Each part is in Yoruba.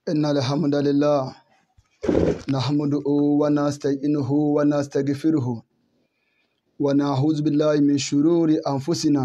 إن الحمد لله نحمده ونستعينه ونستغفره ونعوذ بالله من شرور أنفسنا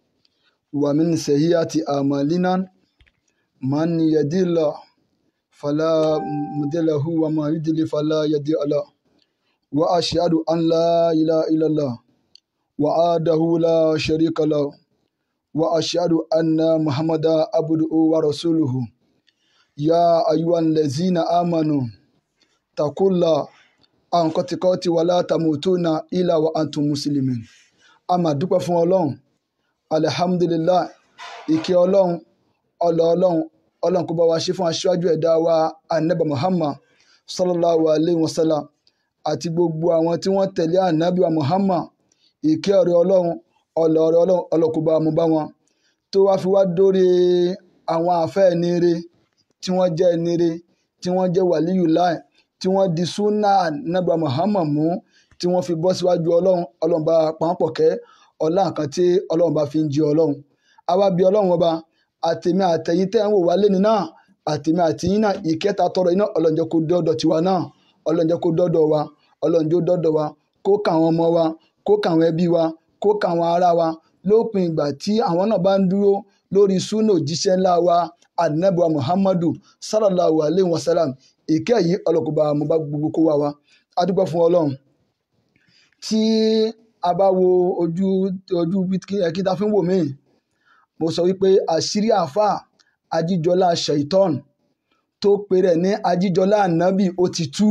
ومن سيئات أعمالنا من يهدي الله فلا مضل له وما يضلل فلا هادي له وأشهد أن لا إله إلا الله وحده لا شريك له وأشهد أن محمدا عبده ورسوله يا أيها الذين آمنوا اتقوا الله حق تقاته ولا تموتن إلا وأنتم مسلمون a máa dúpẹ́ fún ọlọ́run alihamudulilayi ìkẹ́ ọlọ́run ọlọ́ ọlọ́run ọlọ́run kó bá wa ṣe fún aṣáájú ẹ̀dá wa anabi muhammad sallallahu alayhi wa sallam àti gbogbo àwọn tí wọ́n tẹ̀lé anabi wa muhammad ìkẹ́ ọ̀rẹ́ ọlọ́run ọlọ́ ọ̀rẹ́ ọlọ́run ọlọ́run kó bá wa mú bá wọn tó wá fi wá dórí àwọn àfẹ́ ẹni re tí wọ́n jẹ́ ẹni re tí wọ́n jẹ́ wàlíyù láì tí wọ́n di súnà anabi wa muhammad mú tí wọ́n fi bọ́ síwájú ọlọ́run ọlọ́run bá pàápọ̀ kẹ́ ọlá nǹkan tí ọlọ́run bá fi ń jí ọlọ́run àwa bí ọlọ́run ọba àtèmi àtẹ̀yìn tẹ́ ń wò wá lẹ́ni náà àtèmi àtìyìn náà ìkẹta tọrọ iná ọlọ́run jẹ́ kó dọ́dọ̀ tiwa náà ọlọ́run jẹ́ kó dọ́dọ̀ wa ọlọ́run jẹ́ dọ́dọ̀ wa kó kà àwọn ọmọ wa kó kà àwọn ẹbí wa kó kà àwọn ará wa lópin ìgbà tí àwọn náà bá ń dúró lórí súnà òjíṣẹ́ ńlá wa anabiwa muhammadu sallallahu alayhi wa sallam ìkẹ́ yìí ọlọ́kùnrin bá mo bá gbogbo kó wa wa a dúpẹ́ fún ọlọ́run tí a bá wo ojú ojú kí ta fi ń wò mí mo sọ wípé àṣírí àáfà ajíjọlá shaitan tó pèrè ní ajíjọlá ànábì ó ti tú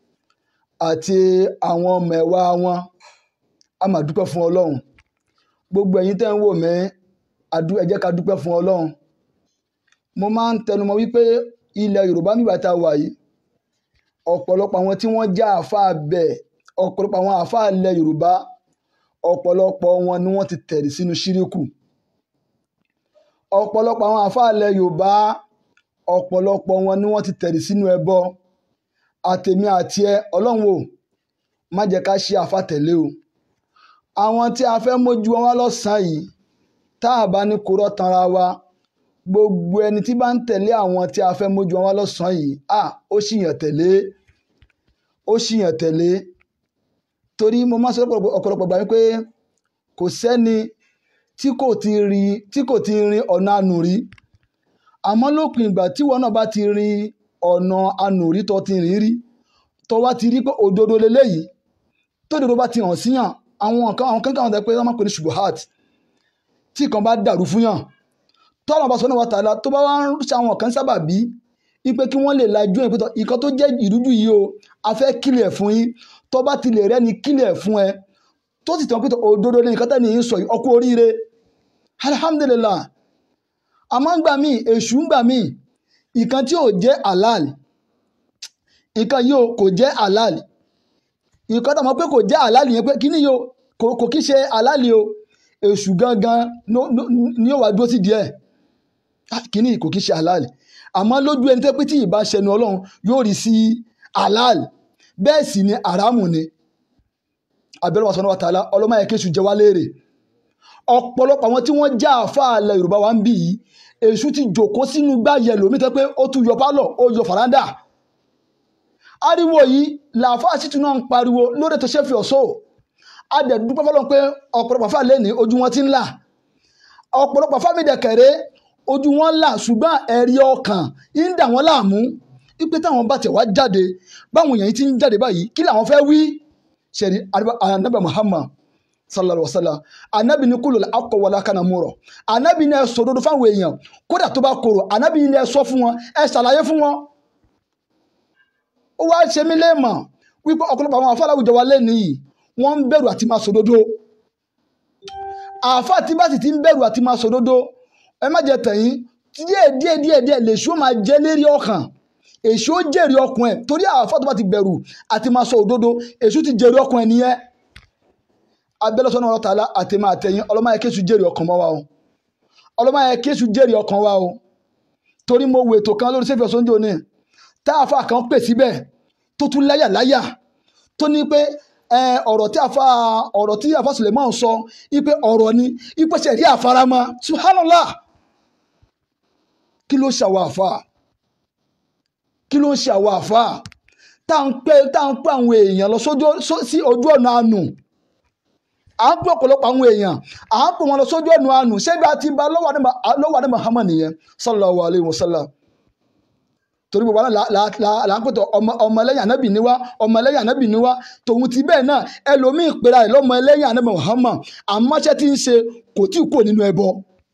àti àwọn mẹ̀wá wọn a máa dúpẹ́ fún ọlọ́run gbogbo ẹ̀yin tẹ́ ń wò mí ẹ jẹ́ ká dúpẹ́ fún ọlọ́run mo máa ń tẹnumọ́ wípé ilẹ̀ yorùbá nígbà tá a wà yìí ọ̀pọ̀lọpọ̀ àwọn tí wọ́n já àáfà bẹ́ẹ̀ ọ̀pọ̀lọpọ̀ àwọn àáfàá ilẹ̀ yorùbá ọ̀pọ̀lọpọ̀ wọn ni wọ́n ti tẹ̀rí sínú ṣíríkù ọ̀pọ̀lọpọ̀ àwọn àáfàá ilẹ̀ yorùbá ọ̀pọ̀lọpọ̀ wọn ni wọ́n ti tẹ̀rí sínú ẹbọ àtèmi àti ẹ ọlọ́run o má jẹ́ ká ṣe àáfàá tẹ̀lé o àwọn tí a fẹ́ mójú wọn wá lọ́sàn-án yìí tá a bá ní kúrọ́ tanra wa gbogbo ẹni tí bá ń tẹ̀lé àwọn tí a fẹ́ mójú wọn wá lọ́sàn-án yìí à ó ṣìyàn tẹ̀lé ó ṣìyàn tẹ̀lé torí mo máa ń sọ ọ̀pọ̀lọpọ̀ gbà wípé kò sẹ́ni tí kò ti rí tí kò ti rin ọ̀nà ànùrí àmọ́ lópin ìgbà tí wọn náà bá ti rin ọ̀nà ànùrí tó ti rìn rí tó wá ti rí pé òdodo leléyìí tó dodo bá ti hàn síyàn àwọn nǹkan àwọn kankan àwọn pé wọ́n máa pè ní ṣubuhat tí kan bá dàrú fún yàn tọ́lọ̀ bá sọ náà wà tààlà tó bá wá ń ṣe àwọn kan sábà bí ipe kí wọ́n lè lajú ẹ̀ pé ìkan tó jẹ́ ìrújú yìí o a fẹ́ kílẹ̀ fún yín tó bá ti lè rẹ́ni kílẹ̀ fún ẹ tó sì tàn pé òdodo ní nǹkan tẹ́ni yìí sọ yìí ọkú oríire alhamdulillah àmọ́ ń gbà mí èṣù ń gbà mí ìkan tí ò jẹ́ halal ìkan yìí kò jẹ́ halal ìkan tó mọ̀ pé kò jẹ́ halal yẹn pé kíní yìí kò kí ṣe halal o èṣù gangan ni ó wà dúró sí díẹ̀ kíní kò kí ṣe halal àmọ́ lójú ẹni tẹ́ pé tí ìbá ṣẹnu ọlọ́run yóò rí sí halal bẹ́ẹ̀ sì ni àràmù ni abẹ́rẹ́ wàsánà wa tààlà ọlọ́mọ ẹ̀kẹ́sù jẹ́ wá léèrè ọ̀pọ̀lọpọ̀ àwọn tí wọ́n já àfàlẹ̀ yorùbá wa ń bì yìí èṣù ti jòkó sínú gbáyẹ lómi tẹ́ pé ó tún yọ pálọ̀ ó yọ fàrándà ariwo yìí làáfà sítú náà ń pariwo lórí tó ṣe fi ọ̀ṣọ́ adẹ̀dúpẹ́ fọlọ́n pé ọ̀pọ̀lọpọ̀ fà lẹ́ni ojú wọn ti ń là ọ̀pọ̀lọpọ̀ fà mí dẹ̀kẹ̀rẹ́ ojú wọn là ṣùgbọ́n ẹ̀rí ọkàn ń dà wọ́n láàmú ipe táwọn bá tẹ̀ wá jáde báwọn èèyàn ti ń jáde báyìí kí làwọn fẹ́ wí ṣẹ̀rí anabi muhammad sallallahu alaihi wa sallam anabi ní kúlò akọ wọlé akana múrọ anabi ní ẹ sọ òdodo fáwọn èèyàn kódà tó bá korò anabi ní ẹ sọ fún wọn ẹ ṣàlàyé fún wọn. ó wá ṣe mí léèmọ̀ wípé ọ̀pọ̀lọpọ̀ àwọn àfáà láwùjọ wa lẹ́nu yìí wọ́n ń bẹ̀rù àti máa sòdodo àfáà tí bá sì ti ń bẹ̀rù àti máa sòdodo ẹ má jẹ tẹ̀yìn díẹ̀ díẹ̀ díẹ̀ díẹ̀ lèṣu máa jẹ́ lérí ọkàn èṣù ó jèrè ọkùn ẹ torí àáfà tó bá ti bẹ̀rù àti máa sọ òdodo èṣù ti jèrè ọkùn ẹ nìyẹn abẹ́lẹ́sọ náà ọ̀tá àti máa tẹ̀yìn ọlọ́mọ yẹn kéṣù jèrè ọkàn mọ́ wa o ọlọ́mọ yẹn kéṣù jèrè ọkàn wa o torí mo wo ètò kan lórí sẹ́fì ọ̀sán jòní tá àáfà kan pè síbẹ̀ tó tún láyà láyà tó ní pé ọ̀rọ̀ tí àáfà ọ̀rọ̀ tí àáfà Suleiman sọ ipe ọ̀rọ̀ ni ipe ṣẹ̀rí àfaramọ́ subhanallah kí ló ṣàwọ̀ àáfà kí ló ń ṣe àwọn àfáà tá à ń pẹ́ tá à ń pẹ́ àwọn èèyàn lọ sójú sí ojú ọ̀nà àánú à ń pẹ́ ọ̀pọ̀lọpọ̀ àwọn èèyàn à ń pẹ́ wọn lọ sójú ọ̀nà àánú ṣebí àti bá lọ́wọ́ àdé Muhammad nìyẹn sallallahu alayhi wa sallam torí gbogbo àwọn là ń pètò ọmọlẹ́yìn anábì níwá ọmọlẹ́yìn anábì níwá tòun ti bẹ́ẹ̀ náà ẹlòmíì pera ẹ̀ lọ́mọlẹ́yìn anábì Muhammad àmọ́ṣẹ́ tí ń ṣe kò tí ì kúrò nínú ẹbọ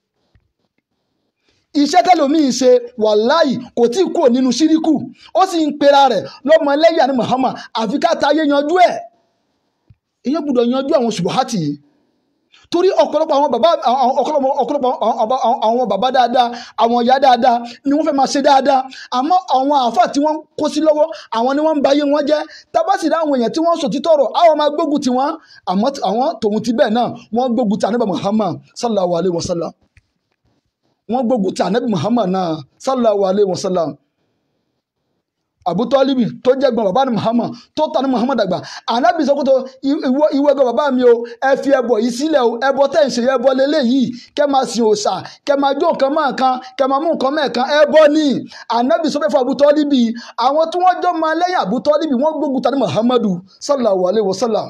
iṣẹ́ tẹ́lòmíì ṣe wàláì kò tí ì kúrò nínú ṣíríkù ó sì ń pera rẹ̀ lọ́mọlẹ́yìn anábì Muhammad àfi ká ta ayé yanjú ẹ̀ ìyẹn gbọ́dọ̀ yanjú àwọn ṣubuhati yìí torí ọ̀pọ̀lọpọ̀ àwọn bàbá ọ̀pọ̀lọpọ̀ àwọn bàbá dáadáa àwọn ìyá dáadáa ni wọ́n fẹ́ máa ṣe dáadáa àmọ́ àwọn àáfà tí wọ́n kó sí lọ́wọ́ àwọn ni wọ́n ń ba ayé wọn jẹ́ tábàsì dáhùn èèyàn tí wọ́n sọ títọ́ rọ̀ àwọn máa gbógun ti wọn àmọ́ àwọn tòun ti bẹ́ẹ̀ náà wọ́n gbógun ti ànábì Muhammad sallallahu alayhi wa sallam wọ́n gbógun ti ànábì Muhammad náà sallallahu alayhi wa sallam abutọlibi tó jẹ́ gbọ́n bàbá ni muhammad tó tani muhammad àgbà anabi sọ kótó ìwọ ìwọ ẹgbẹ́ bàbá mi o ẹ fi ẹbọ yìí sílẹ̀ o ẹbọ tẹ̀ ń ṣe ẹbọ lélẹ́yìí kẹ́ máa sin òòṣà kẹ́ máa jó nǹkan máa kan kẹ́ máa mú nǹkan mẹ́ẹ̀kan ẹbọ ni anabi sọ fẹ́ fún abutọlibi àwọn tí wọ́n jọ máa lẹ́yìn abutọlibi wọ́n gbógun tani muhammadu sallallahu alayhi wa sallam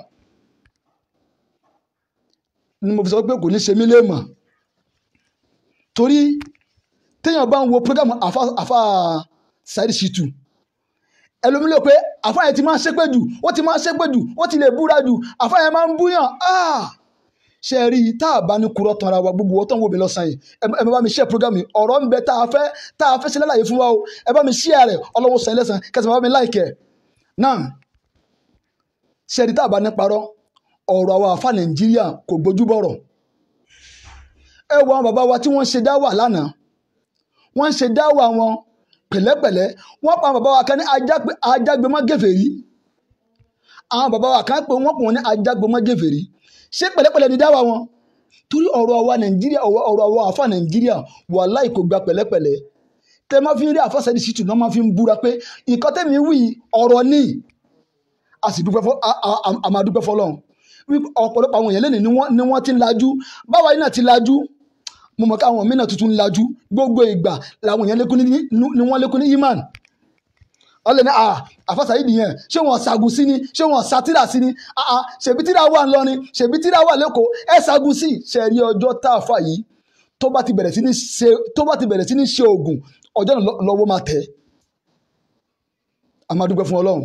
ni mo fi sọ pé kò ní ṣe mí léèmọ̀ torí téèyàn bá ń wo programu afa afa Saheed Shittu ẹlòmí lè pé àfáàyè ti máa ń ṣépè jù ó ti máa ń ṣépè jù ó ti lè búra jù àfáàyè máa ń búyàn ṣe rí i tá a bá ní kúrọ́ tán ara wa gbogbo ọ̀tọ̀ ń wò mí lọ́sàn yìí ẹ bá mi ṣe program yìí ọ̀rọ̀ ń bẹ tá a fẹ́ tá a fẹ́ ṣe lálàyé fún wa o ẹ bá mi ṣí rẹ̀ ọlọ́wọ́ sàn lẹ́sàn kẹsàn bá mi láìkẹ́ náà ṣe rí i tá a bá ní parọ́ ọ̀rọ̀ àwọn àfa Nàìjíríà kò gbójú bọ̀rọ̀ ẹ wo àwọn bàbá wa tí wọ́n ṣe dáwà lánàá wọ́n ṣe dáwà wọn pẹ̀lẹ́pẹ̀lẹ́ wọ́n pa bàbá wa kan ní ajágbémọ́ gèfèrí àwọn bàbá wa kan pé wọ́n pè wọ́n ní ajágbémọ́ gèfèrí ṣé pẹ̀lẹ́pẹ̀lẹ́ ni dáwà wọn torí ọ̀rọ̀ àwa nàìjíríà ọ̀rọ̀ àwa àfa nàìjíríà wàláhì kò gba pẹ̀lẹ́pẹ̀lẹ́ tẹ máa fi rí àfa Saheed Shittu náà máa fi ń búra pé nǹkan tẹ́mi wí ọ̀rọ̀ ni a sì dúpẹ́ fọ́ a máa dúpẹ́ fọlọ́run ọ̀pọ̀lọpọ̀ àwọn èèyàn lẹ́nu ni wọ́n ti ń lajú báwa yìí náà ti lajú mo mọ̀ káwọn mí náà tuntun ń lajú gbogbo ìgbà làwọn èèyàn lékún ní wọ́n lékún ní imán ọlẹ́ ní àfa Saheed yẹn ṣé wọ́n ṣàgùn sí ni ṣé wọ́n ṣàtìrà sí ni ṣèbí tíra wà ńlọrin ṣèbí tíra wà lẹ́kọ̀ọ́ ẹ ṣàgùn sí ṣe rí ọjọ́ tá a fà yìí tó bá ti bẹ̀rẹ̀ sí ní ṣe tó bá ti bẹ̀rẹ̀ sí ní ṣe oògùn ọjọ́ náà lọ́wọ́ máa tẹ̀ a máa dúpẹ́ fún ọlọ́run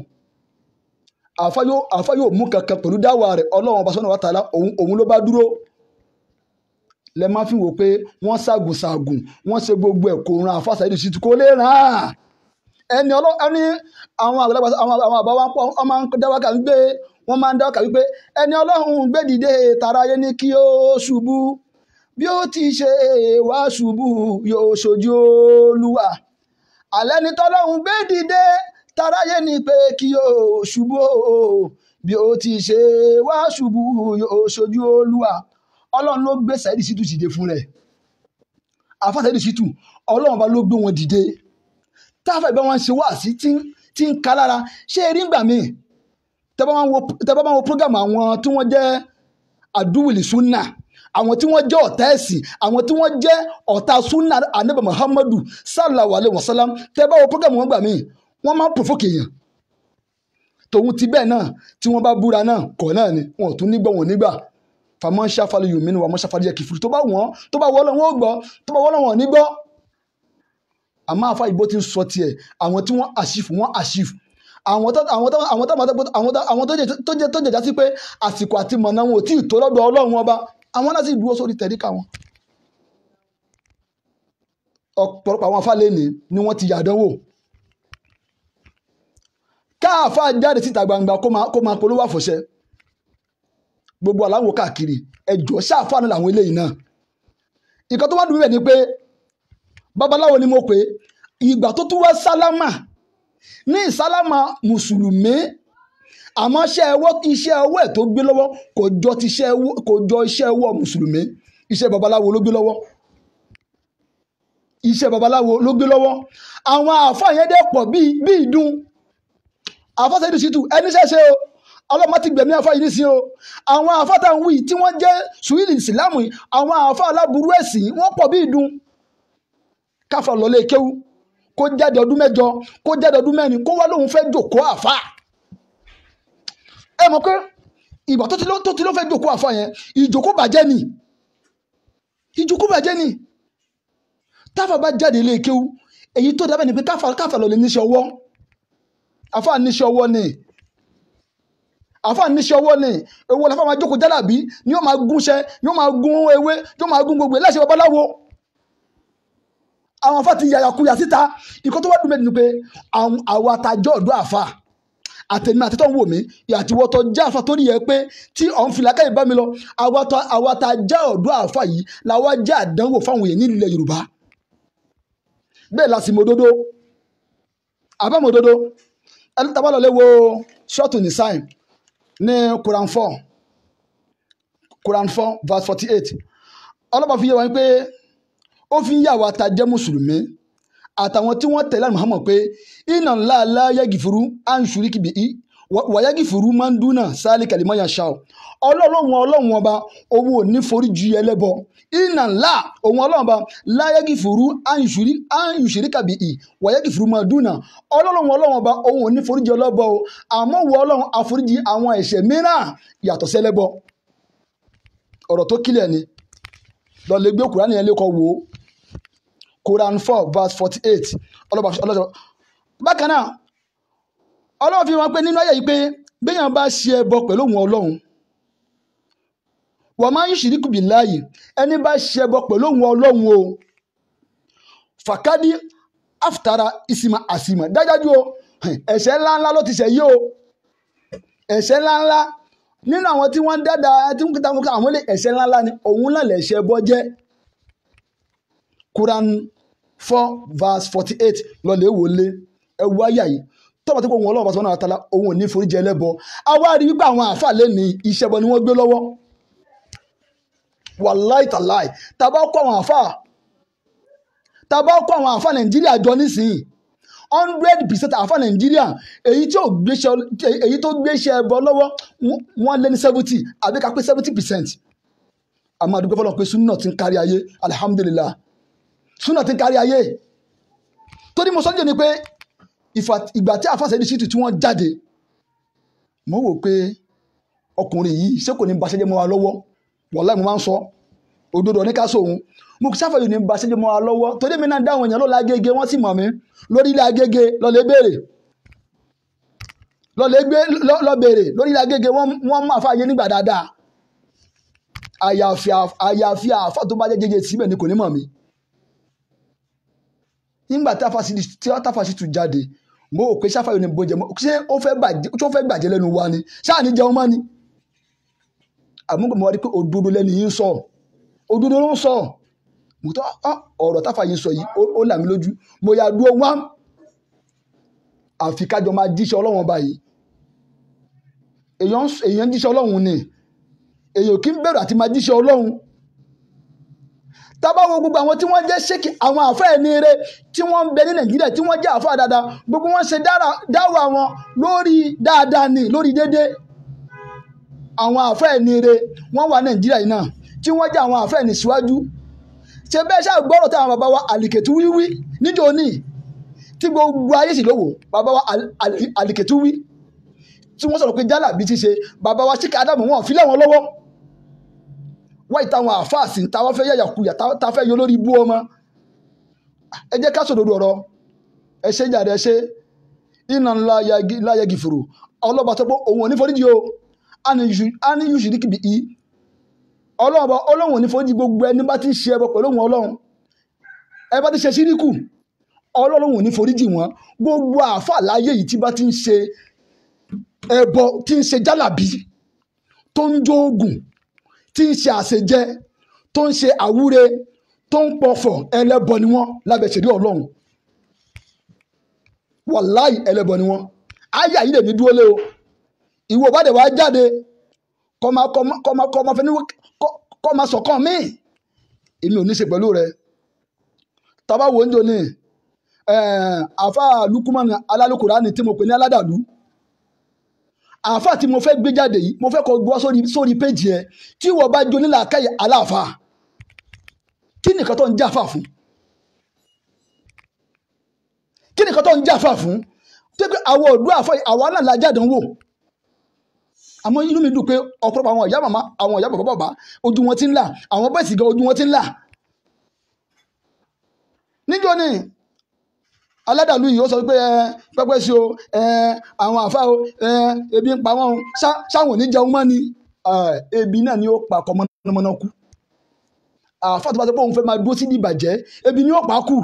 àfa yóò mú kankan pẹ̀lú dáwà rẹ̀ ọlọ́run ọba sọ́nà wa tààlà òun ló bá dúró lẹ máa fi wò pé wọ́n ṣàgùn ṣàgùn wọ́n ṣe gbogbo ẹ̀ kò ran àfa Saheed Shittu kó lè ràn án ẹni ọlọ́ ẹni àwọn àgbàlagbà àwọn àwọn àbá wa pọ̀ wọ́n máa ń dáwàkà wípé wọ́n máa ń dáwàkà wípé ẹni ọlọ́run gbé dìde tara ayé ní kí ó ṣubú bí ó ti ṣe wá ṣubú yóò ṣojú olúwa alẹ́ ni tọ́lọ́run gbé dìde tara ayé ní pé kí ó ṣubú bí ó ti ṣe wá ṣubú yóò ṣojú olúwa ọlọ́run ló gbé Saheed Shittu dìde fún rẹ̀ àfa Saheed Shittu ọlọ́run bá ló gbé wọn dìde táfà ìbá wọn ṣe wá sí tí ń ka lára ṣé erí ń gbà mí tẹ́ bá wọn wo program àwọn tí wọ́n jẹ́ àdúwìlì súnà àwọn tí wọ́n jẹ́ ọ̀tá ẹ̀sìn àwọn tí wọ́n jẹ́ ọ̀tá súnà anabi muhammadu sallallahu alayhi wa sallam tẹ́ bá wo program wọn gbà mí wọ́n máa ń provoke èèyàn tòun ti bẹ́ẹ̀ náà tí wọ́n bá búra náà kọ̀ náà ni wọn ò tún nígbà wọn nígbà fàmọ́ ṣàfàlù yòmí ni wà mọ́ ṣàfàlù yẹ kìfìrì tó bá wọ́n tó bá wọ́n lọ́wọ́ gbọ́ tó bá wọ́n lọ́wọ́ ní gbọ́ àmọ́ àfa ìbò ti ń sọ tiẹ̀ àwọn tí wọ́n àṣìfù wọ́n àṣìfù àwọn tó àwọn tó àwọn tó àwọn tó jẹ tó jẹjá sí pé àsìkò àti mọ̀nà wọn ò tí ì tó lọ́dọ̀ ọlọ́run ọba àwọn náà sì dúró sórí tẹ̀ríkà wọn. ọ̀pọ̀lọpọ̀ àwọn afáàlẹ́ ni ni wọ́n ti yàdánwò káàfà jáde síta gbangba kó máa polówó àfọ̀ṣẹ gbogbo aláwọ̀ káàkiri ẹjọ́ ṣáàfà náà làwọn eléyìí náà ìkan tó wá dùn bẹ́ẹ̀ ni pé babaláwo ni mo pè é ìgbà tó tún wá sálámà ní ìsálámà mùsùlùmí àmọ́ iṣẹ́ ẹwọ́ iṣẹ́ ọwọ́ ẹ̀ tó gbé lọ́wọ́ kò jọ ti iṣẹ́ ẹwọ́ kò jọ iṣẹ́ ẹwọ́ mùsùlùmí iṣẹ́ babaláwo ló gbé lọ́wọ́ iṣẹ́ babaláwo ló gbé lọ́wọ́ àwọn àáfàá yẹn dẹ́ pọ̀ bíi bíi ìdun àáfàá Saheed Shittu ẹni ṣẹ́ṣe o ọlọ́mọ ti gbẹ̀mí àáfàá yìí nísìnyí o àwọn àáfàá tá à ń wí tí wọ́n jẹ́ sùwìlì ìsìlámù àwọn àáfàá aláburú ẹ̀sìn wọ́n pọ̀ bíi ìdun káfa lọlé kéwú kó jáde ọdún mẹ́jọ kó jáde ọdún mẹ́rin kó wá lóun fẹ́ jòkó àfa ẹ mọ̀ pé ìgbà tó ti ló tó ti ló fẹ́ jòkó àfa yẹn ìjòkó bàjẹ́ ni ìjòkó bàjẹ́ ni táfà bá jáde ilé kéwú èyí tó dábẹ́ ni pé káfà káfà lọ lè níṣẹ́ ọwọ́ àfa níṣẹ́ ọwọ́ ni àfa níṣẹ́ ọwọ́ ni ewu ọ̀la fáwọn ajókòó jálàbí ni yóò máa gúnṣẹ́ yóò máa gún ewé yóò máa gún gbogbo ẹ̀ láṣẹ babaláwo àwọn afa ti yàyàkuyà síta ìkọ́ tó wá dùn mí ni pé àwọn àwọn atajọ́ ọ̀dọ́ àfa àtẹ̀mí àtẹ̀tọ̀ ń wò mí àti wọ́tọ̀ já àfa tó nìyẹn pé tí ọ̀n fìlà káyọ̀ bá mi lọ àwọn ata- àwọn atajọ́ ọ̀dọ́ àfa yìí làwọn jẹ́ àdánwò fáwọn èèyàn nílẹ̀ Yorùbá bẹ́ẹ̀ la sì mọ òdodo àbẹ́ mọ òdodo ẹni tá a bá lọ lé wo ṣọ́ọ̀tù ní sáìn ní Quran four Quran four verse forty eight ọlọ́pàá fi yé wọn pé ó fi ń yà wá ta jẹ́ mùsùlùmí àtàwọn tí wọ́n tẹ̀lé Muhammad pé iná ńlá ńlá yẹ́gìfuru à ń ṣùrí kìbì í wàyẹ́gìfuru máa ń dúnà sáálì kàlímọ́ yàn ṣá o ọlọ́run ọlọ́run ọba owó ò ní forí ju ẹlẹ́bọ iná ńlá òun ọlọ́run ọba láyẹ́gìfuru à ń ṣùrí à ń ṣùrí kàbì í wàyẹ́gìfuru máa dúnà ọlọ́run ọlọ́run ọba òun ò ní forí ju ẹlẹ́bọ o àmọ́ wọ ọlọ́run àforíjì àwọn ẹ̀ṣẹ̀ mìíràn yàtọ̀ sẹ́lẹ́bọ ọ̀rọ̀ tó kílẹ̀ ni lọ lè gbé kúránì yẹn lẹ́kọ̀ọ́ wò ó Quran four verse forty eight ọlọ́ba ọlọ́ba bákan náà ọlọ́run fi wọn pé nínú ayé yìí pé béèyàn bá ṣe ẹbọ pẹ̀lú òun ọlọ́run wọ́n máa ń ṣìríkù bí láàyè ẹni bá ṣe ẹbọ pẹ̀lú òun ọlọ́run o fàkádì àfùtara ìsìmà àsìmà dájájú o ẹ̀ṣẹ̀ ńláńlá ló ti ṣẹ̀ yí o ẹ̀ṣẹ̀ ńláńlá nínú àwọn tí wọ́n ń dáadáa tí wọ́n ń kíta àwọn ilé ẹ̀ṣẹ̀ ńláńlá ni òun náà lẹ̀ṣẹ̀ ẹbọ jẹ́ Quran four verse forty eight lọlẹ́ wọlé ẹwú ayé yìí tọ́wọ́ tí kò wọ́n ọlọ́run bá sọ náà tala òun ò ní foríjì ẹlẹ́bọ àwa rí wípé àwọn àáfà lè ní iṣẹ́ bọ ni wọ́n gbé lọ́wọ́ wàláì tàláì tàbá kọ́ àwọn àáfà tàbá kọ́ àwọn àáfà nàìjíríà jọ nísìnyí hundred percent àáfà nàìjíríà èyí tí ò gbéṣẹ́ èyí tó gbéṣẹ́ ẹbọ lọ́wọ́ wọ́n lé ní seventy àbí ká pé seventy percent àmọ́ àdúgbò fọlọ́ pé súnà ti ń kárí ayé alihamudulilayi súnà ti ń kárí ayé torí mo sọ́jọ́ ni pé ìgbà tí àfàṣẹ ní ṣìtì tí wọ́n jáde mo wò pé ọkùnrin yìí ṣé kò ní ba ṣẹ́jẹ́ mọ́ wa lọ́wọ́ wọ́lá mo máa ń sọ òdodo ní ká sóhun mo kì sáfẹ́ yìí ní ba ṣẹ́jẹ́ mọ́ wa lọ́wọ́ torí mi náà dáhùn èèyàn lọ́la agége wọ́n sì mọ̀ mí lórí ilé agége lọ́lẹ̀ béèrè lọ́lẹ̀ gbé lọ́ béèrè lórí ilé agége wọ́n mú àfààyè nígbà dáadáa àyàfi àyàfi àfà tó bá jẹ́ jẹjẹ síbẹ̀ ni kò ní mọ̀ mí nígbà tí àfàṣì tún jáde mo ò pé sáfà yóò ní bójẹ mọ́ ṣé ó fẹ́ bàjẹ́ ó fẹ́ gbàjẹ́ lẹ́nu wa ni ṣáà ní jẹun mọ́ ni àmúgbò mo wá rí pé òdodo lẹ́nu yìí ń sọ òdodo ló ń sọ mo tọ́ ọ̀rọ̀ táfà yìí ń sọ yìí ó là mí lójú mo yà dúró wá àfi kájọ máa jíṣẹ́ ọlọ́run ọba yìí èèyàn jíṣẹ́ ọlọ́run ni èèyàn kì í bẹ̀rù àti máa jíṣẹ́ ọlọ́run tábà wo gbogbo àwọn tí wọ́n jẹ́ ṣéèkì àwọn àfẹ́ ẹni rẹ tí wọ́n ń bẹ ní nàìjíríà tí wọ́n jẹ́ àfẹ́ dáadáa gbogbo wọn ṣe dáwà wọn lórí dáadáa ni lórí dédé àwọn àfẹ́ ẹni rẹ wọ́n wà nàìjíríà yìí náà tí wọ́n jẹ́ àwọn àfẹ́ ẹni síwájú ṣe bẹ́ẹ̀ ṣáà gbọ́rọ̀ táwọn bàbá wa àlìkètú wíwí níjó ní tí gbogbo ayé sì lówó bàbá wa àlìkètú wí tí wọ́n sọ̀rọ̀ pé jálà bí ti ṣe bàbá wa ṣíkà ádámù wọn fi lẹ́wọn lọ́wọ́ wáyé táwọn àfáàsì táwọn fẹ́ yàyà kuyà táwọn fẹ́ yọ lórí ibú ọmọ ẹ jẹ́ ká sòdodo ọ̀rọ̀ ẹ ṣe jàre ẹ ṣe iná ńlá yagi fòrò ọlọ́ba tó pọ̀ òun ò ní foríjì o a ní yùsù ní kìbì í ọlọ́ba ọlọ́run ò ní foríjì gbogbo ẹni bá ti ń ṣe ẹbọ pẹ̀lú òun ọlọ́run ẹ bá ti ṣe síríkù ọlọ́run ò ní foríjì wọn gbogbo àáfàá láyé yìí tí bá ti ń ṣe ẹbọ tí ń ṣe jálàbí tó ń jó oògùn tí ń ṣe àṣejẹ tó ń ṣe àwúre tó ń pọ̀fọ̀ ẹlẹ́bọ ni wọ́n lábẹ́ ṣèlú ọlọ́run wàláì ẹlẹ́bọ ni wọ́n àyà yìí lè ní dúró lé o ìwọ bá dẹ̀ wá jáde kọ́má kọ́má kọ́má kọ́má fẹ́ ní kọ́má sọ̀kan míì èmi ò ní ṣe pẹ̀lú rẹ tàbá wo ń jò ní àfa lukumani alálùkùránì tí mo pè ní aládàlú àáfà tí mo fẹ́ gbé jáde yìí mo fẹ́ kọ́ gbọ́ sórí sórí péjì ẹ tí wọ́n bá jó nílà káyà aláàfà kí nìkan tó ń jáfà fún kí ni nǹkan tó ń jà fà fún tó pé àwọn òdú àfọ àwa náà la jáde ń wò àmọ́ inú mi dùn pé ọ̀pọ̀lọpọ̀ àwọn ìyá màmá àwọn ìyá bàbá bàbá ojú wọn ti ń là àwọn bẹ́ẹ̀ sì gan ojú wọn ti ń là níjọ́ ni aládàlú yìí ó sọ pé ẹ pẹ́pẹ́ sí o ẹ àwọn àfa o ẹ ebi ń pa wọn o ṣá- ṣáwọn ò ní jẹun mọ́ ni Ah, ebi náà ni ó pa ọkọ mọ́nàmọ́ná kú àfa tó bá sọ pé òun fẹ́ máa dúró sí ìbàjẹ́ ebi ni ó pa á kù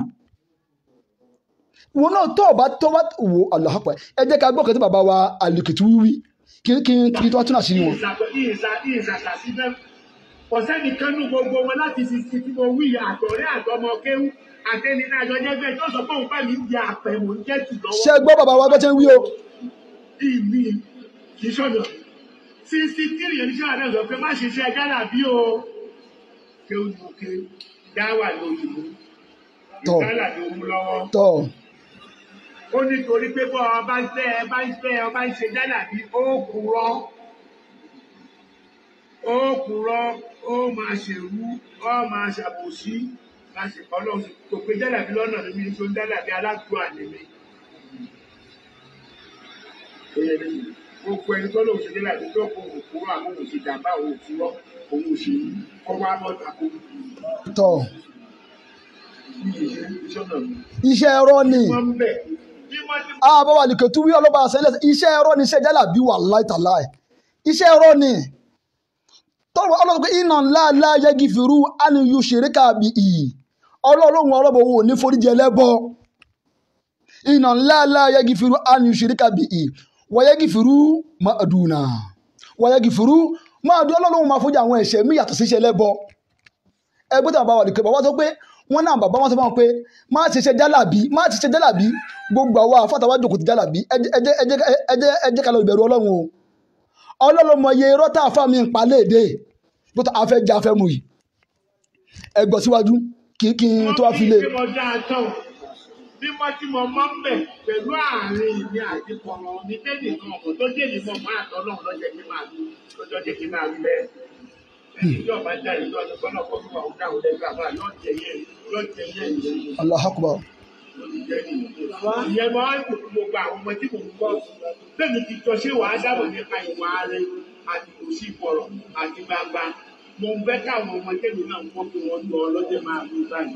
wọn náà tó ọba tó bá wò aláhàpá ẹ jẹ́ ká gbọ́ kẹ́tẹ́ bàbá wa àlùkìtì wíwí kí kí kí tó wá tún àṣírí wọn. ìsàsàsí náà kò sẹ́nìkan nú gbogbo wọn láti fi sí tí mo wí àtọ̀rẹ́ àtọmọ kéwú àtẹni náà jọ jẹ́gbẹ́ tó sọ pé òun bá mi ń di àpẹ mò ń jẹ́ tù lọ́wọ́. ṣé ẹ gbọ́ bàbá wa bó ṣe ń wí o ìmí kì í sọ̀nà sísí kiri yẹn níṣẹ́ àná sọ pé má ṣe ṣe gánà bí o kéwú ni mo ké dáwà ní òyìnbó Tọ́. ìgbàlà ni ó mú lọ́wọ́ tọ́ ó nítorí pé bọ́ ọba ń fẹ́ ọba ń fẹ́ ọba ń ṣe gánà bí ó kúrọ́ ó kúrọ́ ó máa ṣèrú ó máa ṣàbòsí láti ọlọ́run kò pé gánà bí lọ́nà mi ní tó gánà bí aládùúgbò àlèmí. gbogbo ẹni tó lóun ṣe gánà bí tó kó òun kúrò àwọn òun ṣe jàmbá òun òfurọ́ òun ò ṣe kọ́ wá bọ́ta kó tọ́ ní ìṣe ìṣọ́nà mi. iṣẹ́ ẹ̀rọ ni wọ́n ń bẹ̀ bí wọ́n ti àbáwá àlùkìtì wí ọlọ́ba àṣẹlẹ̀ iṣẹ́ ẹ̀rọ ni iṣẹ́ jálà bí wà láìtàláì iṣẹ́ ẹ̀rọ ni tọ́wọ́ ọlọ́run pé iná ńlá ńlá yẹgi fìrú àníyù ṣèríkà bí iyì ọlọ́run ọlọ́bọ̀ wo ní foríjì ẹlẹ́bọ iná ńlá ńlá yẹgi fìrú àníyù ṣèríkà bí iyì wọ́yẹ́gi fìrú máàdùnà wọ́yẹ́gi fìrú máàdùn ọlọ́run máa fojú àwọn ẹ̀ṣẹ̀ mí yàtọ̀ sí iṣẹ́ ẹlẹ́bọ ẹgbẹ́ tí bàbá wà lùkẹ́ bàbá sọ pé wọ́n náà bàbá wọn sọ fún wọn pé má ṣe ṣe jálàbí má ṣe ṣe jálàbí gbogbo àwa àfàtàwà jòkó ti jálàbí ẹ jẹ́- ẹ jẹ́- ẹ jẹ́- ẹ jẹ́- ẹ jẹ́ ká lọ ìbẹ̀rù ọlọ́run o ọlọ́run mọ iye irọ́ tá a fà mí ń pa léde bó tó afẹ́ jẹ́ afẹ́ mu yìí ẹ gbọ́ síwájú kí kí n tó wá fi lé bí mo dáa tán bí mo ti mọ mọ́ ń bẹ̀ pẹ̀lú àárín mi àti kọ̀ọ̀rọ̀ mi tẹ́lẹ̀ kan ọ̀pọ̀ tó dé ní mọ̀ máa tọ́ náà lọ́jọ́ kí máa lù lọ́jọ́ jẹ́ kí máa lù bẹ́ẹ̀. ẹni tí ọba dá ìlú ọdún kọ́nà kọ́ fún àwọn dáhùn lẹ́gbẹ̀ẹ́ àbá yóò jẹ yẹn yóò jẹ yẹn ìyẹn Allahu Akbar ló ti jẹ́ nìyẹn. ìyẹn máa ń dùn fún gbogbo àwọn ọmọ tí mò ń gbọ́ bẹ́ẹ̀ni ti jọ ṣé wàá dábọ̀ nípa ìwà rẹ àti kò sí ìfọ̀rọ̀ àti gbangba mo ń bẹ́ káwọn ọmọ tẹ́lẹ̀ náà ń kọ́ fún wọn lọ ọlọ́jẹ́ máa lù báyìí.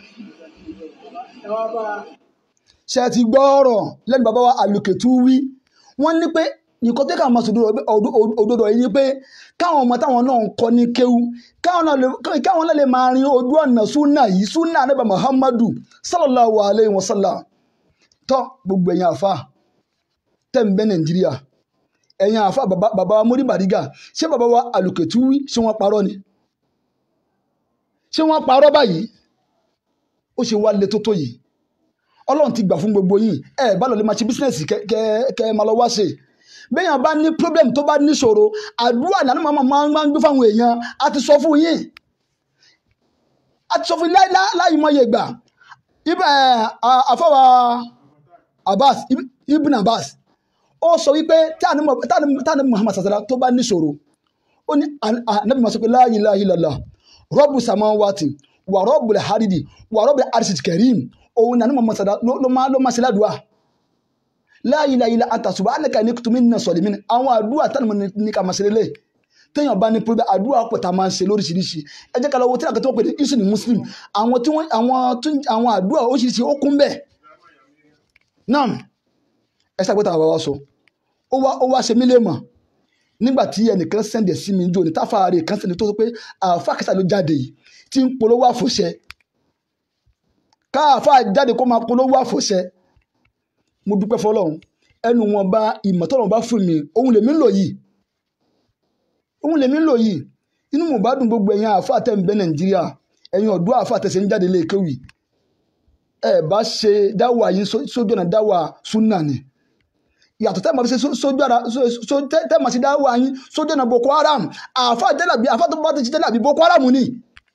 ṣe ti gbọ́ ọ̀rọ̀ lẹ́nu bàbá wa àlùkètù wí wọ́n ní pé nǹkan tí káwọn máa sòdodo òdodo yìí ni pé káwọn ọmọ táwọn náà ń kọ́ ní kéwú káwọn náà lè- káwọn náà lè máa rin ojú ọ̀nà súnà yìí súnà níbà muhammadu sallallahu alayhi wa sallam tọ́ gbogbo ẹ̀yin àfa tẹ̀ ń bẹ nàìjíríà ẹ̀yin àfa bàbá bàbá wa mórí bàrígà ṣé bàbá wa àlùkètù wí ṣé wọ́n parọ́ ni ṣé wọ́n parọ́ báyìí ó ṣe wá le tó tó yìí ọlọ́run ti gbà fún gbogbo yín ẹ bá lọ lè máa ṣe bísínẹ́sì kẹ kẹ kẹ máa lọ wá ṣe béèyàn bá ní problem tó bá níṣòro àdúrà ní àná máa máa ń gbé fáwọn èèyàn a ti sọ fún yín a ti sọ fún yín láì láì- láì mọye ìgbà ibà ẹ àfọwà Abbas Ib- Ibn Abbas ó sọ wípé tí àní Mu- tí àní- tí àní Muhammad sàṣàlá tó bá níṣòro ó ní an- ànábì máa sọ pé la ilaha illallah rọ́bù samawati wà rọ́bù haridi wà rọ́bù arṣid karim òun nàní Muhammad sàṣàlá ló ló máa ló máa ṣe ládùúà la ilaha illa anta subhanaka inni kuntu minaz zalimin àwọn àdúrà tánà mọ́ ní ká máa ṣe lélẹ̀ téèyàn bá ní pé àdúrà pọ̀ tá a máa ń ṣe lóríṣiríṣi ẹ jẹ́ ká lọ wo tí àkàtúntò pè ní isu ní muslim àwọn tí wọ́n àwọn tún àwọn àdúrà oríṣiríṣi ó kún bẹ́ẹ̀ náà ẹ ṣàgbéta àwọn wa sọ ó wá ó wá ṣe mí lè mọ̀ nígbà tí ẹnìkan sẹ́ndẹ̀ sí mi jò ní táfàárẹ̀ kan sẹ́ndẹ̀ tó sọ pé àáfà kẹsà ló jáde yìí tí ń polówó àfòṣẹ káàfà jáde kó máa polówó àfòṣẹ mo dúpẹ́ fọlọ́run ẹnu wọn bá ìmọ̀tọ́rọ̀ bá fún mi òun lèmi ń lò yìí òun lèmi ń lò yìí inú mo bá dùn gbogbo ẹ̀yin àáfà tẹ̀ ń bẹ nàìjíríà ẹ̀yin ọ̀dọ́ àáfà tẹ̀sẹ̀ ń jáde léèkéwì ẹ bá ṣe dáwà yín só- sójú ọ̀nà dáwà súnà ni yàtọ̀ tẹ́ máa fi ṣe só- sójú ara só- só- tẹ́ tẹ́ máa ṣe dáwà yín sójú ọ̀nà boko haram àáfà jẹ́làbí àáfà tó bá ti ṣe jẹ́làbí boko haram ni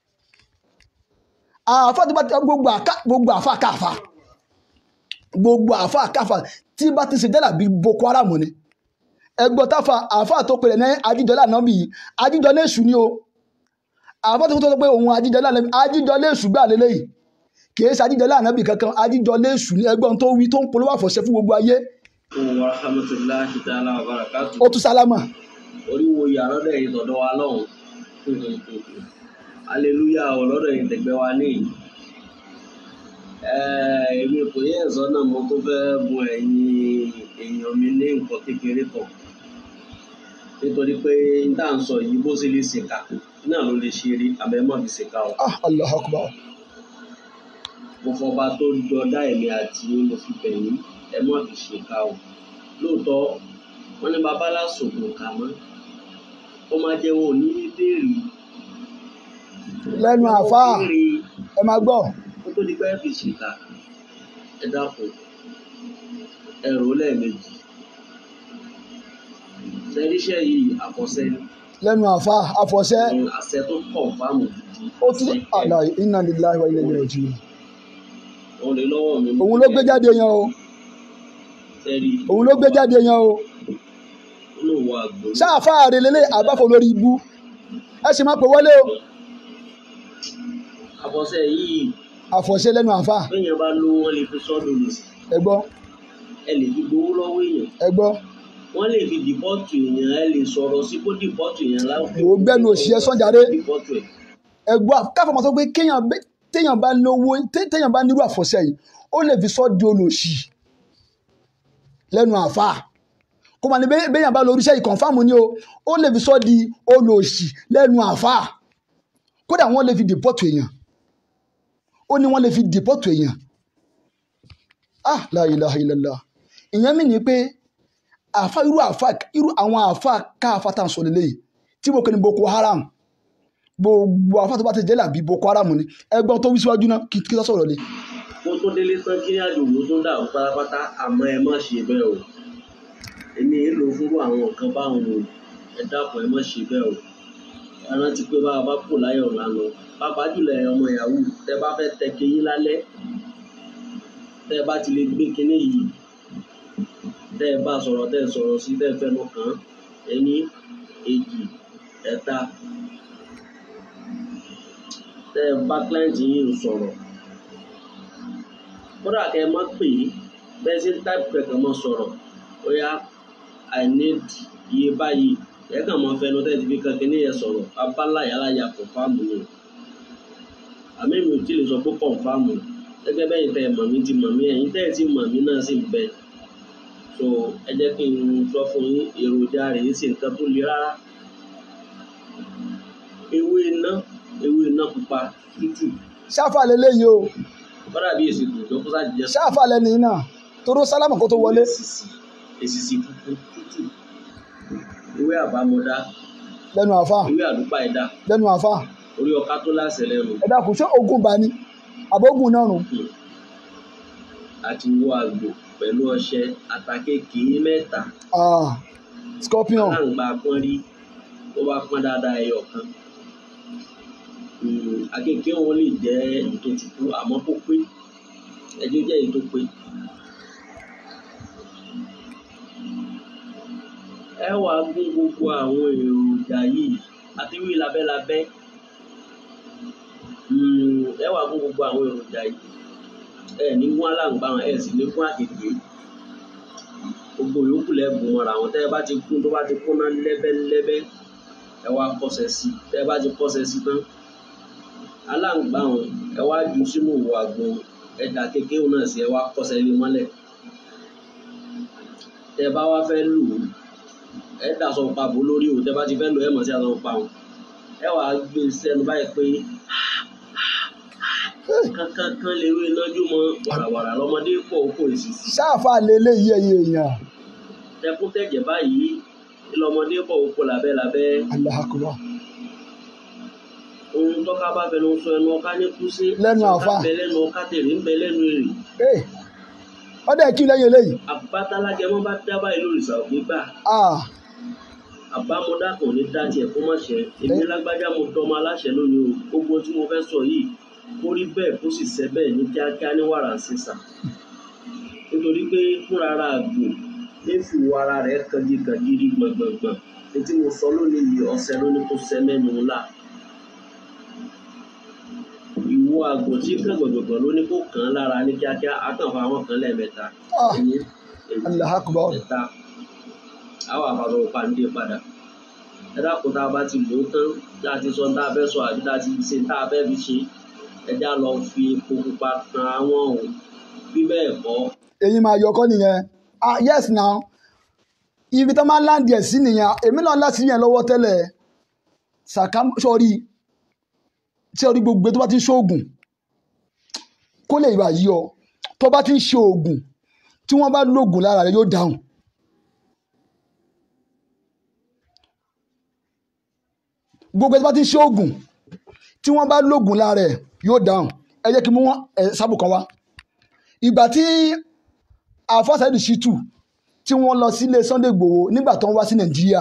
àáfà tó bá ti gbogbo àká gbogbo àáfà káàfà gbogbo àáfà káàfà tí bá ti ṣe jẹ́làbí boko haram ni ẹgbọ́n táfà àáfà tó pèlè ní ajíjọlá náà bì í ajíjọlá èṣù ni o àáfà tó tó sọ pé òun ajíjọlá náà ajíjọlá èṣù gbà lélẹ́yìí kìí ṣe ajíjọlé ànábì kankan ajíjọlé èṣù ní ẹgbọ́n tó wí tó ń polówó àfọ̀ṣẹ fún gbogbo ayé wa rahmatulahi ta'ala wa barakatu ó tún sálámà oríwo yàrá lọ́dọ̀ yìí tọ̀dọ̀ wa lọ́hùn aleluya ọ̀ lọ́dọ̀ yìí tẹ̀gbẹ́ wa ní èmi kò yẹ ẹ̀sọ́ náà mo tó fẹ́ bu ẹ̀yin èèyàn mi ní nǹkan kékeré kan nítorí pé n tá à ń sọ yìí bó ṣe lè ṣèkà náà ló lè ṣe rí àbẹ́ mọ̀ fi ṣèkà o ah allah akbar mo fọba tó jọ dá èmi àti yín mo fi bẹ̀ yín ẹ mọ̀ fi ṣèkà o lóòótọ́ wọ́n ní babalá sògùn kà mọ́ ó máa jẹ́ wọn ò ní béèrè lẹ́nu àfáà béèrè ẹ máa gbọ́ kó tó di pé fi ṣèkà ẹ dákun ẹ rò ó lẹ́ẹ̀mejì sẹ́ríṣẹ́ yìí àkọsẹ́ lẹ́nu àfáà àfọ̀ṣẹ ní àṣẹ tó kọ̀ fáàmù gidi ó tún àlà inna lillahi wa inna ilaihi raji'un òun lè lọ́wọ́ mi òun ló gbé jáde yan o sẹ́rí òun ló gbé jáde yan o olówó àgbò sáàfáà rẹ lélẹ̀ àbáfọ̀ lórí ibú ẹ sì máa pè wọlé o àkọsẹ́ yìí àfọ̀ṣẹ lẹ́nu àfáà béèyàn bá lówó wọn lè fi sọ́dọ̀ lò sí ẹ gbọ́ ẹ lè fi gbowó lọ́wọ́ èèyàn ẹ gbọ́ wọ́n lè fi dìpọ́tù èèyàn ẹ lè sọ̀rọ̀ sí kó dìpọ́tù èèyàn láwùjọ. Wò ó gbẹ́nu òṣì ẹ sọ́njàre. dìpọ́tù ẹ̀ ẹ gbọ́ káfọ́ máa sọ pé kéèyàn bẹ́- téèyàn bá lówó té- téèyàn bá nírú àfọ̀ṣẹ yìí ó lè fi sọ́ di olòṣì lẹ́nu àfáà kó máa ní bẹ́- béèyàn bá lórí iṣẹ́ yìí kọ̀ǹfàmù ni o ó lè fi sọ́ di olòṣì lẹ́nu àfáà kódà wọ́n lè fi dìpọ́tù èèyàn ó ní wọ́n lè fi dìpọ́tù èèyàn ah la ilaha illallah ìyẹn mi ní pé àfa irú àfa irú àwọn àfa káfa tá à ń sọ lélẹ́yìí tí mo kẹ́ ni Boko Haram gbogbo àfa tó bá ti jẹ́ làbí Boko Haram ni ẹgbọ́n tó wí síwájú náà kí kí tó sọ̀rọ̀ lé kó tó délé tán kí ní àjò ló tó ń dàrú pátápátá àmọ́ ẹ má ṣe bẹ́ẹ̀ o èmi èlò fúnrú àwọn nǹkan báwọn o ẹ dákun ẹ má ṣe bẹ́ẹ̀ o ẹ rántí pé bá a bá kù láyọ̀ lánà pàápàá jùlọ ẹ ọmọ yahoo tẹ bá fẹ́ tẹ keyín lálẹ́ tẹ bá ti lè gbé kinní yìí tẹ ẹ bá sọ̀rọ̀ tẹ ẹ sọ̀rọ̀ sí tẹ ẹ fẹnu kàn án ẹni èjì ẹ̀ta tẹ ẹ bá client yìí ń sọ̀rọ̀ kódà kẹ ẹ má pè é bẹ́ẹ̀ sí type kẹ̀kẹ́ mọ́ sọ̀rọ̀ ó yá i need iye báyìí ẹ kàn mọ́ fẹnu tẹ́ ti fi kankan ní yẹn sọ̀rọ̀ abala yàrá ya kọ̀fáàmù ni àmì mi ò tí lè sọ pé kọ̀fáàmù gẹ́gẹ́ bẹ́yìn tẹ́ ẹ mọ̀ mí ti mọ̀ mí ẹ̀yin tẹ́ ẹ ti mọ̀ mí náà sì ń bẹ so ẹ jẹ́ kí n sọ fún yín èròjà rẹ̀ yìí sì nǹkan tó le rárá ewé iná ewé iná pupa tútù ṣáfà lélẹ́yìí o kọ́dà bí èsì tó tó sáà jẹ́ ṣáfà lẹ́ni náà toró sálámà kó tó wọlé èsìsì èsìsì funfun tútù ewé àbámọdá lẹ́nu àfáà ewé àdúpà ẹ̀dá lẹ́nu àfáà orí ọká tó láṣẹ lẹ́nu ẹ dákun ṣé ogun bá ní àbógun náà rùn àti wo àgbò pẹ̀lú ọṣẹ àtàkékèé mẹ́ta ah scorpion láǹgbà pọ́n rí tó bá pọ́n dáadáa ẹyọ kan Mm, àkékèé wọn lè jẹ́ èyí tó tutù àmọ́ kó pé ẹjọ́ jẹ́ èyí tó pé. ẹ wá gún gbogbo àwọn èròjà yìí àti wí labẹ́labẹ́ Mm, ẹ wá gún gbogbo àwọn èròjà yìí ẹ ní gún aláǹgbá wọn ẹ sì ní gún àkékèé gbogbo yòókù lẹ́gùn mọ́ra àwọn tẹ́ ẹ bá ti gún tó bá ti kúnná lẹ́bẹ́lẹ́bẹ́ ẹ wá kọ́sẹ̀ sí tẹ́ ẹ bá ti kọ́sẹ̀ sí tán aláǹgbá wọn ẹ wá ju sínú òwò àgbo ẹ̀dà kékeré náà sí ẹ wá kọ́sẹ̀ lé mọ́lẹ̀ tẹ́ ẹ bá wá fẹ́ lù ú ẹ dà sọ pa bò lórí o tẹ́ ẹ bá ti fẹ́ lù ẹ mọ̀ sí àtọ̀ pa wọn ẹ wàá gbé sẹ́nu báyìí pé kankankan lè rí inájú mọ wàràwàrà lọmọdé pọ̀ kó èsì sí ṣáfà lélẹ́yìí ẹ̀yẹ èèyàn tẹkún tẹ̀jẹ̀ báyìí lọmọdé pọ̀ kó labẹ́labẹ́ Allahu Akbar ohun tọ́ka bá fẹnu sọ ẹnu ọká ní kúsí Lẹ́nu àfà. ọká bẹ lẹ́nu ọká tèrè ń bẹ lẹ́nu èrè ee ọdẹ kí lẹ́yìn eléyìí àbátalágẹmọ bá dá báyìí lórí ìsà òfin gbà ah àbámọdá kan ní dá tiẹ̀ kó má ṣe èmi lágbájá mo tọmọ aláṣẹ lónìí o gbogbo tí mo fẹ́ sọ yìí kó rí bẹ́ẹ̀ kó sì ṣẹ bẹ́ẹ̀ ní kíákíá ní wàrà sísà nítorí pé fúnra ara àgbò ní fìwọ ara rẹ̀ kangikangiri gbọ̀ngbọ̀ngbọ̀n etí mo sọ lónìí yìí ọ̀sẹ̀ lónìí kó ṣẹ mẹ́nu ńlá ìwọ wo àgbò tí kàn gbọ̀gbọ̀gbọ̀ ló ní kó kàn án lára ní kíákíá á kàn fa àwọn kan lẹ́ẹ̀mẹ́ta Ah. ẹ̀yìn èyí allah akbar ẹ̀ta àwọn àpapọ̀ pàǹdé padà ẹ dákun tá a bá ti lò ó tán tá a ti sọ tá a fẹ́ sọ àbí tá a ti ṣe tá a fẹ́ fi ṣe ẹ já lọ fi epo pupa kan àwọn o bí bẹ́ẹ̀ kọ́ èyí máa yọkọ nìyẹn ah yes now ibi tó máa ń láǹdì ẹ̀ sí nìyẹn èmi náà láti yẹn lọ́wọ́ tẹ́lẹ̀ sàkà sọ́ọ́rí tí orí gbogbo tó bá ti ń ṣoògùn kó lè wà yí ọ tó bá ti ń ṣe oògùn tí wọ́n bá lóògùn lára rẹ yóò dáhùn gbogbo tó bá ti ń ṣe oògùn tí wọ́n bá lóògùn lára rẹ yóò dáhùn ẹ jẹ́ kí mú wọn ẹ sábò kan wá ìgbà tí àfọ́sàdì ṣìtù tí wọ́n lọ sílé Sunday Igboho nígbà tó ń wá sí Nàìjíríà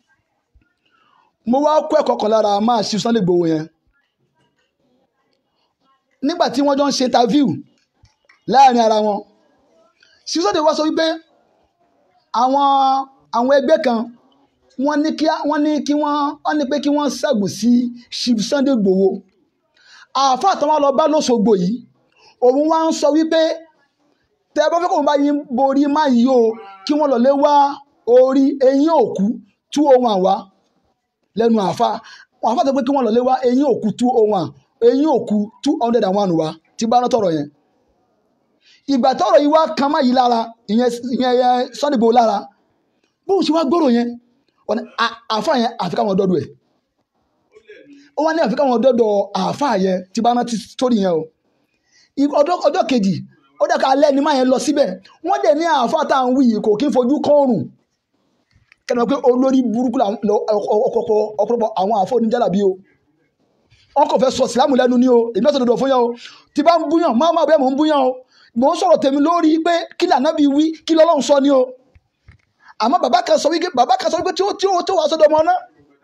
mo wá kó ẹ̀kọ́ kan lára máa ṣe Sunday Igboho yẹn nígbà tí wọ́n jọ ń ṣe interview láàrin ara wọn ṣí Sunday wá sọ wípé àwọn àwọn ẹgbẹ́ kan wọ́n ní kí wọ́n ní kí wọ́n wọ́n ní pé kí wọ́n ṣẹ́gun sí Chief Sunday Igboho àáfàá tó wọ́n lọ bá lọ́sọ̀gbò yìí òun wá ń sọ wípé tẹ bá fẹ́ kó bá yín borí má yí o kí wọ́n lọ lé wá orí eyín òkú tú ohun àwa lẹ́nu àfa wọn àfa sọ pé kí wọ́n lọ lé wá eyín òkú tú ohun à eyín òkú two hundred and one wa tí bá rán tọrọ yẹn ìgbà tọrọ yìí wá kan má yí lára ìyẹn ìyẹn ìyẹn Sunday Igboho lára bóun ṣe wá gbọ́rọ̀ yẹn wọn ni à- àfa yẹn àfi káwọn dọ́dọ̀ ẹ̀ ó wá ní àfi káwọn dọ́dọ̀ àfa yẹn tí bá rántí sórí yẹn o I- ọjọ́ ọjọ́ kejì ó dẹ̀ ká alẹ́ ni máa yẹn lọ síbẹ̀ wọ́n dẹ̀ ní àáfàá tá à ń wí yìí kò kí ń fojú kọ́ọ̀rùn kẹ́ni pé olórí burúkú làwọn- lọ- ọ̀pọ̀lọpọ̀ ọ̀pọ̀lọpọ̀ àwọn àáfàá oníjàlábí o wọn kò fẹ́ sọ sílámù lẹ́nu ní o èmi ọ̀sẹ̀ dọ̀dọ̀ fún yẹn o tí bá ń búyàn máa máa bẹ́ẹ̀ mò ń búyàn o mò ń sọ̀rọ̀ tèmi lórí pé kí lànà bí wí kí lọ́lọ́run sọ ni o àmọ́ bàbá kan sọ wípé bàbá kan sọ wípé tí ó tí ó tí ó wà sọ́dọ̀ ọmọ náà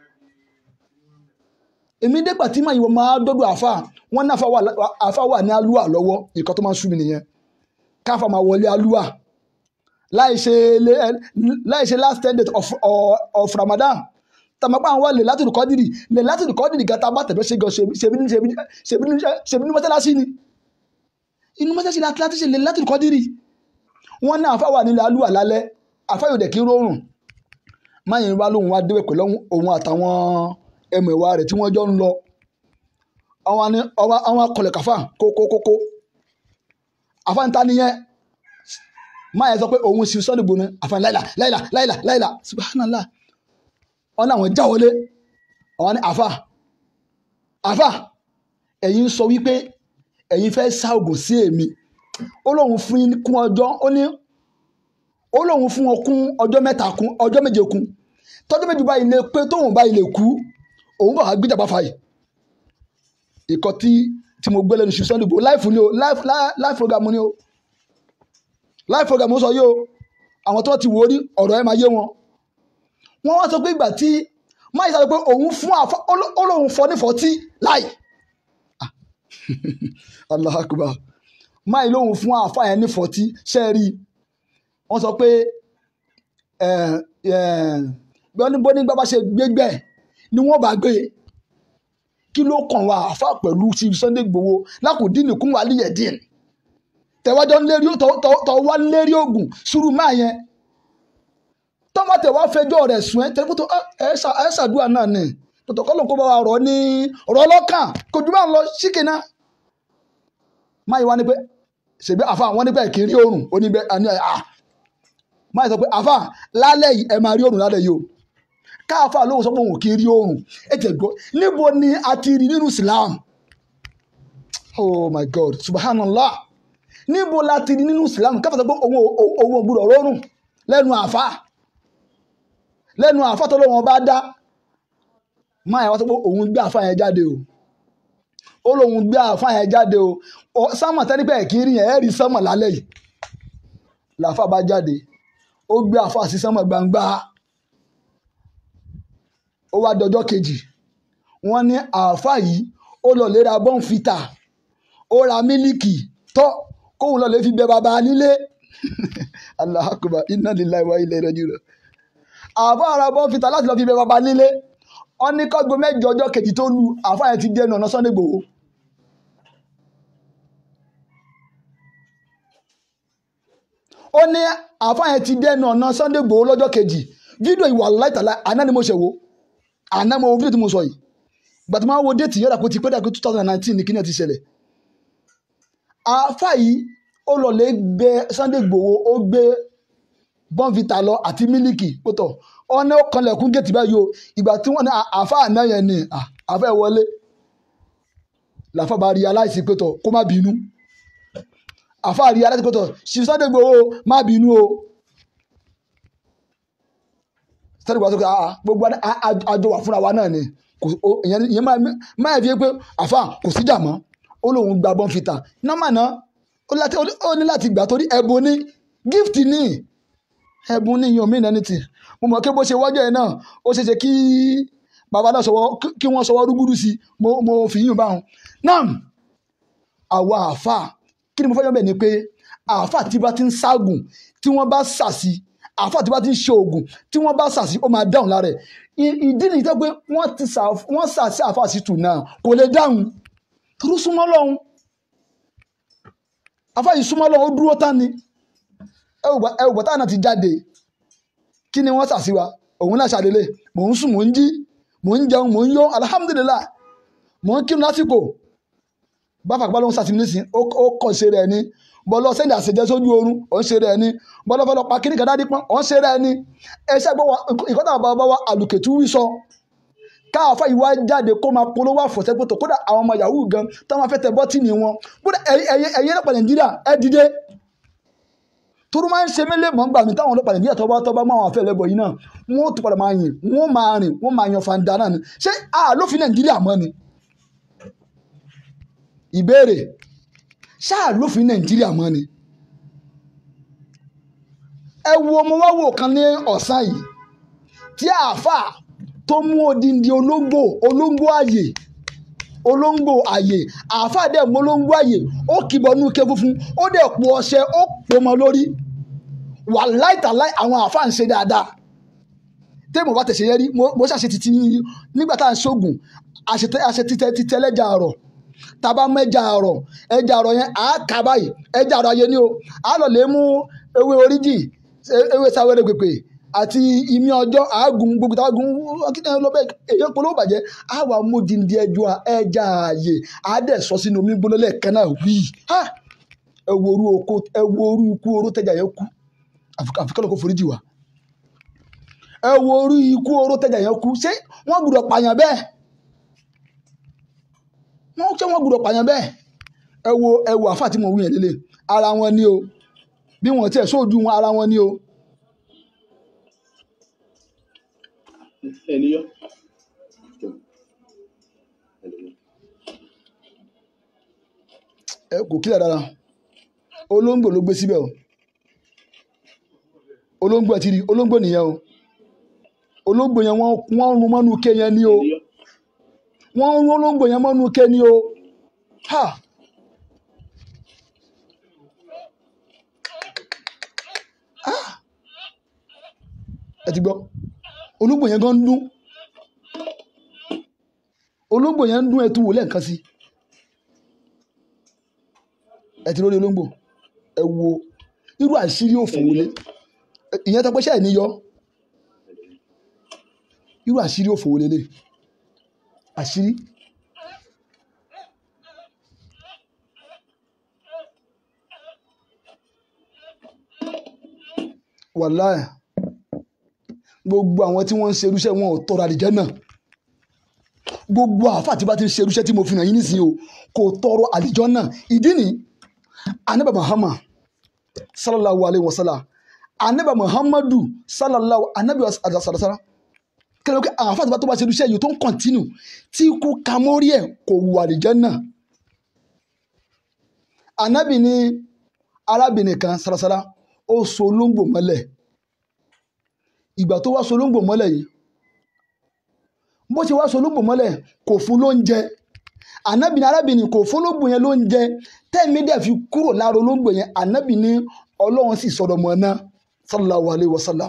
èmi dégbà tí màá yìí wọ́n máa dọ́dọ̀ àfa wọn ní àfa wà àfa wà ní alúwà lọ́wọ́ nǹkan tó máa ń sú mi nìyẹn káfa máa wọlé alúwà láì ṣe lé- láì ṣe last ten days of, of, of Ramadan tàmọ́pá àwọn lè látìlú kọ́dìrì lè látìlú kọ́dìrì gata bá tẹ̀fẹ́ ṣe gan ṣebí ní ṣebí ṣebí ní ṣebí ní mọ́tálásí ni inú mọ́tálásí láti láti ṣe lè látìlú kọ́dìrì wọ́n ní àfa wà nílẹ̀ alúwà lálẹ́ àfa yóò dẹ̀ kí rọrùn máyìn wá lóhun wá débẹ̀ pẹ̀lú òun àtàwọn ẹmẹ̀wà rẹ̀ tí wọ́n jọ ń lọ àwọn ni àwọn àwọn akọlẹ̀ kàfà kókókókó àfa ń ta nìyẹn máyìn sọ pé òun sì Sunday Igboho ni àfa láìlà láìlà láìlà láìlà subhanallah wọn náà wọn já wọlé àwọn ní àfa àfa ẹ̀yin sọ wípé ẹ̀yin fẹ́ sá ògùn sí èmi ó lóun fún yín kún ọjọ́ ó ní ó lóun fún wọn kún ọjọ́ mẹ́ta kún ọjọ́ méje kún tọ́jọ́ méje báyìí lè pé tóun báyìí lè kú òun bá wàá gbéjà bá fa yìí ìkọ́ tí tí mo gbé lẹ́nu ṣu Sunday Igboho láìfù ni o láìfù láìfù program ni o láìfù program ó sọ yìí o àwọn tó ti wò ó rí ọ̀rọ̀ ẹ̀ máa yé wọn wọ́n wá sọ pé ìgbà tí máyì sọ pé òun fún àfa ó lóun fọ ní fọtí láì Ah. Allah akbar máyì lóun fún àfa yẹn ní fọtí ṣe é rí i wọ́n sọ pé bó ní gbá bá ṣe gbégbẹ́ ni wọ́n bá gbé kí ló kàn wá àfa pẹ̀lú sí Sunday Igboho lákòdínì kún wà líyẹ̀dín tẹ̀wájọ́ ń lérí tọ́ wá ń lérí oògùn sùúrù máa yẹn tọ́mọ tẹ̀ wá fẹjọ́ rẹ̀ sùn ẹ́ tẹ́lifí tó ẹ ṣàdúrà náà ni tọ̀tọ̀ kọ́ ló ń kó bá wa rọ̀ ní ọ̀rọ̀ ọlọ́kàn kò jù bá ń lọ síkì náà. máyì wá ní pé ṣèbí àfa wọn ní pé kì í rí oòrùn ó ní bẹ́ẹ̀ àní à máyì sọ pé àfa lálẹ́ yìí ẹ máa rí oòrùn lálẹ́ yìí o káàfà lóhùn sọ pé òun kì í rí oòrùn ẹ tẹ̀ gbọ́ níbo ni a ti rí nínú Islam oh my God subhanallah níbo la ti rí nínú Islam káfà sọ pé òun òun ògbúdọ̀ rọrùn lẹ́nu àfa lẹ́nu àfa tó lọ́wọ́ bá dá máa yà wá sọ pé òun gbé àfa yẹn jáde o ó lóun gbé àfa yẹn jáde o sámà tẹ́lifẹ̀ kì í rí yẹn ẹ̀ rí sámà lálẹ́ yìí làáfà bá jáde ó gbé àfa sí sámà gbangba ó wá dọjọ́ kejì wọ́n ní àfa yìí ó lọ lè ra bọ́ǹfìtà ó ra mílíkì tọ́ kóun lọ lè fi bẹ bàbá nílé Allahu akbar inna lillahi wa inna ilaihi raji'un àfa ara bọ́ fìtà láti lọ fi bẹ bàbá nílé wọn ní kọ́gbọ́n mẹ́jọ ọjọ́ kejì tó lu àfa yẹn ti dẹnu ọ̀nà Sunday Igboho ó ní àáfàá yẹn ti dẹnu ọ̀nà Sunday Igboho lọ́jọ́ kejì fídíò ìwà láìtàlá àná ni mo ṣe wo àná mo wo fídíò tí mo sọ yìí ìgbà tí mo wo déètì yọ̀dà kó ti pẹ́ dàgbé two thousand and nineteen ní kíni ẹ̀ ti ṣẹlẹ̀ àáfàá yìí ó lọ lè gbé Sunday Igboho ó gbé bọ́ǹfìtà lọ àti mílíkì pọ̀tọ̀ ọ̀nà ó kanlẹ̀kùn géètì báyìí o ìgbà tí wọ́n ní àáfàá náà yẹn ni à, àáfàá ẹ̀ wọlé làáfàá bá rí aláìsí pẹ̀tọ̀ kó má bínú àáfàá rí aláìsí pẹ̀tọ̀ ṣì Sunday Igboho má bínú o Sunday Igboho sọ pé "Ah, gbogbo a- a- a- àjọ wà fúnra wa náà ni kò o- ìyẹn ìyẹn máa máa fi pé àáfàá kò síjà mọ́ ó lóun gba bọ́ǹfìtà nọ́mà náà ó láti- ó ní láti gbà torí ẹ̀bùn ni gift ni ẹ̀bùn ní yan mí nẹni tì mo mọ̀ pé bó ṣe wọ́jọ́ ẹ̀ náà ó ṣe ṣe kí bàbá náà sọwọ́ kí wọ́n sọwọ́ rúgúdù sí mo mo fi yín báwọn. náà àwa àáfà kí ni mo fẹ́ yọ bẹ́ẹ̀ ni pé àáfà tí bá ti ń ságùn tí wọ́n bá sàsí àáfà tí bá ti ń ṣe oògùn tí wọ́n bá sàsí ó máa dáhùn lára ẹ̀ I- ìdí nìyí tó pé wọ́n ti sà wọ́n sàsí àáfà sí tù náà kò lè dáhùn torí súnmọ́ lọ́hùn àáfà yìí súnmọ́ lọ́hùn ó dúró tán ni ẹ ò gbà ẹ ò gbà táwọn náà ti jáde kí ni wọ́n ṣàṣìwà òun náà ṣàdélé mò ń sùn mò ń jí mò ń jẹun mò ń yó alihamudulilayi mò ń kírun lásìkò báfà gbọ́dọ̀ ń ṣàṣìmí nísìn ó ó kọ̀ ṣe rẹ̀ ni bọ́lọ́ sẹ́ndì àṣejẹ́ sójú oorun ó ń ṣe rẹ̀ ni bọ́lọ́ fẹ́ lọ pa kíní kan dádí pọ́n ó ń ṣe rẹ̀ ni ẹṣẹ́ gbọ́ wa ìkọ́tà bàbá wa àlùkètù wí sọ káàfà yìí wá jáde kó máa polówó àfọ̀sẹ́pọ̀tò kódà àwọn ọmọ yahoo gan táwọn afẹ́tẹ̀ bọ́tìnì wọn kódà ẹ̀yẹ ẹ̀yẹ ẹ̀lẹ́pàá nàìjíríà ẹ̀ dìde toro máa ń ṣe mí lè mọ̀ nígbà mi táwọn ọlọ́pàá nàìjíríà tọ́ba tọ́ba máa wọn àfẹ́ lẹ́bọ̀ yìí náà wọ́n ó tún padà máa yìn wọ́n máa rìn wọ́n máa yan fanda náà ni ṣé àlófin nàìjíríà mọ́ ni ìbéèrè ṣé àlófin nàìjíríà mọ́ ni ẹ wo ọmọ wa wò kan ní ọ̀sán yìí tí àáfàá tó mú odindi olóńgbò olóńgbò ààyè olóńgbò ààyè àáfàá dẹ̀ mú olóńgbò ààyè ó kìbọnú ike funfun ó dẹ̀ po ọṣẹ ó pò mọ́ lórí wà láìtàláì àwọn àáfàá ń ṣe dáadáa tẹ́ẹ̀mù bá tẹ̀sẹ̀ yẹn rí mo mo ṣàṣe títí nígbà tá à ń ṣoògùn àṣetẹ àṣetítẹ títẹ lẹ́jà àrọ̀ tàbá mú ẹja àrọ̀ ẹja àrọ̀ yẹn àá kà báyìí ẹja àrọ̀ ayé ni o àá lọ lè mú ewé oríjì e- ewé sáwéré pèpè àti ìmí ọjọ́ àágùn gbogbo táwọn gùn akínyẹn lọ bẹ́ẹ̀ èyàn polówó bàjẹ́ àwa mójìndí ẹjọ́ ẹja ààyè àádẹ́ sọ sínú omi gbóná lẹ́ẹ̀kan náà wí ẹ wo orú oko ẹ wo orú ikú oró tẹjà yẹn kú àfikún kò foríjì wá ẹ wo orú ikú oró tẹjà yẹn kú ṣé wọ́n gbọ́dọ̀ pààyàn bẹ́ẹ̀ wọ́n ṣé wọ́n gbọ́dọ̀ pààyàn bẹ́ẹ̀ ẹ wo ẹ wo àfáà tí mo wí yẹn lélẹ̀ ara wọn ni o bí wọ́n tiẹ̀ sóòjú wọn ara wọn ni o ẹni yọ. ẹ kò kílẹ̀ dára olóńgbò ló gbé síbẹ̀ o olóńgbò ẹ ti rí olóńgbò nìyẹn o olóńgbò yẹn wọ́n wọ́n rún mọ́nú ké yẹn ní o ẹni yọ. wọ́n rún olóńgbò yẹn mọ́nú ké ní o ha Ah! ẹ ti gbọ́ olóńgbò yẹn gan ń dún olóńgbò yẹn ń dún ẹ tún wò lẹ́ẹ̀kan sí ẹ ti lórí olóńgbò ẹ wo irú àṣírí òfò wọlé ìyẹn tó pẹ́ṣẹ́ ẹ̀ níyọ irú àṣírí òfò wọlé lè àṣírí wàláì gbogbo àwọn tí wọ́n ń ṣe irúṣẹ́ wọn ò tọrọ àdìjẹ́ náà gbogbo àáfàá tí bá ti ń ṣe irúṣẹ́ tí mo fi hàn yín nísìnyí o kò tọrọ àdìjọ́ náà ìdí ni anabi muhammad sallallahu alayhi wa sallam anabi muhammadu sallallahu anabi sallallahu kẹlẹ́ pé àwọn àáfàá tí bá tó bá ṣe irúṣẹ́ yìí tó ń kọ̀ntínú tí ikú kamórí ẹ̀ kò wù àdìjọ́ náà anabi ní arábìnrin kan sarasara ó so olóńgbò mọ́lẹ̀ ìgbà tó wá so olóńgbò mọ́lẹ̀ yìí bó ṣe wá so olóńgbò mọ́lẹ̀ kò fún lóúnjẹ ànábì ní arábìnrin kò fún olóńgbò yẹn lóúnjẹ tẹ́ẹ̀mí dẹ̀ fi kúrò lára olóńgbò yẹn ànábì ní ọlọ́run sì sọ̀rọ̀ mọ́ náà sallallahu alayhi wa sallam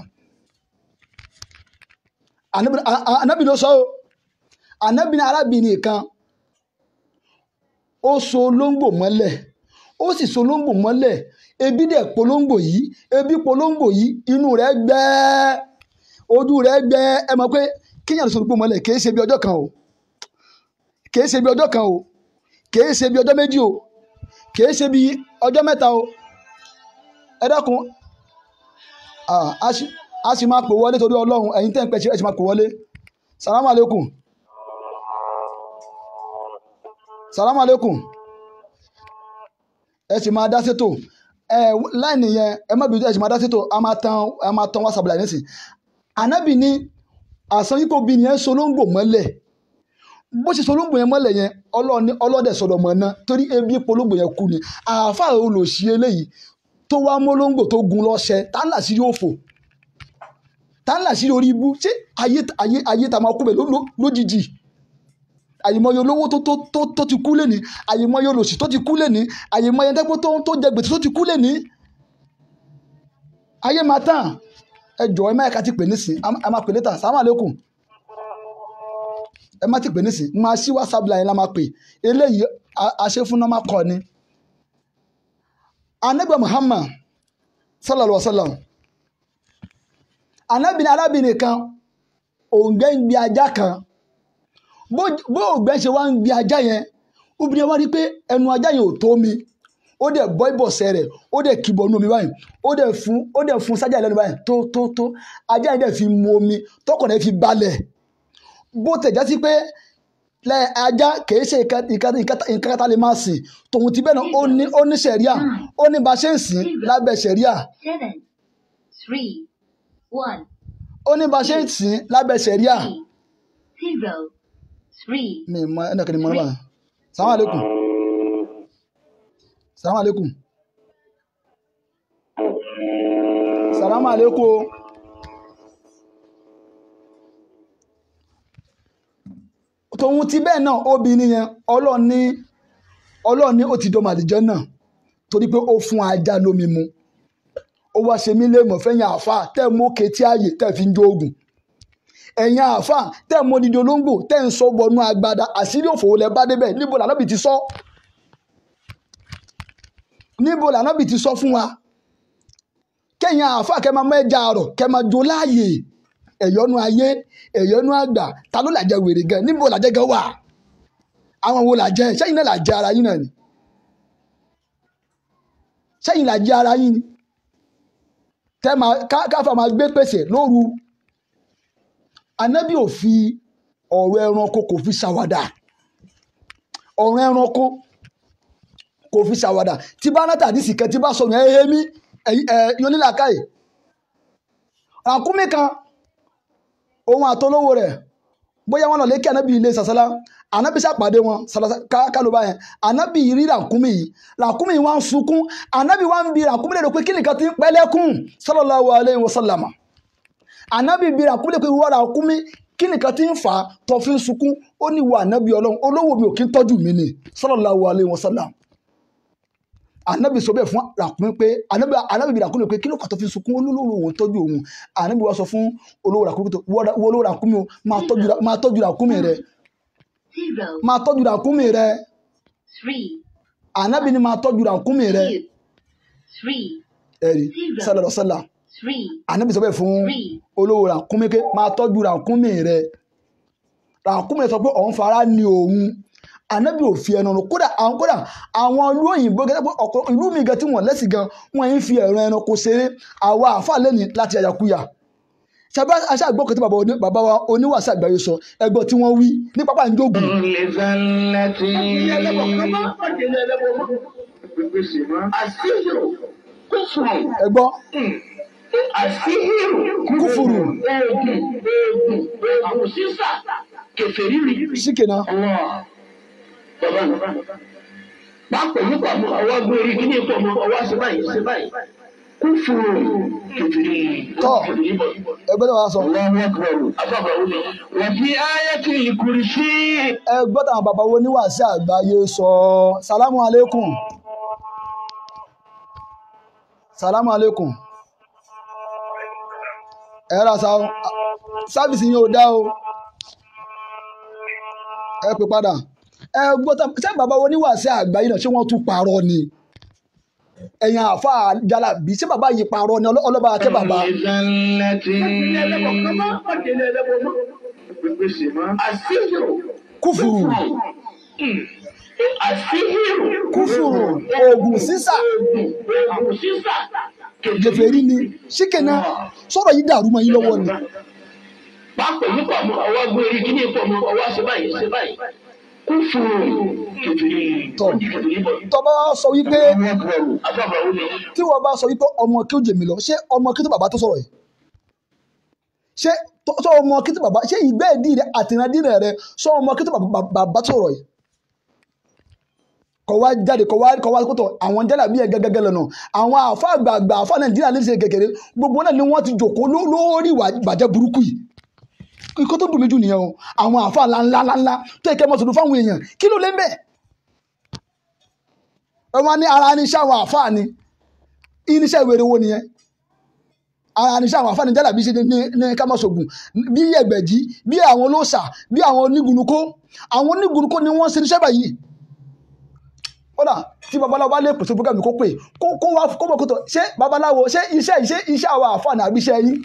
ànábì a- a- ànábì ló sọ ọ́ ànábì ní arábìnrin kan ó so olóńgbò mọ́lẹ̀ ó sì so olóńgbò mọ́lẹ̀ ebi dẹ̀ polongo yìí ebi polongo yìí inú rẹ̀ gbẹ́ ojú rẹ̀ gbẹ́ ẹ mọ̀ pé kíyàn sọ gbogbo mọ́lẹ̀ kìí ṣe bí ọjọ́ kan o kìí ṣe bí ọjọ́ kan o kìí ṣe bí ọjọ́ méjì o kìí ṣe bí ọjọ́ mẹ́ta o ẹ dákun ah, a sì- a sì máa pè wọlé torí ọlọ́run ẹ̀yin tẹ́ ń pẹ́ ṣe ẹ sì máa pè wọlé salamu aleykum salamu aleykum ẹ sì máa dá sétò ẹ láìní yẹn ẹ má bìí ẹ sì máa dá sétò a máa tan a máa tan whatsapp láì nísìn ànábì ní àsan yípo bí yẹn solóńgbò mọ́lẹ̀ bó ṣe solóńgbò yẹn mọ́lẹ̀ yẹn ọlọ́ọ̀ni ọlọ́dẹ̀ sọ̀rọ̀ mọ́ ná torí ebi polóńgbò yẹn kú ni àáfàá olùsí eléyìí tó wá mọ́lóńgbò tó gun lọ́ṣẹ tá ńlá sí yóò fò tá ńlá sí orí ibú ṣé ayé ayé ayé tá a máa kú bẹ̀ ló- ló- lójijì àyèmọye olówó tó tó tó tó ti kú lẹ́ni àyèmọye olòṣì tó ti kú lẹ́ni àyèmọye ẹ̀dẹ́gbẹ́ tó tó jẹ gbèsè tó ti kú lẹ́ni ayé máa tán ẹ jọ̀ọ́ ẹ má yẹ ká ti pè nísìn ẹ má pè létà sàmà lẹ́kùn ẹ má ti pè nísìn máa ṣí whatsapp line la máa pè eléyìí a- àṣẹ fún normal call ni anabi muhammad sallallahu alaihi wa sallam anabi ní arábìnrin kan òǹgbẹ́ ń gbé ajá kan bó bó ògbẹ́ ṣe wá ń gbé ajá yẹn obìnrin wa rí pé ẹnu ajá yẹn ò tó mi ó dẹ̀ bọ́ ìbọ̀sẹ̀ rẹ̀ ó dẹ̀ kìbọ̀ nú omi báyìí ó dẹ̀ fún ó dẹ̀ fún sájà lẹ́nu báyìí tó tó tó ajá yẹn dẹ̀ fi mu omi tọkàn rẹ̀ fi balẹ̀ bó tẹ̀ já sí pé lẹ ajá kìí ṣe nǹkan nǹkan nǹkan nǹkan kátà lè máa sìn tòun ti bẹ́ẹ̀ náà ó ní ó ní sẹ̀ríà ó ní bá a ṣe ń sìn lábẹ́ sẹ̀ríà seven, three, one, ó ní bá a ṣe ń sìn lábẹ́ sẹ̀ríà three, zero, three, mi mọ ẹnì kan ní mọ nígbà sàmú àlékún sàmú àlékún sàlámù àlékún o. tòun ti bẹ́ẹ̀ náà obìnrin yẹn ọlọ́ọ̀ni ọlọ́ọ̀ni ó ti dọ́mọ àdìjọ́ náà torí pé ó fún ajá lómi mu ó wá ṣe mí léèmọ̀ fẹ́yìn àáfàá tẹ́ mú ketí ààyè tẹ́ fi ń jó oògùn ẹ̀yin àáfàá tẹ́ mú odidi olóńgbò tẹ́ ń sọ bọnú agbada àṣírí òfòwò lẹ bá débẹ̀ níbo lànàbì ti sọ níbo lànàbì ti sọ fún wa kẹ́yìn àáfàá kẹ́ máa mẹ́ja àrọ̀ kẹ́ máa jó láàyè ẹ̀yọ́nú ayé ẹ̀yọ́nú àgbà ta ló làjẹ wèrè gan níbo làjẹ gan wà àwọn wo làjẹ sẹ́yìn náà làjẹ ara yín náà ni sẹ́yìn làjẹ ara yín ni tẹ́ máa ká- káfà máa gbé pèsè lóru anábì ò fi ọ̀rọ̀ ẹranko kò fi ṣàwàdà ọ̀rọ̀ ẹranko kò fi ṣàwàdà tí bá náà tàdí sìkẹ́ tí bá sọ̀rọ̀ ẹ̀ ẹ̀ mí ẹ̀ yónílàkàyè ràkúnmí kan òun àtolówó rẹ̀ bóyá wọn lọ lékè ànábì ilé sàsálà ànábì sàpàdé wọn sàlàsà kálùbá yẹn ànábì rí ràkúnmí yìí ràkúnmí yìí wọn sunkún ànábì wọn bi ràkúnmí lè rò pé kí nìkan ti ń pẹ́lẹ́kùn sallallahu alaihi wasallam ànábì bi ràkúnmí lè pé wọ́n ràkúnmí kí nìkan ti ń fà á tó fi ń sunkún ó ní wà ànábì ọlọ́run olówó mi ò kí ń tọ́jú mi ni sallallahu alaihi wasallam anabi sọ bẹ́ẹ̀ fún ràkúnmí pé anabi anabi bi ràkúnmí pé kí ló kà tó fi sunkún olólùwò òun tọ́jú òun anabi wa sọ fún olówó ràkúnmí tó wọ olówó ràkúnmí o máa tọ́jú ra- máa tọ́jú ràkúnmí rẹ zero, máa tọ́jú ràkúnmí rẹ three, anabi ni máa tọ́jú ràkúnmí rẹ two, three, ẹ̀rí sálọ̀rọ̀ sálà three, anabi sọ bẹ́ẹ̀ fún three, olówó ràkúnmí pé máa tọ́jú ràkúnmí rẹ ràkúnmí rẹ sọ pé òun fara ni òun anabi ò fi ẹnu rún kódà àwọn kódà àwọn ìlú òyìnbó gẹ́gẹ́ pé ọ̀pọ̀ ìlú mi gan tí wọ́n lẹ́sìn gan wọ́n yìí ń fi ẹ̀rọ ẹranko ṣeré àwa àáfàá lẹ́ni láti àyàkúyà ṣàbá aṣáàgbọ́ kan tí bàbá oní- bàbá wa oníwàásù àgbáyé sọ ẹgbọ́ tí wọ́n wí ní pápá ìjókòó ẹgbọ́ kúfùrù síkènà Pápẹ̀ nípa ọwọ́ gbé orí kí ní ipò ọmọ ọwọ́ ṣe báyìí ṣe báyìí. Kú fún un kìtìrì Tọ́. kìtìrì bọ̀. ẹgbẹ́ náà wá sọ Allahu akbar. Afọ́fọ́ wù mí. Wọ́n fi ayé tí ìkùrì sí. ẹgbọ́ táwọn bàbá wo oníwàásù àgbáyé sọ salamu aleykum salamu aleykum ẹ ra sa sáfìsì yín ò dá o ẹ pè padà ẹ gbọ́ tá ṣé bàbá wo oníwàásù àgbáyé náà ṣé wọ́n tún parọ́ ni ẹ̀yin àfa jalabi ṣé bàbá yìí parọ́ ni ọlọ́- ọlọ́ba akẹ́ bàbá ilé ẹlẹ́bọ̀ kan máa ń pàdé ilé ẹlẹ́bọ̀ mọ́. Pèsè mọ́. àṣìṣirò kúfùrù àṣìṣirò kúfùrù oògùn sísà oògùn sísà gèfèrí ni ṣíkẹ̀nà sọ̀rọ̀ yìí dàrú mọ́ yín lọ́wọ́ ni pápẹ̀ yìí pọ̀ mọ́ ọwọ́ gbórí kí ni pọ̀ mọ́ ọwọ́ ṣe báyìí ṣe báyìí kúfùrù kẹfìrí tọ́ kẹfìrí bọ̀. tọ́ bá wá sọ wípé afọ́fọ́ wo ni tí wọ́n bá sọ wípé ọmọ kí ó jèmi lọ ṣé ọmọ kí tó bàbá tó sọ̀rọ̀ yìí ṣé tó- tó ọmọ kí tó bàbá ṣé ìgbẹ́ ìdí rẹ àtìrandí rẹ rẹ sọ ọmọ kí tó bàbá bàbá tó sọ̀rọ̀ yìí kọ̀ wá jáde kọ̀ wá kọ̀ wá kótó àwọn jálà bí ẹ̀ gẹ́gẹ́ lọ́nà àwọn àfa àgbààgbà àfa nàìjíríà lè ṣe kékeré gbogbo náà ni wọ́n ti jòkó ló- lórí ìwà ìbàjẹ́ burúkú yìí ikọ́ tó dùn mí jù nìyẹn o àwọn àfa ńláńlá ńláńlá tó yẹ kẹ́ mọ́ sọ̀rọ̀ fáwọn èèyàn kí ló lé ń bẹ̀ ẹ wọ́n ní ara ní iṣẹ́ àwọn àfa ni irinṣẹ́ ìwé wo nìyẹn ara irinṣẹ́ àwọn àfáàní jálà bí ṣe ní ní kámọ́sọ̀gùn bí ẹgbẹ̀jì bí àwọn olóòṣà bí àwọn onígunukó àwọn onígunukó ni wọ́n ṣe irinṣẹ́ báyìí kódà tí babaláwo bá lè pèsè program kó pè kó kó wá kó mọ̀ kó tọ̀ ṣé babaláwo ṣé iṣẹ́ iṣẹ́ iṣẹ́ àwọn àfáàní àbí iṣẹ́ yín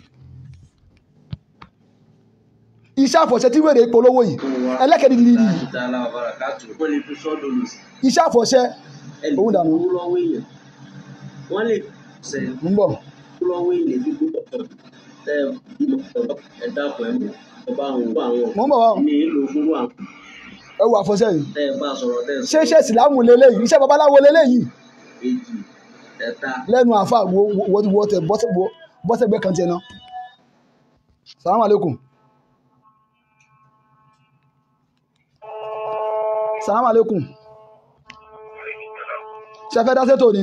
iṣẹ́ àfọ̀ṣẹ́ tí wèrè polówó yìí ẹlẹ́kẹ̀ẹ́ dídí yìí láti dá aláwọ̀ bára káàtó wọ́n lè fi sọ́dọ̀ lò sí iṣẹ́ àfọ̀ṣẹ́ ẹnì Owó dànù. kú lọ́wọ́ èèyàn wọ́n lè sẹ̀ ń bọ̀ kú lọ́wọ́ èèyàn bí kú pọ̀ tẹ́ ẹ dákun ẹ̀ mọ̀ ọba àwọn òkú àwọn mò ń bọ̀ wá o. ní ìlú fún àwọn ẹ wo àfọ̀ṣẹ́ yìí tẹ́ ẹ bá sọ̀rọ̀ tẹ́ ẹ ṣé iṣẹ́ ìsìlámù lélẹ́yìí iṣẹ́ babaláwo lélẹ́yìí èjì ẹ̀ta lẹ́nu àfa wo wo wo tẹ bọ́sẹ̀ bọ́sẹ̀ gbẹ́ kan tiẹ̀ náà salamu aleykum salamu aleykum ṣe fẹ́ dá sétò ni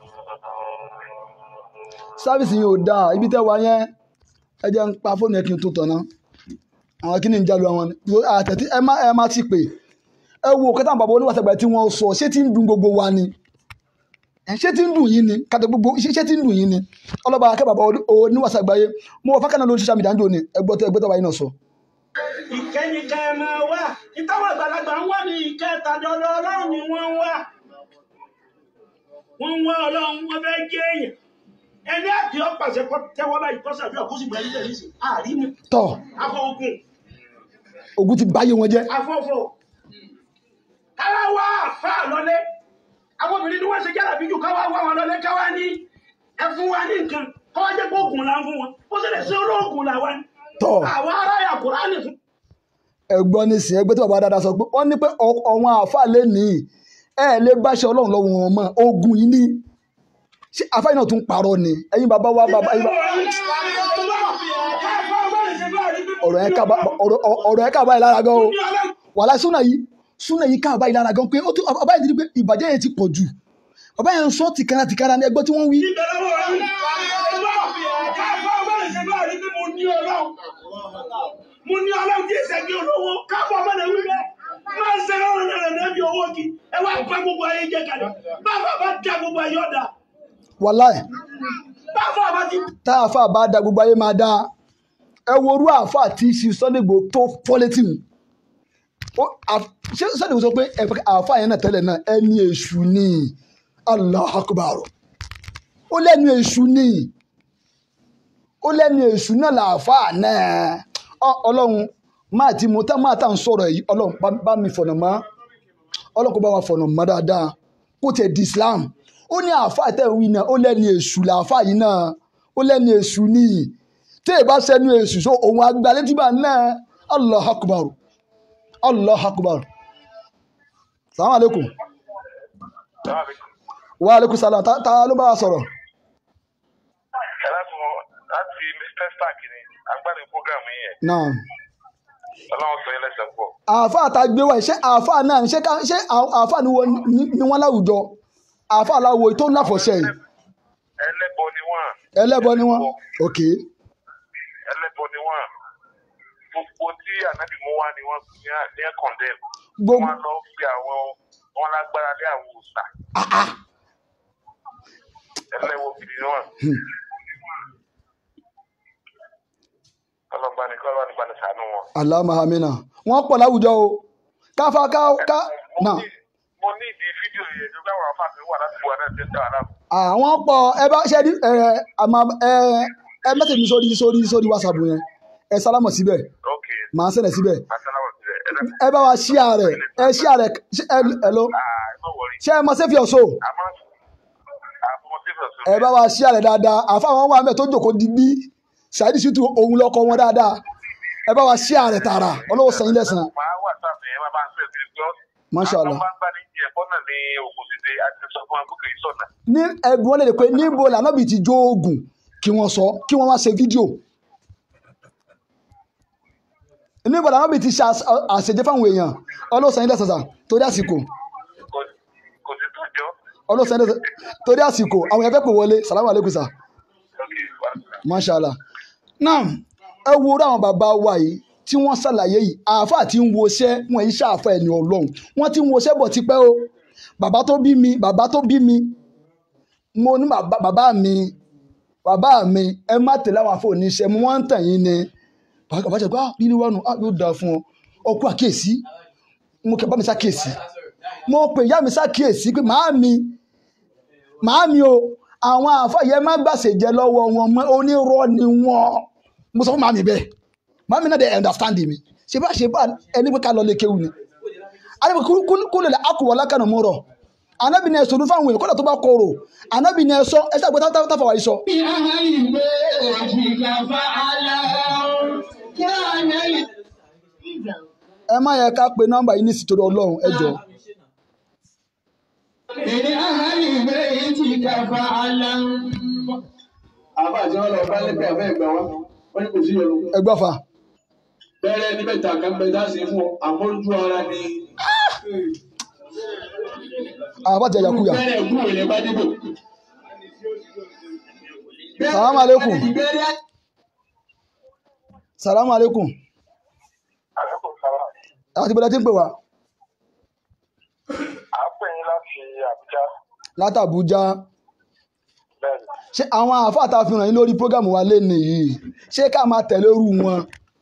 sáfìsì yìí ò dáa ibi tẹ́ wá yẹn ẹ jẹ́ ń pa fóònù yẹn kí n tó tọ̀ náà àwọn kí ni ń jalu àwọn ni àtẹ̀tí ẹ má ẹ má ti pè ẹ wo kẹta bàbá oníwàsàgbà tí wọ́n sọ ṣé tí ń dùn gbogbo wa ni ẹ ṣé tí ń dùn yín ni kàtà gbogbo ṣé ṣé tí ń dùn yín ni ọlọ́ba akẹ́ bàbá oníwàsàgbà yé mo wọ fákànnà lórí social media ń dò ní ẹgbọ́ tó ẹgbẹ́ tó wáyé náà sọ. ìkẹ́ni ká ẹ máa wá ìtàwọn àgbàlagbà ń wá ní ìkẹ́ ìtajọ́dọ̀ ọlọ́run ni wọ́n ń wá wọ́n ń wá ọlọ́run wọ́n fẹ́ jẹ́ èèyàn ẹni àti ọ̀pàṣẹ kọ́ tẹ́wọ́ báyìí kọ́ sàbí ọ̀kúsì gbà nílẹ̀ nísìn àrímú tọ́ afọ ogun ogun ti báyé wọn jẹ́ afọ́fọ́ káwá wá àfà lọlé àwọn obìnrin ni wọ́n ṣe jára bíjù káwá wá wọn lọlé káwá ní ẹ fún wa ní nǹkan káwá jẹ́ pé oògùn là ń fún wọn ó sì lè ṣe olóògùn làwa ni tọ́ àwọn ará yà kúránì fún ẹgbọ́n ní sìn ẹgbẹ́ tó bàbá dáadáa sọ pé wọ́n ní pé ọ- ọ̀wọ́n àáfàá lè ní ẹ lè báṣẹ ọlọ́run lọ́wọ́ wọn mọ́ ogun yìí ní ṣé àáfàá yìí náà tún parọ́ ni ẹ̀yin bàbá wa bàbá ẹ̀yin bàbá ọ̀rọ̀ yẹn ká bá- ọ̀rọ̀ ọ̀rọ̀ yẹn ká báyìí lára gan o wàhálà súnà yìí súnà yìí ká báyìí lára gan pé ó tún bàbá yìí ti di pé ìbàjẹ́ yẹn ti pọ̀ jù bàbá yẹn ń sọ tìkára tìkára ní ẹgbẹ́ tí wọ́n wí mo ní ọlọ́run tí èsẹ̀ kí olówó káàbọ̀ ọmọdé wí bẹ́ẹ̀ máa ń ṣe lọ́rùn rẹ̀ lẹ́bi owó kí ẹ wá pẹ́ gbogbo ayé jẹ́ kalẹ̀ bàbá bá dá gbogbo ayé ọ̀dà wàláì bàbá bá ti tá àáfàá bá da gbogbo ayé máa dá ẹ wo orú àáfàá tí ṣe Sunday Igboho tó fọ́létì mu Ó, àf- ṣé Sunday Igboho sọ pé ẹ- àáfàá yẹn náà tẹ́lẹ̀ náà ẹni èṣù ni Allahu Akbar ó lẹ́nu èṣù ni ó lẹ́nu èṣù náà làáfàá náà Ọ- ọlọ́run máa ti mú tá máa tà ń sọ̀rọ̀ yìí ọlọ́run bá- bá mi fọ̀nà mọ́ ọlọ́run kó bá wa fọ̀nà mọ́ dáadáa kó tiẹ̀ di Islam ó ní àáfàá tẹ̀ ń wí náà ó lẹ́ni èṣù làáfàá yìí náà ó lẹ́ni èṣù ní tí èèbá sẹ́nu èṣù so òun agbálẹ́tìbà náà Allah akbar Allah akbar salamu aleykum wa aleykum salam ta ta ló bá wa sọ̀rọ̀ ẹ láti mọ láti mr stark ni agbára program yìí yẹn náà ọlọ́run sọ yín lẹ́sẹ̀ pọ̀ àáfàá ta gbé wá ṣé àáfàá náà ṣé ká- ṣé àáfàá ni wọ́n ní wọ́n láwùjọ àáfàá láwo tó ń láfọ̀ṣẹ́ yìí ẹlẹ́bọ ni wọ́n ẹlẹ́bọ ni wọ́n ok ẹlẹ́bọ ni wọ́n gbogbo tí ànábì mú wá ni wọ́n ní à- ní ẹ̀ condemn gbogbo wọ́n lọ fi àwọn wọn lágbára lé àwọn òòṣà ah ah ẹlẹ́wọ̀ gidi ni wọ́n ọlọ́ba ni kọ́lọ́ nípa ní sànú wọn. alamahamina wọ́n pọ̀ láwùjọ o káfa ká ká mo náà ní mo ní ìdí fídíò fídíò yẹn tó gbà wọn afáàmì wà láti wà náà ṣe ń dá wa láàmú. àwọn pọ̀ ẹ bá ṣe ẹ àmọ́ ẹ ẹ mẹ́sẹ̀ mi sórí sórí sórí whatsapp yẹn ẹ sálámọ̀ síbẹ̀ ok màá sẹ̀lẹ̀ síbẹ̀ asalamu sílẹ̀ ẹ dẹ́ ẹ bá wa ṣíà rẹ̀ ẹ ṣíà rẹ̀ ṣé- ẹ ẹ lọ ah ẹ má wọrí ṣé ẹ mọ sẹ́fì ọ̀ṣọ́ àmọ́ àfọmọ sífẹ̀ sọ ẹ bá wa ṣíà rẹ̀ dáadáa àfa àwọn wà mẹ́ tó jòkó digbí ṣáìdì ṣùtù òun lọ́kọ wọn dáadáa ẹ bá wa ṣíà rẹ̀ tààrà ọlọ́wọ́ sẹ́yìn lẹ́sàn-án máa wà sáfì ẹ má bá ń fẹ́ sí i Masha Allah. àwọn bá ń bá ní jẹ bọ́nà ní òkú ṣíṣe àti sọ fún akókò yìí sọ̀nà. ní ẹ̀dùn wọn lè rè pé níbo lànàbì ti jó oògùn kí wọ́n sọ kí wọ́n wá ṣe fídíò níbo lànàbì ti ṣe àṣ- àṣejẹ fáwọn èèyàn ọlọ́sàn ilẹ̀ sàṣà torí àsìkò Kò- kò sí tọ́jọ́ ọlọ́sàn ilẹ̀ sàṣà torí àsìkò àwọn èèyàn fẹ́ pè wọlé salamu aleykum sa lókè wà. mashallah náà ẹ wo orí àwọn bàbá wa yìí tí wọ́n ṣàlàyé yìí àáfàá tí ń woṣẹ́ wọn yìí ṣàfà ẹni ọlọ́run wọ́n ti ń woṣẹ́ bọ̀ tipẹ́ o bàbá tó bí mi bàbá tó bí mi mo ní bàbá bàbá mi bàbá mi ẹ má tẹ̀lé àwọn afọ oníṣẹ́ mo wọ́n ń tàn yín ni bàbá bàbá ṣe pé ah lílu wánu ah yóò dáa fún ọ ọkọ àkíyèsí mo kẹ bá mi ṣàkíyèsí mo pè ìyá mi ṣàkíyèsí pé màá mi màá mi o àwọn àfàyẹ má gbàṣẹjẹ lọ́wọ́ wọn mọ́ onírọ́ ni wọ́n mo sọ fún màá mi bẹ́ẹ̀ màá mi náà dẹ̀ understand mi ṣe bá ṣe bá ẹni pé ká lọ lè kéwù ni alẹ́ kó lè akọ̀wọ́ lákànnà mú rọ̀ anábì ni ẹ̀sọ́ fáwọn èèyàn kọ́dà tó bá kọ̀rọ̀ anábì ni ẹ̀sọ́ ẹ̀sọ́ àgbẹ̀ táfà wáyé sọ. zero, ẹ má yẹ ká pe nọ́mbà yìí ní ìsìtòrò ọlọ́run ẹ jọ àbá àti wọn lọ bá lẹ́pẹ́ àfẹ́ ìgbà wọn wọn ní kò sí yọnu. ẹ gbọ́ fa bẹ́ẹ̀rẹ̀ ní mẹ́ta kan bẹ dáṣe fún ọ àmójú ara ni àwọn bá ti ẹ̀yà kúyà. bẹ́ẹ̀rẹ̀ kú ìrìn bá dìbò. Salaam alaikum. Bẹ́ẹ̀rẹ̀ salamu aleykum àlékún sára àti bọ́lá tí ń pè wá à ń pè yín láti àbújá látàbújá bẹ́ẹ̀ ni ṣé àwọn àáfàá tá a fi ràn yín lórí prógámù wa lé nìyí ṣé ká máa tẹ̀lé irú wọn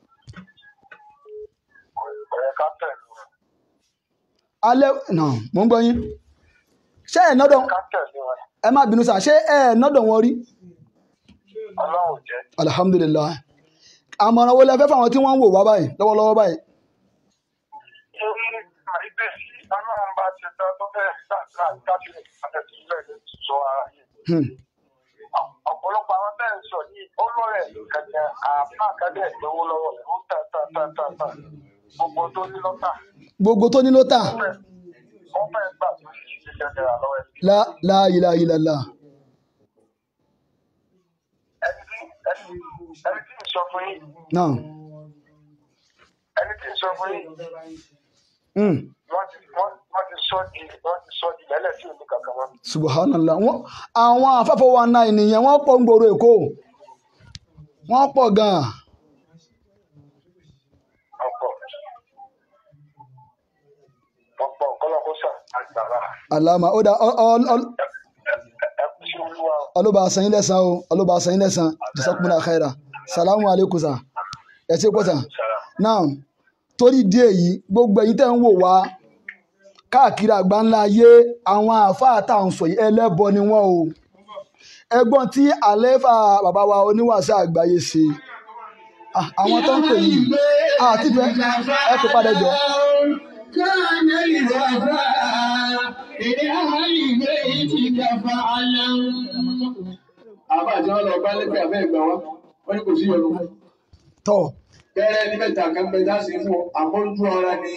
kò yẹ ká tẹ̀lé wọn alẹ́ nà mò ń gbọ́ yín ṣé ẹ̀ nọ́dọ̀ ká tẹ̀lé wọn ẹ má bínú sá ṣé ẹ̀ nọ́dọ̀ wọn rí ọlọ́run jẹ́ alihamudulilayi àmọ̀ràn wo lẹ fẹ́ fáwọn tí wọ́n ń wò wá báyìí lọ́wọ́lọ́wọ́ báyìí torí àìpẹ́ ọlọ́run bá ti tán tó fẹ́ káàkiri àtẹ̀sílẹ̀ lè sọ ara yìí Hmm. ọ̀pọ̀lọpọ̀ àwọn bẹ́ẹ̀ ń sọ yìí ó lọ́rẹ̀ kẹ̀kẹ́ àpá àkàdé ìgbowó lọ́wọ́ rẹ̀ ó tà tà tà tà tà gbogbo tó ní lọ́tà gbogbo tó ní ló tà ó fẹ́ ó fẹ́ gbà tó ṣe kẹ̀kẹ́ rà lọ́wọ́ ẹ̀ la la ilaha illallah ẹni tí ẹni ẹni tí ń sọ fún yín náà ẹni tí ń sọ fún yín Hmm. wọ́n ti wọ́n wọ́n ti sọ di wọ́n ti sọ di lẹ́lẹ̀ tí ò ní kankan mọ́. subhanallah wọn àwọn afẹ́fọ́ wa náà ènìyàn wọ́n pọ̀ ń gbòòrò èkó wọ́n pọ̀ gan-an ọ̀pọ̀ ọ̀pọ̀ kọ́lọ́kọ́ sà àgbàrá alama ó dá ọ- ọ- ọ- ẹ kú sí olúwa o. ọlọ́ba àsanyín lẹ́sàn o ọlọ́ba àsanyín lẹ́sàn jazakumullahu khaira salamu aleykum sa ẹ ṣe pọ̀ sà náà torí díẹ̀ yìí gbogbo ẹ̀yin tẹ́ ń wò wá káàkiri àgbáńlá ayé àwọn àáfàá tá à ń sọ yìí ẹlẹ́bọ ni wọ́n o ẹgbọ́n tí àlẹ́fà bàbá wa oníwàásù àgbáyé ṣe Ah, àwọn tó ń pè yìí àti fẹ́ ẹ tó padà jọ àbá àti wọn lọ bá lẹ́pẹ́ àfẹ́ ìgbà wọn wọn ní kò sí yọnu. tọ́ bẹ́ẹ̀rẹ̀ ní mẹ́ta kan bẹ dáṣe fún ọ àmójú ara ni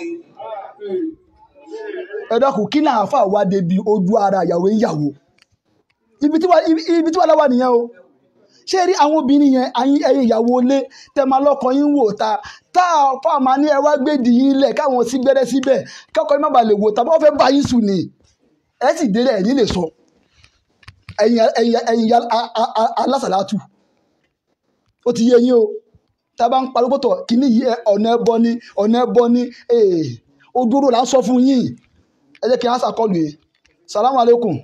ẹ dákun kí náà àáfàá wá débi ojú ara ìyàwó ìyàwó ibi tí wà ibi- ibi tí wà láwà nìyẹn o ṣé rí àwọn obìnrin yẹn àyín ẹ̀yin ìyàwó ilé tẹ máa lọ́kọ yín wò ta tá a fà máa ní ẹ wá gbèdì yín lẹ̀ káwọn sí gbẹ́rẹ́ síbẹ̀ kọ́kọ́ yín má bàa lè wò ta bá wọ́n fẹ́ bá yín sùn ni ẹ sì délé ẹ̀ ní lè sọ ẹ̀yin ẹ̀yin ẹ̀yin ya- a- a- a- alásàlátù ó ti yé yín o tá a bá ń pariwo tọ̀ kíní yìí ẹ, ọ̀nà ẹbọ ni ọ̀nà ẹbọ ni ee ojúrò là ń sọ fún yín ẹ jẹ́ kí n á sàkọlù yìí salamu aleykum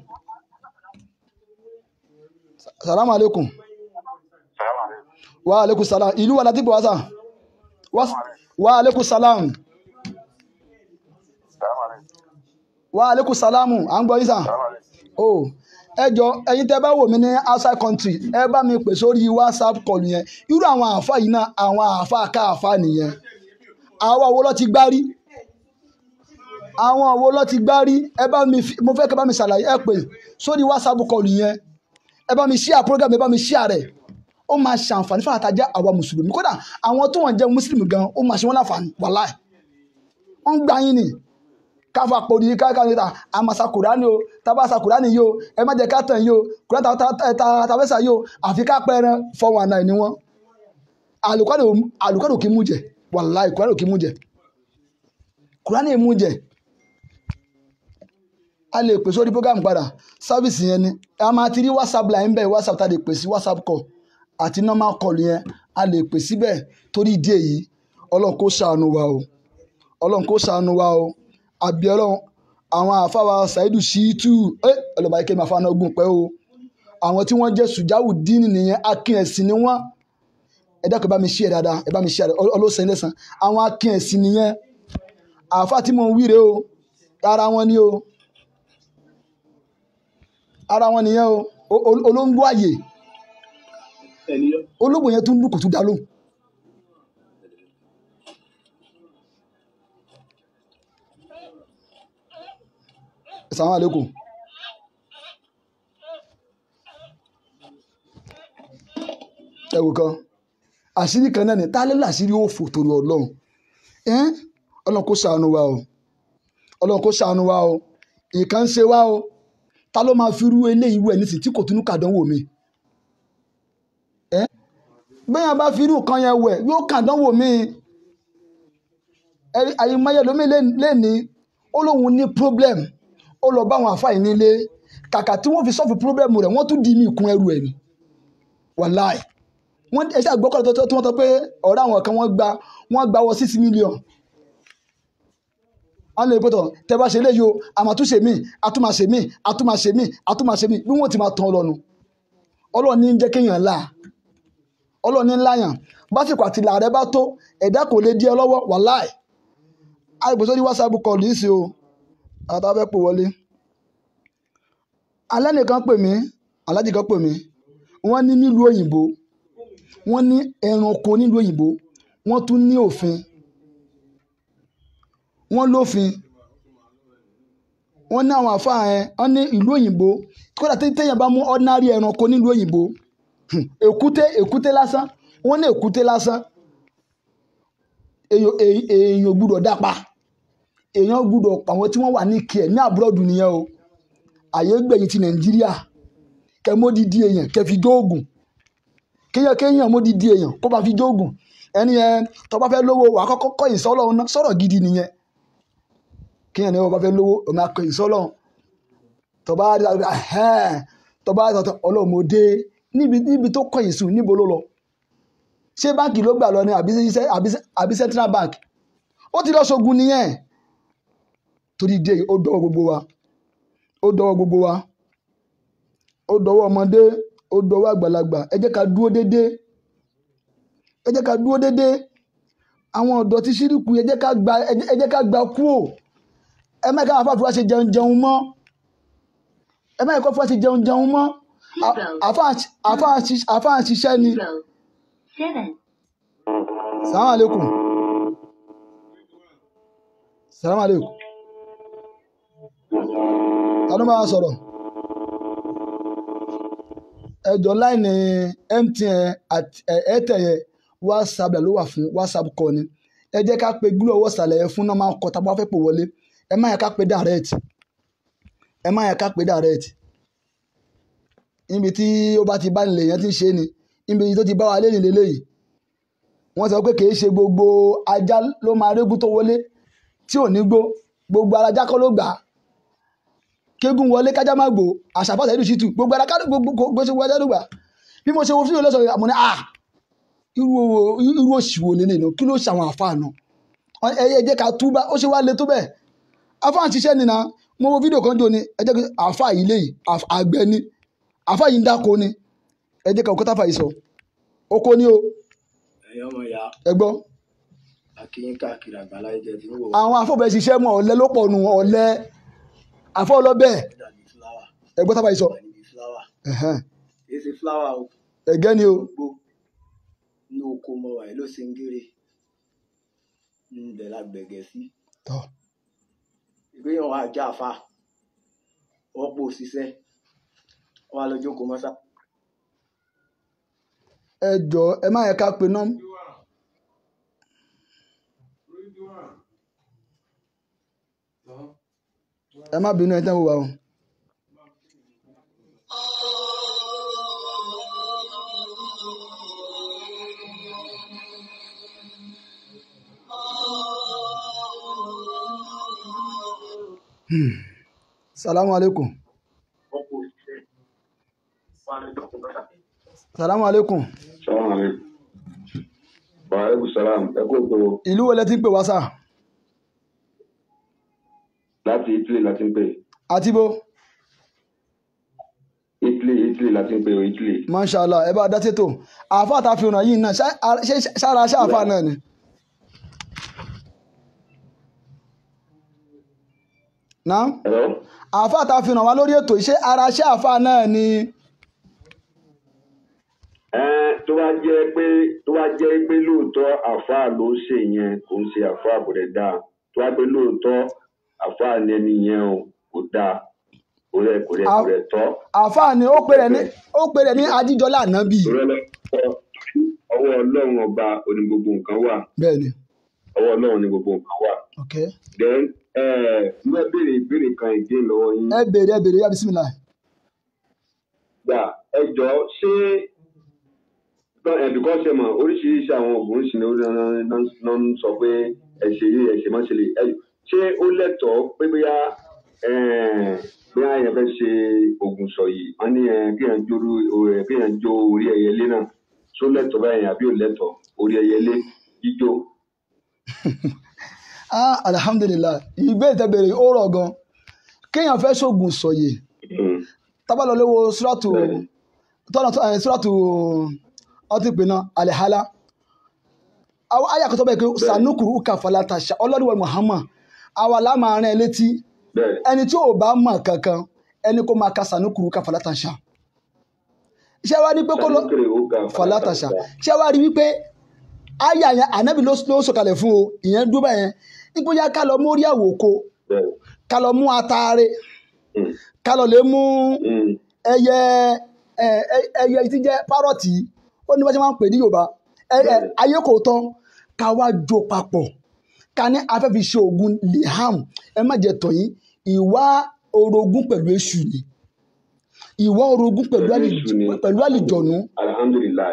salamu aleykum Salaam alaikum. wa aleykum salam ìlú wa láti pè wá sà Wá- wa aleykum salam Salaam alaikum. wa aleykum salamu à ń gbọ́ yín sàn. o ẹ jọ ẹ̀yin tẹ́ bá wò mí ní outside country ẹ bá mi pè sórí whatsapp call yẹn irú àwọn àáfà yìí náà àwọn àáfà káàfà nìyẹn àwa wo ló ti gbárí àwọn wo ló ti gbárí ẹ bá mi fi- mo fẹ́ kẹ́ bá mi ṣàlàyé ẹ pè sórí whatsapp call yẹn ẹ bá mi share program ẹ bá mi share rẹ̀ ó máa ṣàǹfààní fún àtàjà àwa mùsùlùmí kódà àwọn tó wọ́n jẹ́ mùsùlùmí gan ó máa ṣe wọ́n láǹfààní wàláì wọ́n ń gbà yín ni káfa pòdì káka níta àmàṣà kùránì o tábàṣà kùránì yìí o ẹ má jẹ ká tàn yìí o kùránì tá- tá- tá- tá- tàbẹ́sà yìí o àfi ká pẹ́ẹ́rẹ́ four one nine ni wọ́n àlùkọ́dù àlùkọ́dù kì í mú jẹ wàláì kùránì kì í mú jẹ kùránì mú jẹ a lè pè sórí program padà sáfìsì yẹn ni a máa ti rí whatsapp line bẹ́ẹ̀ whatsapp tá a lè pè sí whatsapp call àti normal call yẹn a lè pè síbẹ̀ torí ìdí èyí ọlọ́run kó ṣàánú wa o ọlọ́run kó ṣàánú wa o àbí ọlọ́run àwọn àfáwà ṣàìdù ṣíìtù ẹ ọlọ́ba ike máa fáná ogun pẹ́ o àwọn tí wọ́n jẹ́ sùjáwù díìnì nìyẹn akin ẹ̀sìn ni wọ́n ẹ dákun ẹ bá mi ṣí ẹ dáadáa ẹ bá mi ṣí ẹ ọlọ́sẹ̀ lẹ́sàn àwọn akin ẹ̀sìn nìyẹn àáfà tí mo ń wíre o ara wọn ni o ara wọn nìyẹn o O- o- olóńgbò àyè olóńgbò yẹn tún lù kò tún dá lóhùn. Assalamu alaikum. ẹ wò kan àṣírí kan náà ni tá ló láṣírí òfò torí ọlọ́run ẹ́n ọlọ́run kó ṣàánú wa o ọlọ́run kó ṣàánú wa o nǹkan ń ṣe wa o ta ló máa fi rú eléyìí wẹ̀ nísìsiyìí tí kò tún kàdánwò mi ẹ́n bẹ́ẹ̀ bá fi irú kan yẹn wẹ̀ yóò kàdánwò mi ẹ- àyèmáyé lómi lẹ́ni ó lóun ní problem ó lọ bá àwọn àfáà yìí nílé kàkà tí wọ́n fi sọ́ọ̀fù problem rẹ̀ wọ́n tún di mí kún ẹrù ẹ̀ ni wàláì wọ́n ẹ ṣáà gbọ́kọ̀ tó tó wọ́n sọ pé ọ̀rẹ́ àwọn kan wọ́n gba wọ́n gba wọ six million wọ́n lè pẹ́tọ̀ tẹ́ bá ṣe léyìí o àmàtúnṣe mí àtúmàṣe mí àtúmàṣe mí àtúmàṣe mí bí wọ́n ti máa tán ọlọ́nu ọlọ́ọ̀ni ń jẹ́ kéèyàn là ọlọ́ọ̀ni ń láyàn básìkò àti ìlà rẹ bá tó ẹ̀dá kò lè di ẹ lọ́wọ́ wàláì àìpò sórí whatsapp call yìí sí o àtàwọn fẹ́ pò wọlé alẹ́ nìkan pè mí alájì kan pè mí wọ́n ní nílùú òyìnbó wọ́n ní ẹranko nílùú òyìnbó wọ́n tún ní òfin wọ́n lófin wọ́n ní àwọn àfáà yẹn wọ́n ní ìlú òyìnbó kódà tí téèyàn bá mú ordinary ẹranko nílùú òyìnbó hmm, èkúté èkúté lásán wọ́n ní èkúté lásán èèyàn èèyàn- èèyàn gbúdọ̀ dápa èèyàn gbúdọ̀ pa àwọn tí wọ́n wà ní kíẹ̀ ní àbúrọ̀dù nìyẹn o àyè gbẹ̀yìn ti nàìjíríà kẹ módi di èèyàn kẹ fi jóògùn kéèyàn kéèyàn módi di èèyàn kó bá fi jóògùn ẹni yẹn tó bá fẹ́ lówó wà á kọ́kọ́ kọ́ ìsọ́lọ́run náà sọ̀rọ̀ gidi nìyẹn kéèyàn ní wọ́n bá fẹ́ lówó ọmọ akọ ìsọ́lọ́run tó bá rí àwọn ẹ̀hẹ́n tó bá rí àwọn ọlọ́run mo dé níbi níbi tó kọ́ ìsùn níbo ló lọ ṣé báǹkì ló gbà lọ ni àbí iṣẹ́- àbí àbí central bank ó ti lọ ṣogun nìyẹn torí dé ó dọwọ́ gbogbo wa ó dọwọ́ gbogbo wa ó dọwọ́ ọmọdé ó dọwọ́ àgbàlagbà ẹ jẹ́ ká dúró déédéé ẹ jẹ́ ká dúró déédéé àwọn ọ̀dọ́ tí ṣírìkù ẹ jẹ́ ká gba ẹ jẹ́- ẹ jẹ́ ká gba kúò ẹ má ká àfa àfúrá ṣe jẹun jẹun mọ́ ẹ má kọ́ fúrá ṣe jẹun jẹun mọ́ À- àfa àṣ- àfa àṣ- àfa àṣiṣẹ́ ni zero, seven, salamu aleykum salamu aleykum ta ló máa sọ̀rọ̀ ẹjọ́ láìní mtn àti ẹ- airtel yẹn whatsapp ló wà fún whatsapp call ni ẹ jẹ́ ká pe gúlọ̀ ọwọ́ ìsàlẹ̀ yẹn fún náà máa ń kọ́ tá a bá fẹ́ pò wọlé ẹ má yẹ ká pe direct ẹ má yẹ ká pe direct níbi tí ó bá ti bá nílẹ̀ yẹn ti ń ṣe ni níbi tó ti bá wa lé nílé léyìí wọ́n sọ pé kì í ṣe gbogbo ajá ló máa régún tó wọlé tí ò ní gbó gbogbo ara ajá kọ́ ló gbà á kégún wọlé kájá má gbó àṣàfàṣà ìlú ṣìtù gbogbo ara ká- gbogbo gbogbo ṣe wọlé ló gbà bí mo ṣe wo fídíò lọ́sọ̀rọ̀ àmọ́ ní à irú owó- irú òṣìwò lélẹ̀ náà kí ló ṣe àwọn àfáà náà Wọ́n- ẹ ẹ jẹ́ ká túbá ó ṣe wá le tó bẹ́ẹ̀ àfáà ń ṣiṣẹ́ nìna mo wo fídíò kan jò ní ẹ jẹ́ kí àfáà yìí léyìí àf- àgbẹ̀ ni àfáà yìí ń dáko ni ẹ jẹ́ ká òkúta fà yìí sọ oko ni o ẹ̀yin ọmọ ìyá ẹ gbọ́ akínyín káàkiri àgbáláyé jẹ ti ń wò àwọn afọ́bẹ̀ ṣiṣẹ́ mọ̀ ọ̀lẹ ló pọ̀ nù ọ̀lẹ àfọ́ ọlọ́bẹ̀ ó dàbí fúláwà ẹgbọ́n tábà yìí sọ wà níbi fúláwà ẹ̀hẹ́n. kì í ṣe fúláwà o ẹ̀gẹ́ ni o gbó inú oko mọ wàyí ló ṣe ń gèrè níbẹ̀ la gbẹ̀gẹ̀ sí tọ́ ìgbéyàn wa já fa wọ́n pò ṣiṣẹ́ wọ́n á lọ jókòó mọ́sá. ẹ jọ ẹ má yẹ ká pe nọ́m ẹ má bínú ẹ tẹ́ wò wá o. Hmm. salamu alaikum wọ́n kò ṣiṣẹ́ wọ́n á lọ jókòó mọ́sá. salamu alaikum Salaam alaikum. Wa alaikum salam. Ẹ kó tó ìlú wo lẹ ti ń pè wá sà láti Italy láti ń pè. àti bó Italy Italy láti ń pè o Italy. mashallah ẹ bá dá sétò àáfàá tá a fi ràn yìí náà ṣá- ara- ṣé sára ṣé àáfàá náà ni. náà Hello? àáfàá tá a fi ràn wá lórí ètò iṣẹ́ ara ṣé àáfàá náà ni. Ẹ tó bá jẹ́ pé tó bá jẹ́ pé lóòótọ́ àfáà ló ṣe yẹn kò ń ṣe àfáà kò dẹ̀ dáa. Tó bá pé lóòótọ́ àfáà ni ẹni yẹn o kò dáa. Kò rẹ̀ kò rẹ̀ kò rẹ̀ tọ́. àáfàá ni ó pè rẹ̀ ní ó pè rẹ̀ ní ajíjọlá ànábì. Torí ọlọ́pàá ọwọ́ Ọlọ́run ọba òní gbogbo nǹkan wà. bẹ́ẹ̀ ni Ọwọ́ Ọlọ́run ni gbogbo nǹkan wà. ok Then ẹ mo fẹ́ béèrè ìbéèrè kan ìdí lọ́wọ́ yín. ẹ béèrè ẹ béèrè yá bisimilá. gbà ẹ jọ ṣé ẹbí kan ṣe mọ oríṣiríṣi àwọn oògùn ìṣìnà ló ń sọ pé ẹṣẹ yìí ẹṣẹ má ṣe lè ẹ ṣé ó lẹ́tọ̀ọ́ pé bóyá eh, bóyá èèyàn fẹ́ ṣe oògùn sọ yìí wọ́n ní eh, kéèyàn jó orí- eh, kéèyàn jó orí ẹyẹlé náà ṣó lẹ́tọ̀ọ́ báyìí àbí ò lẹ́tọ̀ọ́ orí ẹyẹlé jíjó. ah alhamdulilah ìbéèrè tẹ béèrè ó rọ̀ gan kéèyàn fẹ́ ṣoògùn sọ̀yè Mm. tábà lọ léwo sùràtù Bẹ́ẹ̀ni. tọ́nà ẹ̀ sùràtù ọtí pinna alihala àwọn àyà kan tó bẹ́ẹ̀ pé sanukuru uka falatasha ọlọ́dúnwẹ̀ muhammad àwa lámàárín ẹ létí bẹ́ẹ̀ ẹni tí ò bá mọ̀ kankan ẹni kó máa ka sanukuru uka falatasha ṣé wàá ní pé kó lọ sanukere ó ga falatasha ṣé wàá rí wípé àyà yẹn ànábì ló ló sọ̀kalẹ̀ fún o ìyẹn dúró bẹ́ẹ̀ nígbó yá ká lọ mórí àwòko bẹ́ẹ̀ ká lọ mú ataare Mm. ká lọ lè mú Mm. ẹyẹ ẹ, ẹ- ẹyẹ tí jẹ́ párọ̀tì ó ní bá ṣe máa ń pè ní yorùbá ẹ- ẹ, ayé kò tán ká wá jó papọ̀ ká ní afẹ́fi ṣe oògùn liham ẹ má jẹ tọ̀yìn ìwà orogún pẹ̀lú èṣù ni ìwà orogún pẹ̀lú Pẹ̀lú àlì- èṣù ni. pẹ̀lú àlìjọ̀nù alhamdulilayi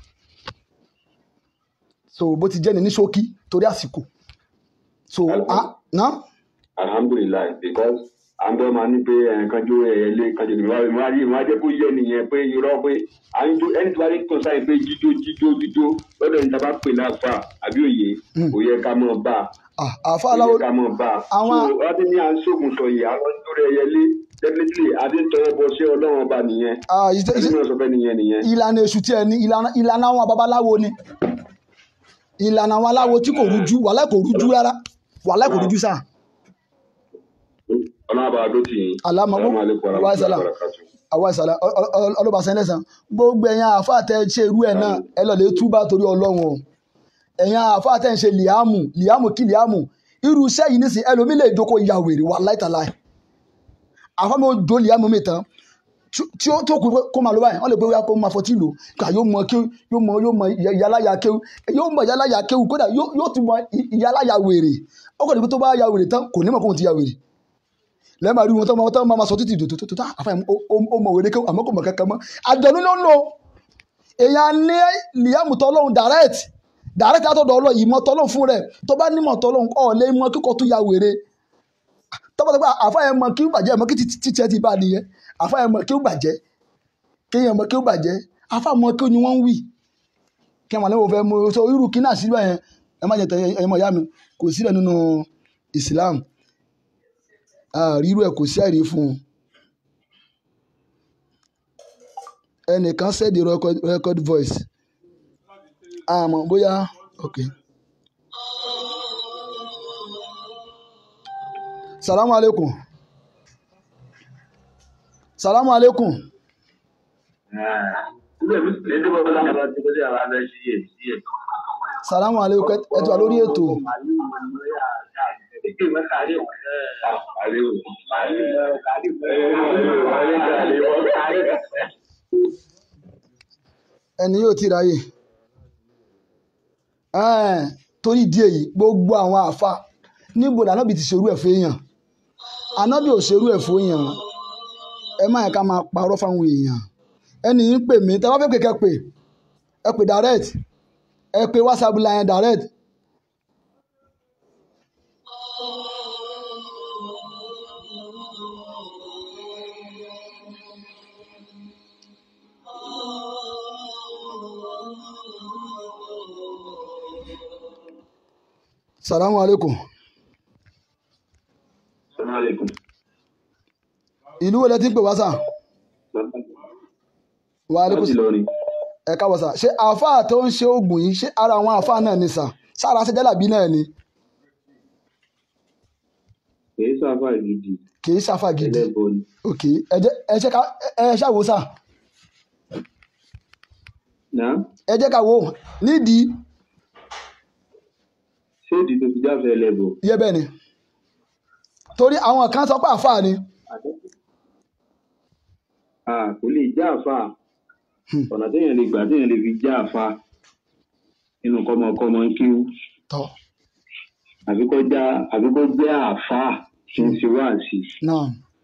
so bó ti jẹ́ ni ní ṣókí torí àsìkò so a ná alhamdulilayi because àǹdọ́ máa ní pé ẹ̀ẹ̀kan jó ẹ̀yẹlé kan jòdì wá wá rí wá jẹ́ kó yẹ nìyẹn pé irọ́ pé à ń jó ẹni tí wàá rí kàn sáyẹn pé jíjó jíjó jíjó lọ́dọ̀ ní tàbá pè láàfà àbí òye kò yẹ ká mọ̀ bá Ah, àfa kò aláwo yẹ ká mọ̀ bá àwọn- so wọ́n ti ní à ń ṣoògùn sọ yìí àwọn ń dúró ẹ̀yẹlé definitely adé ń tọwọ́ bọ ṣé ọlọ́run ọba nìyẹn ah, ìṣe- ẹni ìṣe- náà sọ fẹ́ nìyẹn nìyẹn ìlànà èṣù tí ẹ ní ìlànà ìlànà àwọn babaláwo ni ìlànà àwọn aláwo tí kò rújú wàhálà kò rújú rárá wàhálà kò rújú sáà ọlọ́run àbá adó tì yín Àlámọ̀- Assalamu alaikum wa warahmatullahi salam. wabarakatuh. àwa ìsàlẹ̀ ọlọ́ba sẹ́lẹ̀sán gbogbo ẹ̀yin àáfàá tẹ́ ṣe irú ẹ̀ náà ẹ lọ lè túbà torí ọlọ́run o ẹ̀yin àáfàá tẹ́ ń ṣe liamu liamu kí liamu irú iṣẹ́ yìí nísìn ẹlòmí lè jókòó ya wèrè wà láìtàláì àáfàá mi ò jó liamu mi tán tí- tí ó tó kù pé kó máa lọ báyìí wọ́n lè pé wíwá kó máa fọtí lò ká yóò mọ kéwù yóò mọ yóò mọ ìyálàyà kéwù yóò mọ ìyálàyà kéwù kódà yóò yóò tún mọ ìyálàyà wèrè ó kàn ní pé tó bá ya wèrè tán kò ní mọ̀ kóhun ti ya wèrè lẹ́ẹ̀ma rí wọn tó máa tó máa sọ títí dòdò tó tó àfàyàn ó mọ̀ wèrè kéwù àmọ́ kò mọ̀ kankan mọ́ àjọ̀nú ló ń lò èèyàn ní liam tọ́lọ́hún direct direct látọ̀dọ̀ ọlọ́ ìmọ̀ tọ́lọ́hún fún rẹ̀ tó bá nímọ̀ tọ́lọ́hún ọ̀ lé mọ́ kíkọ́ tó ya wèrè tọ́pọ̀tọ́pọ̀ àfàyàn mọ̀ kí ó bàjẹ́ mọ́ kí títí ẹ ti bá nìyẹn àfàyàn mọ̀ kí ó bàjẹ́ kéèyàn mọ̀ kí ó bàjẹ́ àfàyàn mọ̀ kí ó ní wọ́n ń wì kí wọn lẹ́wọ̀n fẹ́ mú so irú kí náà síbẹ̀ yẹn ẹ má jẹ tẹ ẹ̀yin mọ̀ ìyá mi kò sílẹ̀ nínú Islam àrírú ẹ̀ kò sí àìrí fún un ẹnìkan sẹ́ẹ̀dì record, record voice àmọ́ bóyá ok salamu alaikum salamu aleykum salamu aleykum ẹ ẹ ti wà lórí ètò ẹni yóò ti ráyè Ẹ́ẹ̀, torí ìdí èyí gbogbo àwọn àfa níbo ni anábì ti ṣerú ẹ̀ fún èèyàn anábì ò ṣerú ẹ̀ fún èèyàn ẹ má yẹ ká máa parọ́ fáwọn èèyàn ẹni yìí ń pè mí tẹ́ bá fẹ́ pè kẹ́ pè ẹ pè direct ẹ pè whatsapp line direct salamu aleykum ìlú wo lẹ ti ń pè wá sà wa aleykum ẹ káàbọ̀ sà ṣé àáfàá tó ń ṣe oògùn yìí ṣé ara àwọn àáfàá náà ni sà sára ṣe jálàbí náà ni kìí sáfà gidi kì í ṣàfà gidi ẹlẹ́bọ ni ok ẹ jẹ́ ẹ ṣe ká ẹ ẹ ṣàwò sà náà ẹ jẹ́ ká wò ó nídìí ṣé ìdí tó fi jáfẹ́ ẹlẹ́bọ yẹ bẹ́ẹ̀ ni torí àwọn kan sọ pé àáfàá ni Ah, kò lè já àfà ọ̀nà téèyàn lè gbà téèyàn lè fi já àfà nínú kọ́mọkọ́mọ ń kíw tọ́ àbí kó já àbí kó jẹ́ àfà tí ń ṣe wáàsí náà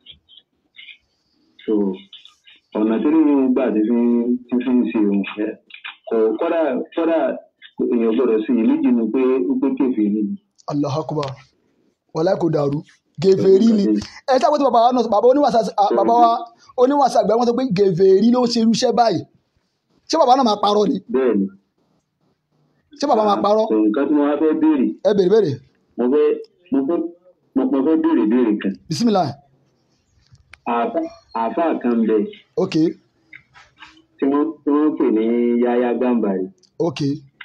so ọ̀nà tí nínú gbà tí fi tí fi ń ṣe òun ẹ kò kọ́dà kọ́dà èèyàn gbọ́dọ̀ sí i méjì nu pé ó pé kéfì níbi allah akbar wàlá kò dàrú gèfèrí ni ẹ sábà tí bàbá wa náà bàbá oníwàsá à, bàbá wa oníwàsá àgbà wọn sọ pé gèfèrí ló ń ṣe irúṣẹ́ báyìí ṣé bàbá náà máa parọ́ ni bẹ́ẹ̀ ni ṣé bàbá máa parọ́ so nǹkan tí mo wá fẹ́ béèrè ẹ bèrè bèrè mo fẹ́ mo fẹ́ mo mo fẹ́ béèrè béèrè kan bisimilah àfà àfà kan bẹ ok tí wọ́n tí wọ́n pè ní yáyá gbàǹbarì ok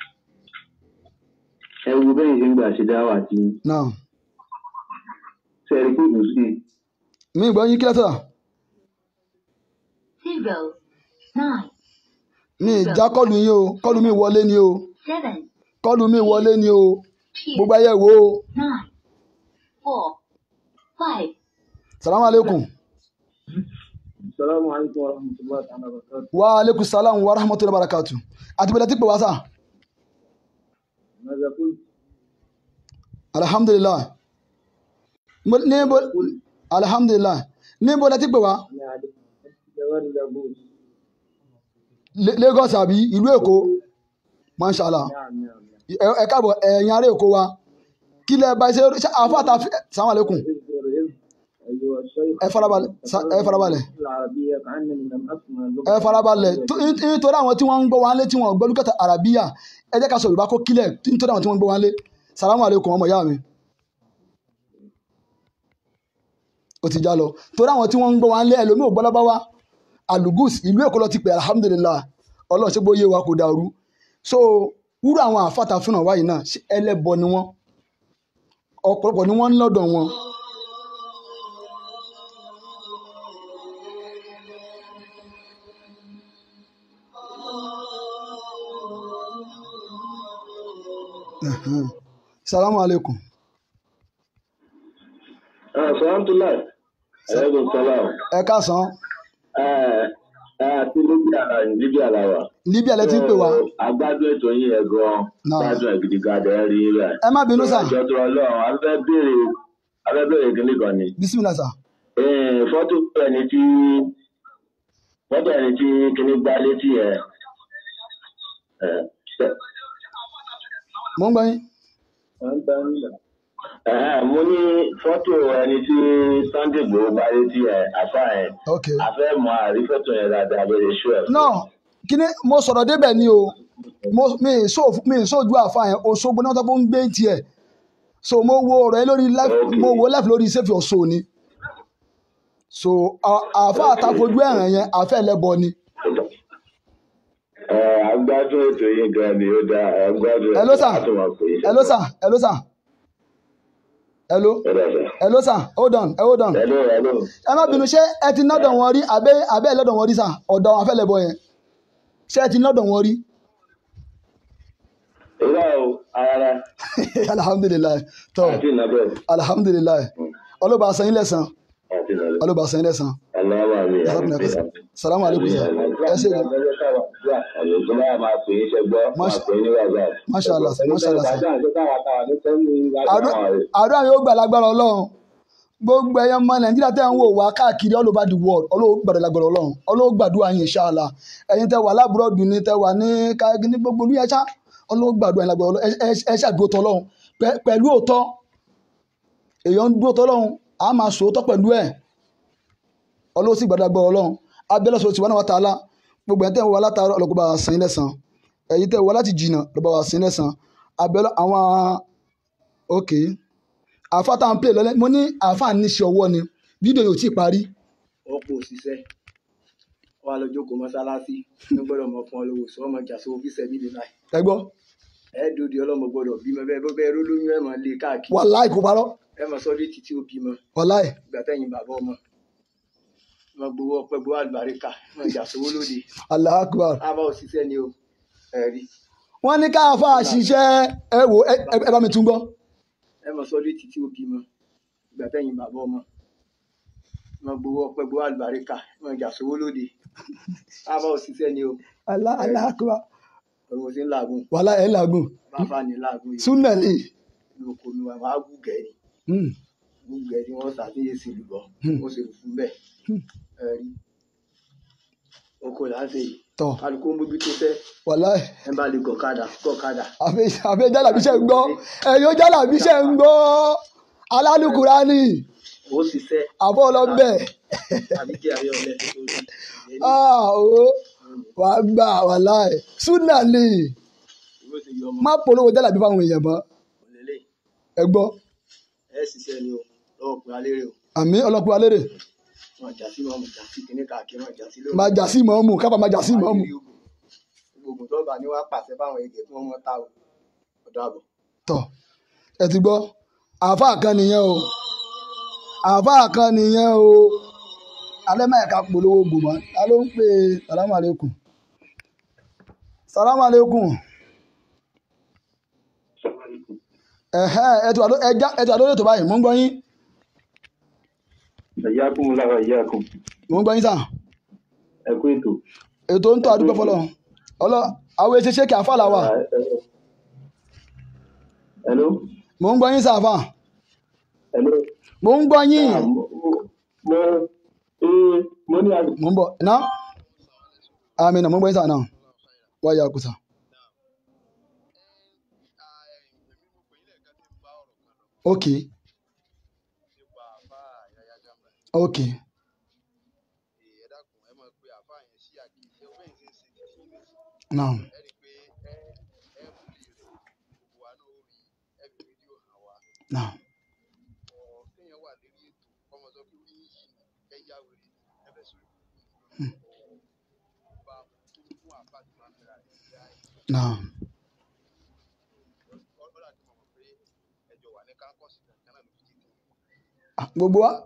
ẹ wo bẹ́ẹ̀ ṣe ń gbà ṣe dáwà tí now sẹ́ẹ̀rì pé kò sí mi gbọ́ yín kílẹ̀ sọ̀rọ̀ zero, nine, mi ìjà kọlù yín o kọlù mi wọlé ni o seven, kọlù mi wọlé ni o two, gbogbo ayé wo o nine, four, five, salamu aleykum Assalamu alaikum warahmatullahi ta'ala wabarakatuh. wa aleykum salam wa rahmatulahi wa barakatu àti bẹ̀rẹ̀ tí pè wá sà ماذا قلت؟ alhamdulilah Mo- níbo alhamdulilah níbo lẹ ti pè wá أنا عليك جوال الأبوس Le- Lagos àbí ìlú Èkó mashallah نعم نعم نعم ẹ ẹ káàbọ̀ ẹ̀yin ará Èkó wa kí lẹ bá ṣe ṣe àfàtà salamu aleykum اذكر إذ أيها الشيخ ẹ farabalẹ̀ sa- ẹ farabalẹ̀ العربية كأنني لم أسمع اللغة ẹ farabalẹ̀ tó- ní- nítorí àwọn tí wọ́n ń gbọ́ wọn lé tí wọ́n gbọ́ lùkàtà àràbíyà ẹ jẹ́ ká sọ Yorùbá kó kílẹ̀ nítorí àwọn tí wọ́n ń gbọ́ wọn lé salamu aleykum ọmọ ìyá mi ó ti já lọ torí àwọn tí wọ́n ń gbọ́ wọn lé ẹlòmíì ò gbọ́ lọ́bá wa alugus ìlú Èkó lọ ti pè alhamdulillah Ọlọ́run ṣé bóyá wa kò dàrú so wúrọ̀ àwọn àfàtà fúnà wáyé náà ṣé ẹlẹ́bọ ni wọ́n ọ̀pọ̀lọpọ̀ ni wọ́n ń lọ́dọ̀ wọn Ẹ̀hẹ́n. salamu aleykum sọ́ńtúláì ẹ̀ẹ́dùn sọ́lá ẹ káàsán àti libya libya làwà. Libya lẹ ti ń pè wá agbádùn ètò yín yẹn gan Náà. gbádùn ẹ̀ gidigidi ẹ̀ rí rẹ̀. ẹ má bínú sà ìjọ tó ọlọ́run a fẹ́ béèrè a fẹ́ béèrè kíní kan ni. bisimilah sà Eh, fọ́tò ẹni tí fọ́tò ẹni tí kíní gbá létí ẹ̀ ẹ̀ mo ń gbọ́ yín أنت أنت ẹ̀hẹ́n, mo ní fọ́tò ẹni tí Sunday Igboho gbá létí ẹ̀ àfa ẹ̀ ok a fẹ́ mọ àrí fọ́tò yẹn dáadáa lórí iṣu ẹ̀. náà kíní mo sọ̀rọ̀ débẹ̀ ni o mo mi ì sọ mi ì sójú àfa yẹn Òṣogbo náà tó ń gbé tiẹ̀ so mo wo ọ̀rọ̀ yẹn lórí live Ok. mo wo live lórí sẹ́fì ọ̀ṣọ́ ni so à- àfa àtàfojú ẹ̀ràn yẹn àfẹ́ ẹlẹ́bọ ni ẹ agbádùn ètò yín gan ni ó dáa agbádùn Hello, sir. àtúmọ̀ pé ẹ ló sà ẹ ló sà hello Ẹ̀rọ ẹ̀fẹ̀. hello sir hold on hold on Hello, hello. ẹ má bínú ṣé ẹ ti nọ́dọ̀ wọn rí àbẹ́ àbẹ́ lọ́dọ̀ wọn rí sà ọ̀dọ̀ àwọn afẹ́lẹ́bọ yẹn ṣé ẹ ti nọ́dọ̀ wọn rí Ìrọ̀ o, ara alhamdulilayi tọ́ àti ìnàbẹ̀. alhamdulilayi ọlọ́ba asan ilẹ̀ san Àti ìnàbẹ̀. ọlọ́ba asan ilẹ̀ san Aláwọ̀ mi. salamu aleykum sir ẹ ṣe gan Àlejò náà máa pè é ṣẹgbọ́, máa Masha- pè é ní wàzà. Masha Allah, Masha Allah, sir. Àdúrà àdúrà yóò gbà lágbára ọlọ́run gbogbo ẹ̀yàn ọmọ nàìjíríà tẹ́ ń wò wá káàkiri all over the world ọlọ́run gbàdúrà lágbára ọlọ́run ọlọ́run gbàdúrà yín ṣáàlà ẹ̀yin tẹ́ wà lábúrọ̀dù ni tẹ́ wà ní káàkiri ní gbogbo olúyẹ ṣá ọlọ́run gbàdúrà yín lágbára ọlọ́run ẹ- ẹ- ẹ ṣàdúró tọ́ ọlọ́run Pẹ- pẹ̀lú òótọ́ èèyàn ń dúró tọ́ ọlọ́run a máa sòótọ́ pẹ̀lú ẹ̀ ọlọ́run sì gbàdúrà lágbára ọlọ́run abẹ́lẹ́ sọ̀rọ̀ tiwọn náà wà tààlà gbogbo ẹ̀ tẹ́ wà látàárọ̀ ọlọ́kùnrin bá wa sìn lẹ́sàn ẹ̀yin tẹ́ wà láti jìnnà ọlọ́ba wa sìn lẹ́sàn abẹ́lẹ́ àwọn ok àfa tá à ń pè lọ́lẹ́ mo ní àfa níṣẹ́ ọwọ́ ni fídíò yóò tí ì parí ọ̀pọ̀ òṣìṣẹ́ wà lọ́jọ́ kò mọ́sálásí ní gbọ́dọ̀ mọ̀ fún ọlọ́wọ́ sọ ọmọ ìjà sọ ọ́fíìsì ẹ̀mí lè láì ẹ gbọ́ ẹ̀ẹ́dòdì ọlọ́mọ gbọ́dọ̀ bímọ bẹ́ẹ̀ bọ́ bẹ́ẹ̀ rólóyún ẹ̀ máa lé káàkiri wàláì kò parọ́ ẹ̀ máa sọ́dí títí ó bímọ wàláì ìgbà tẹ̀yìn bàbá ọmọ wọn gbowó ọpẹ́ gbowó àlùbáríkà wọn ìjà sówó lóde Allahu Akbar ábá òṣìṣẹ́ ni o ẹ̀rí wọ́n ní káfa ṣiṣẹ́ ẹ wò ẹ ẹ- ẹ bá mi tún gbọ́ ẹ̀ máa sọ́dí títí ó bímọ ìgbà tẹ̀yìn bàbá ọmọ wọn gbowó ọpẹ́ gbowó àlùbáríkà wọn ìjà sówó lóde ábá òṣìṣẹ́ ni o Allahu Allahu Akbar òun ò sí ń làágùn wàláì ẹ̀ ń làágùn bàbá ní làágùn yìí súnẹ̀lì lóko ni wọn máa gùgẹ́ ni gùgẹ́ ni wọ́n ṣàtúnyẹ sí lùbọ̀ wọ́n sì fún bẹ́ẹ̀ ẹ̀rí oko là ń ṣe yìí tọ̀ kálukú ń bójú tó fẹ́ wàláì ẹ bá lè gọ̀kadà gọ̀kadà àfi jálàbí ṣe ń gbọ́ ẹ̀yin jálàbí ṣe ń gbọ́ alálùkùránì ó ṣiṣẹ́ àbọ̀ ọlọ́bẹ̀ àbí jẹ́ àbí ọ̀lẹ́ tó rí ó wà á gbà wàláì súnẹ̀lì ìwé ti yọ ọmọ má polówó jálàbí fáwọn èèyàn mọ́ òlélẹ̀ ẹ gbọ́ ẹ ṣiṣẹ́ ni o lọ́wọ́ pé alérè o àmì ọlọ́pàá alérè wọn jà sí wọn jà sí kíní káàkiri wọn jà sí lórí máa jà sí mọ́ọ́mù káfà máa jà sí mọ́ọ́mù gbogbo tó bá ní wàá pàṣẹ fáwọn èdè tí wọn mọ ta o ọ̀dọ̀ àbọ̀ tọ̀ ẹ ti gbọ́ àáfàá kan nìyẹn o àáfàá kan nìyẹn o alẹ́ máa ka polówó gbòmọ́ ta ló ń pè é salamu aleykum salamu aleykum ẹ̀hẹ́ ẹ ti wà ló- ẹ já- ẹ ti wà lórí ètò báyìí mò ń gbọ́ yín Ẹ̀yà kún lára ìyá kún. mò ń gbọ́ yín sà Ẹ kú ètò. ètò ń tọ́ àdúgbò fọlọ́ ọlọ́ àwọn èsì ṣé kí àáfàá là wà Hello. mò ń gbọ́ yín sà àáfàá Hello. mò ń gbọ́ yín Ah, mo mo ee mo ní àgbẹ̀. mò ń bọ̀ ná àmì nà mò ń gbọ́ yín sà náà wáyà kùsà. Okay. Okay. Naam. Naam. Hmm. Naam. Ah, Gbogbo wa?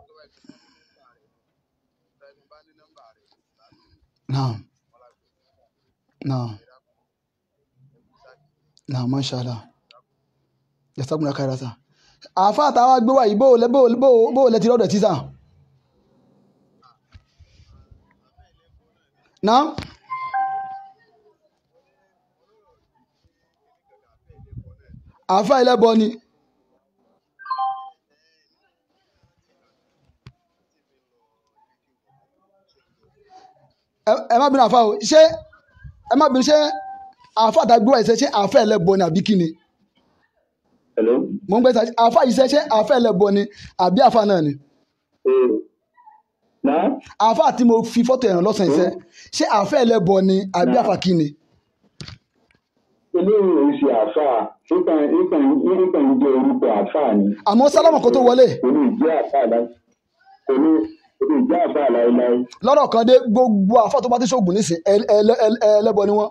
Naam. Naam. Naam, masha Allah. Jazakumullahu khairan sà. Àáfàá àtàwọn gbé wá yìí bó o lẹ bó o bó o bó o lẹ ti rọ́ọ̀dọ̀ tí sà. Naam. Àáfàá ẹlẹ́bọ ni. ẹ ẹ má bínú àáfàá o ṣé ẹ má bínú ṣé àáfàá àtàgbé wá yìí ṣe ṣé àáfàá ẹlẹ́bọ ni àbí kí ni? Hello. Mo ń gbé sa àáfàá yìí ṣe ṣé àáfàá ẹlẹ́bọ ni àbí àáfàá náà ni? Ee. Náà. àáfàá tí mo fi fọ́tò ẹ̀ràn lọ́sàn yìí ṣe ṣé àáfàá ẹlẹ́bọ ni àbí àáfàá kí ni? Ilé ìwé ṣe àfáà. Nípa nípa nípa ìjọ orúkọ àfáà ni. àmọ́ sálámà kó tó wọlé Kò ní ìjẹ́ àfáà láì. Kò ní kò ní ìjẹ́ àfáà láíláí. lọ́rọ̀ kan dé gbogbo àáfàá tó bá ti ṣoògùn nísìn ẹ- ẹ- ẹ- ẹlẹ́bọ ni wọ́n.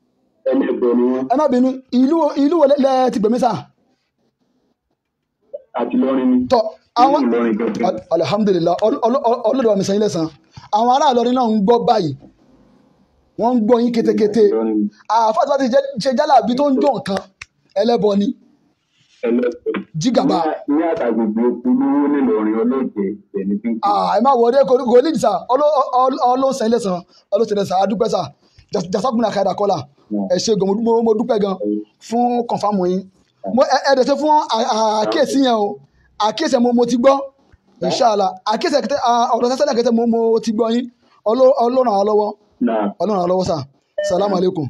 Ẹlẹ́bọ ni wọ́n. ẹ má bínú ìlú ìlú wo lẹ ti gbèmí sà? àti lọ́rin ni. tọ àwọn Nínú Ìlọrin gangan. Al- alhamdulilah ọlọ́dọ̀ wa mi sàn yín lẹ́sàn àwọn ará Ìlọrin náà ń gbọ́ báyìí wọ́n ń gbọ́ yín kétékété Ìlọrin ni. àáfàá tó bá ti jẹ́- ṣe jálàbí tó ń jó nǹkan ẹlẹ́bọ ni ẹlẹ́sẹ̀. jígàbá ní ní àtàgbègbè olówó nílọrin ọlọ́jẹ̀ ẹni tí ń kú. ẹ má wọlé kò ní ìdìsá ọlọ́sàn yín lẹ́sàn ọlọ́sàn lẹ́sàn adúpẹ́ sà jasakuna kaida kọ́là ẹ ṣe gan mo dú- mo dúpẹ́ gan fún kọ̀nfàmù yín mo ẹ ẹ dẹ̀ ṣe fún à- à- àkíyèsí yẹn o àkíyèsí yẹn mo mo ti gbọ́ inṣàlá àkíyèsí yẹn kẹtẹ ọ̀rọ̀ sẹ́sẹ́lẹ̀ kẹtẹ mo mo ti gbọ́ yín Ọlọ́- ọlọ́run àwọn lọ́wọ́ náà ọlọ́run àwọn lọ́wọ́ sà salamu aleykum.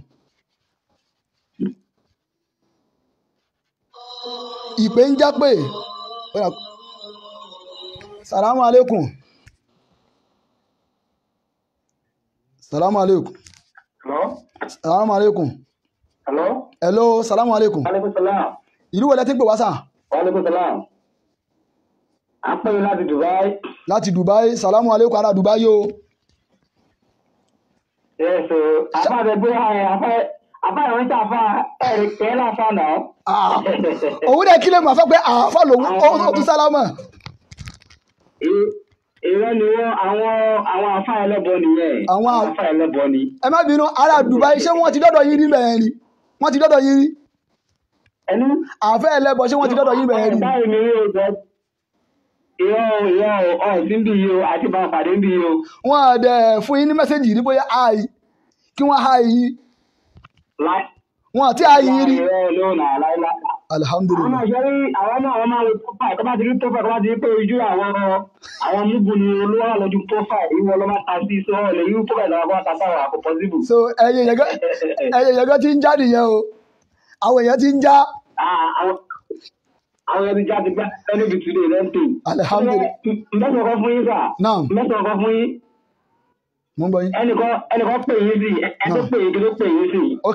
ìpè ń já pé salamu aleykum salamu aleykum Hello? salamu aleykum Hello? hello salamu aleykum Aleykum salaam. ìlú wo lẹ ti ń pè wá sà Aleykum salaam. À ń pè yín láti Dubai. láti Dubai salamu aleykum ará Dubai o Yes, o. Àfa àti ẹgbẹ́ ẹ̀ àfa àfa ìwọ̀n tí àfa ẹ̀rì kẹ́ láfa náà. Ah, òun dẹ̀ kílẹ̀ mọ̀ fẹ́ pé àáfà lòun ó ó tún sálámà Ìrọ́ ni wọ́n àwọn àwọn àfa ẹlẹ́bọ nìyẹn. Àwọn à- àfa ẹlẹ́bọ ni. ẹ má bínú ará Dubai ṣé wọ́n ti dọ́dọ̀ yín rí bẹ́ẹ̀ ni wọ́n ti dọ́dọ̀ yín rí Ẹnu. àfẹ́ ẹlẹ́bọ ṣé wọ́n ti dọ́dọ̀ yín bẹ́ẹ̀ rí Báyìí ni yóò jẹ́. Ìrọ̀ o, ìrọ̀ o, ọ̀sìn bí yìí o, àti bá pàdé bí yìí o. wọ́n á dẹ̀ fún yín ní mẹ́sẹ̀gì rí bóyá àì kí wọ́n háì yín Láì. wọ́n àti àì yín rí Ìrọ̀ ló nà láíláí. àwọn alihamudulilayi náà ṣe rí àwọn náà wọn máa ń wo profile tó bá ti rí profile tó bá ti rí pé ojú àwọn àwọn múbu ni olówó wà lójú profile ìwọ ló máa ta sí so ọ lè yí profile lọ́wọ́ kó ta sáwà kò possible. so ẹyẹ yẹgẹ ẹyẹ yẹgẹ ti ń já nìyẹn o àwọn èèyàn ti ń já Ah, àwọn àwọn ẹni jáde gbá ẹni bí today lẹ́ńtì. Alhamdulillah. mẹ́sàn-án kan fún yín sà. Naam. mẹ́sàn-án kan fún yín mo ń bọ yín ẹnìkan ẹnìkan pè yín sí ẹ tó Naam. Naam. pè yín kí ló pè yín sí. ok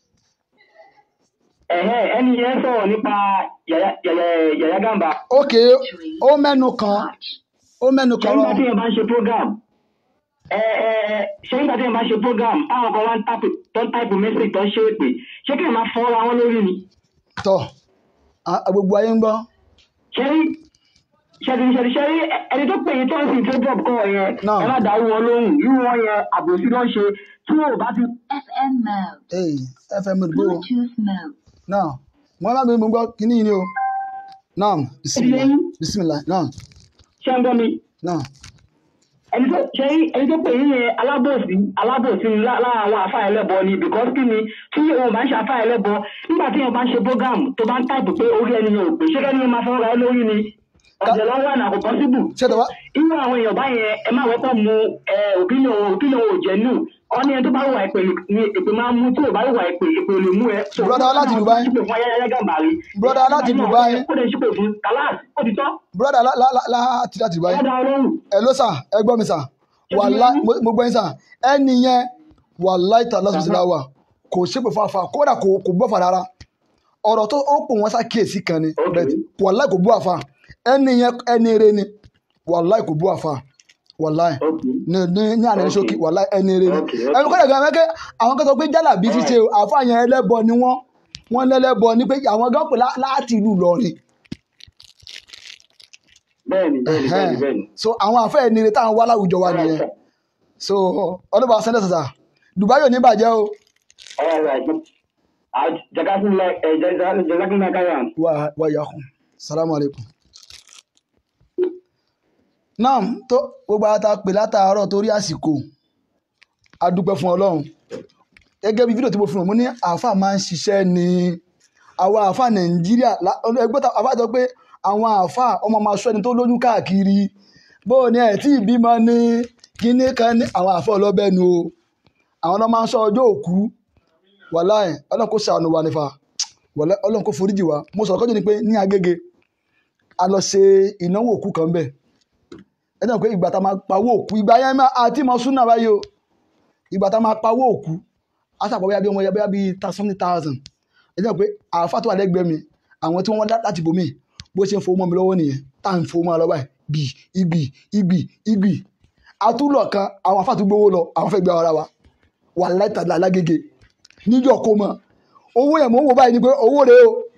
ẹ̀hẹ́ ẹni yẹn sọ̀rọ̀ nípa Yàyà Yàyà- Yàyà Gàmbá. ok ó mẹ́nu kan ó mẹ́nu kan ṣé nígbà tí rọ yẹn bá ń ṣe program ẹ ẹ ẹ ṣé nígbà tí yẹn bá ń ṣe program táwọn kan wá ń tápù tó ń táìpù mẹ́sẹ̀gì tó ń ṣe èpè ṣé kí yẹn máa fọ́ ra wọn lórí ni tọ a- gbogbo ayé ń gbọ́ ṣé rí ṣẹ́ni ṣẹ́ni ṣé rí ẹni tó pè yín tó ń sìn tó drop kọ́ yẹn Náà. ẹ má dàrú wọn lóhùn irú wọn yẹn àbòsí ló ń ṣe tí wọn ò bá ti FM mode. ee fm gbó Bluetooth mode. náà mo máa bí mo gbọ́ kíní yìí ni o náà bisimilah Ẹyẹ. bisimilah náà ṣe ń gbọ́ mi náà ẹni tó ṣe rí ẹni tó pè yín yẹn alábòsí alábòsí ni lá- lára àwọn àfa ẹlẹ́bọ ni because kí ni tí òun bá ń ṣe àfa ẹlẹ́bọ nígbà tí yẹn bá ń ṣe program tó bá ń táìpù pé orí ẹni yẹn ò pè ṣé kẹ́ni yẹn máa fọwọ́ ra ẹ lórí ni ọ̀jẹ̀ lọ́wọ́ àná kò possible ṣé tọ́ wá irú àwọn èèyàn báyẹn ẹ máa wọ́pọ̀ mu ẹ opinion opinion ò jẹ́ nù ọ́ní ẹni tó bá wà ìpè ni èpè máa ń mú tí ò bá wà ìpè èpè ò lè mú ẹ. So, Brother wọ́n láti máa Dubai. ṣípè fún ayẹyẹ gàmbàrí. Brother láti Dubai. ó lè ṣípè fún kàláàsì ó ti tọ́ broda láti láti Dubai ọ̀dà ọlọ́run. ẹ ló sà ẹ gbọ́ mi sà wàlá mo gbọ́ yín sà ẹni yẹn wàlá ìta lọ́sọ̀ọ́sọ̀ láwà kò ṣépè fún àfa kódà kò kò bọ́ fà rárá ọ̀rọ̀ tó ó pò wọ́n ṣàkíyèsí kan ni Ok. bẹ́ẹ̀ wàlá kò bú àfa ẹni yẹn ẹni eré ni wàlá kò bú àfa wàlá Okay. ní ní ní àná Ok. ṣókí wàlá ẹni eré ni Ok, ok. ẹnu kọ́dà gan mẹ́kẹ́ àwọn kan sọ pé jálà bí ṣíṣe o, àfa yẹn ẹlẹ́bọ ni wọ́n wọ́n lẹ́lẹ́bọ ni pé àwọn gan pè lá- láti ìlú Ìlọrin bẹ́ẹ̀ni bẹ́ẹ̀ni bẹ́ẹ̀ni Ẹhẹ́n. bẹ́ẹ̀ni. so àwọn afẹ́ ẹni eré táwọn wá láwùjọ wa nìyẹn so ọlọ́ba sẹ́ńdẹ̀ sàṣà Dubai ò ní bàjẹ́ o All right. Ah, Jazakumullah eh, jazak- jazakumullah khairan. wà wà yà kù salamu aleykum. náà tó gbogbo ata pè látàárọ̀ torí àsìkò a dúpẹ́ fún ọlọ́run gẹ́gẹ́ bí fídíò tí mo fi hàn mo ní àáfà máa ń ṣiṣẹ́ ní àwa àáfà nàìjíríà lá- ẹgbẹ́ ta àáfà sọ pé àwọn àáfà ọmọ máa sọ ẹni tó lóyún káàkiri bó o ní ẹ̀ tí ìbímọ ní kíní kan ní àwọn àáfà ọlọ́bẹ̀ nu o àwọn náà máa ń sọ ọjọ́ òkú wàláì ọlọ́run kò ṣàánú wa nífa wàláì ọlọ́run kò foríjì wa mo sọ̀rọ̀ kọ́jú ni pé ní agége a lọ ṣe ìnáwó òkú kan bẹ́ẹ̀ ẹ náà pé ìgbà tá a máa pawó òkú ìgbà yẹn máa àti mọ súnà báyìí o ìgbà tá a máa pawó òkú a sàpọ̀ bóyá bí ọmọ yẹn bóyá bí something thousand ẹ náà pé àáfà tó wà lẹ́gbẹ̀ẹ́ mi àwọn tí wọ́n wá láti bòmí bó ṣe ń fowó mọ́ mi lọ́wọ́ nìyẹn tá à ń fowó mọ́ ọ lọ́wọ́ báyìí bì igbì igbì igbì àtúlọ̀ kan àwọn àfà tó gbowó lọ àwọn fẹ́ gbé ara wa wà láìtàlá lágége níjọ́ kó mọ owó yẹn mò ń wò báyìí ni pé owó rèé o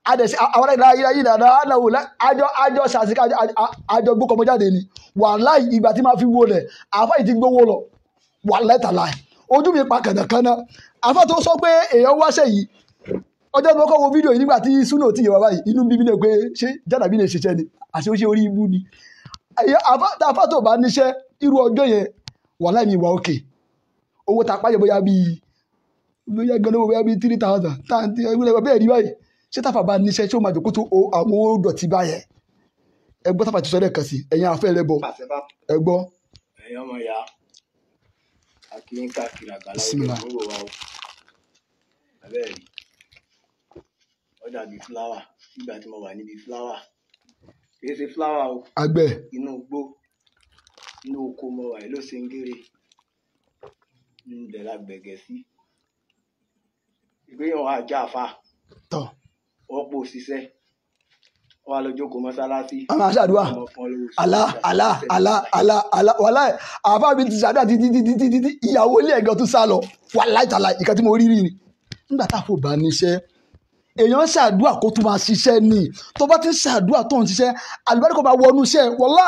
adẹ̀sí àwọn ẹ̀dá ayé ayé dàda aláwo àjọ àjọ sàṣì àjọ gbókọmọ jáde ni wàláì ìgbà tí máa fi wo lẹ̀ àfa yìí ti gbówó lọ wàláì tàláì ojú mi pa kànákànná àfa tó sọ pé èèyàn wáṣẹ yìí ọjọ́ tí mo kọ́ wo fídíò yìí nígbà tí súnà ti yẹ wá báyìí inú bíbí lè pé ṣé jádàbí lè ṣiṣẹ́ ni àṣé ó ṣe orí ibú ni Ẹ̀yẹ- àfa- tá àfa tó bá níṣẹ́ irú ọjọ́ yẹn wàláì mi wà òkè owó tá a pàjẹ́ bóyá bíi bóyá gan owó bóyá bíi three thousand táǹtì ẹgbẹ́ bẹ́ẹ̀ rí báyìí ṣé táfà bá níṣẹ́ ṣé ó máa jòkó tó o- àwọn owó dọ̀tí báyẹn ẹ gbọ́ táfà ti sọ lẹ́ẹ̀kan sí ẹ̀yin àfẹ́ rẹ bọ̀ pàṣẹ bá ẹ gbọ́ ẹ̀yin ọmọ ìyá akínyín káàkiri àgbàlá Bismillah. ìlú wa o abẹ́ẹ̀ rí ó dàbí fúláwà nígbà tí mo wà níbi fúláwà kì í ṣe fúláwà o àgbẹ̀ inú igbó inú oko mo wà yìí ló ṣe ń gèrè ńbẹ̀ la gbẹ̀gẹ̀ sí ìgbéyàwó ajá àfa tọ̀ ọ̀pọ̀ òṣìṣẹ́ wà lọ́jọ́ kó mọ́sálásí a máa ṣàdúrà ọmọ kan lówó sí àlá ọjà, àlá ṣiṣẹ́ àlá nígbà àlá àlá wàláì àfa mi ti ṣàdúrà títí títí títí títí ìyàwó ilé ẹ̀gán tún sá lọ wàláì tàlà ìkan tí mo rí rí ni nígbà tá a fò bá níṣẹ́ èèyàn ṣàdúrà kó tún máa ṣiṣẹ́ ni tó bá ti ń ṣàdúrà tó ń ṣiṣẹ́ àlùbáríkà máa wọnú iṣẹ́ wọlá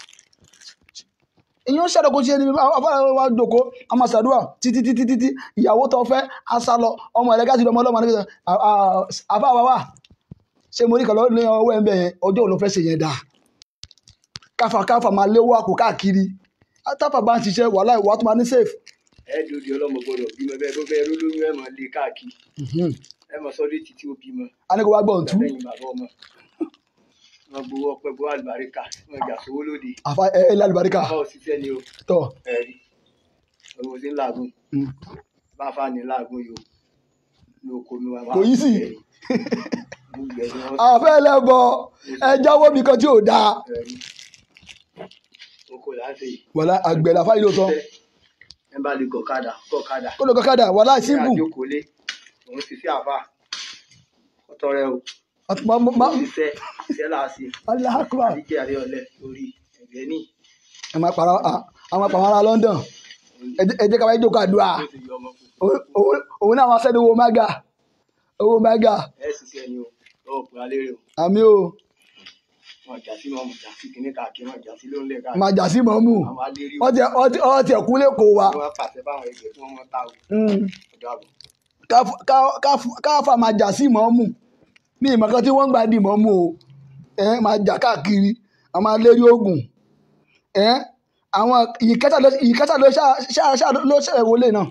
èèyàn ṣàdúrà kó ṣiṣẹ́ ni afárá wa jòkó a máa ṣàdúrà títí títí títí ìyàwó tó fẹ́ a sá lọ ọmọ ẹ̀rẹ́ gáàsì ọmọ ọlọ́mọ nígbà àbá wa wà ṣé mo rí kan lọ́ọ́ ní ọwọ́ ẹ̀ ń bẹ̀ yẹn ọjọ́ òun ló fẹ́ ṣe yẹn dáa káfà káfà máa léwó àpò káàkiri táfà bá ń ṣiṣẹ́ wàhálà ìwà tó máa ní safe. ẹ dòdì ọlọmọ gbọ́dọ̀ bímọ bẹ́ẹ̀ bó bẹ́ẹ̀ ló lóyún ẹ máa lé káàkiri ẹ máa sọ létí tí ó bímọ a ní kó wá gbọ́ ǹtú lẹ́yìn bàbá ọmọ wọn gbowó ọpẹ́ gbowó àlùbáríkà wọn jà sówó lóde àfa ẹ ẹ lálùbáríkà bá òṣìṣẹ́ ni o tọ ẹ rí owó sí ń làágùn Mm. bá fà ní làágùn yìí o ní oko mi wà Kò yí sí. gbogbo ẹ̀ ni wọ́n àfẹ́ ẹlẹ́bọ ẹ jáwọ́ mi kan tí ò dáa ẹ rí oko láti wàhálà àgbẹ̀ làfà yìí ló tán ẹ bá lè gọ̀kadà gọ̀kadà kó lè kọ́kadà wàhálà simple àjókòólé òun sì sí àbá ọ̀tọ̀ rẹ o Ma- ma- ma- ṣiṣẹ́ iṣẹ́ láàṣì Allahu Akbar. àdíjẹ àrí ọ̀lẹ lórí ẹgbẹ́ ní ẹ máa pàrọ̀ àwọn apàwọn ará London ẹ jẹ́- ẹ jẹ́ ká wáyé jókòó àdúrà ó ti yọ ọmọ fún Òun- òun òun náà máa sẹ́ni owó mága owó mága ẹ ṣiṣẹ́ ni o lọ́wọ́ pé alẹ́ rẹ o àmì o wọn jà sí mọ́mù jà sí kìnní káàkiri wọn jà sí lóńlẹ̀ káàkiri máa jà sí mọ́mù àwọn alérí wọ́n ti wọ́n ti wọ́n ti ẹ̀kú lẹ́kọ̀ọ́ wa wọn pàṣẹ báwọn ẹgbẹ́ tí wọ́n mọ́ ta o Mm. ọ̀dọ́ àbọ̀ Ká- ká- ká- káfà máa jà sí mọ́mù ní ìmọ̀kan tí wọ́n ń gbà dì mọ́mù o ẹ máa jà káàkiri a máa lérí ogun ẹ àwọn ìkẹta ló ìkẹta ló ṣá ṣá- ṣá ló ṣe wọlé náà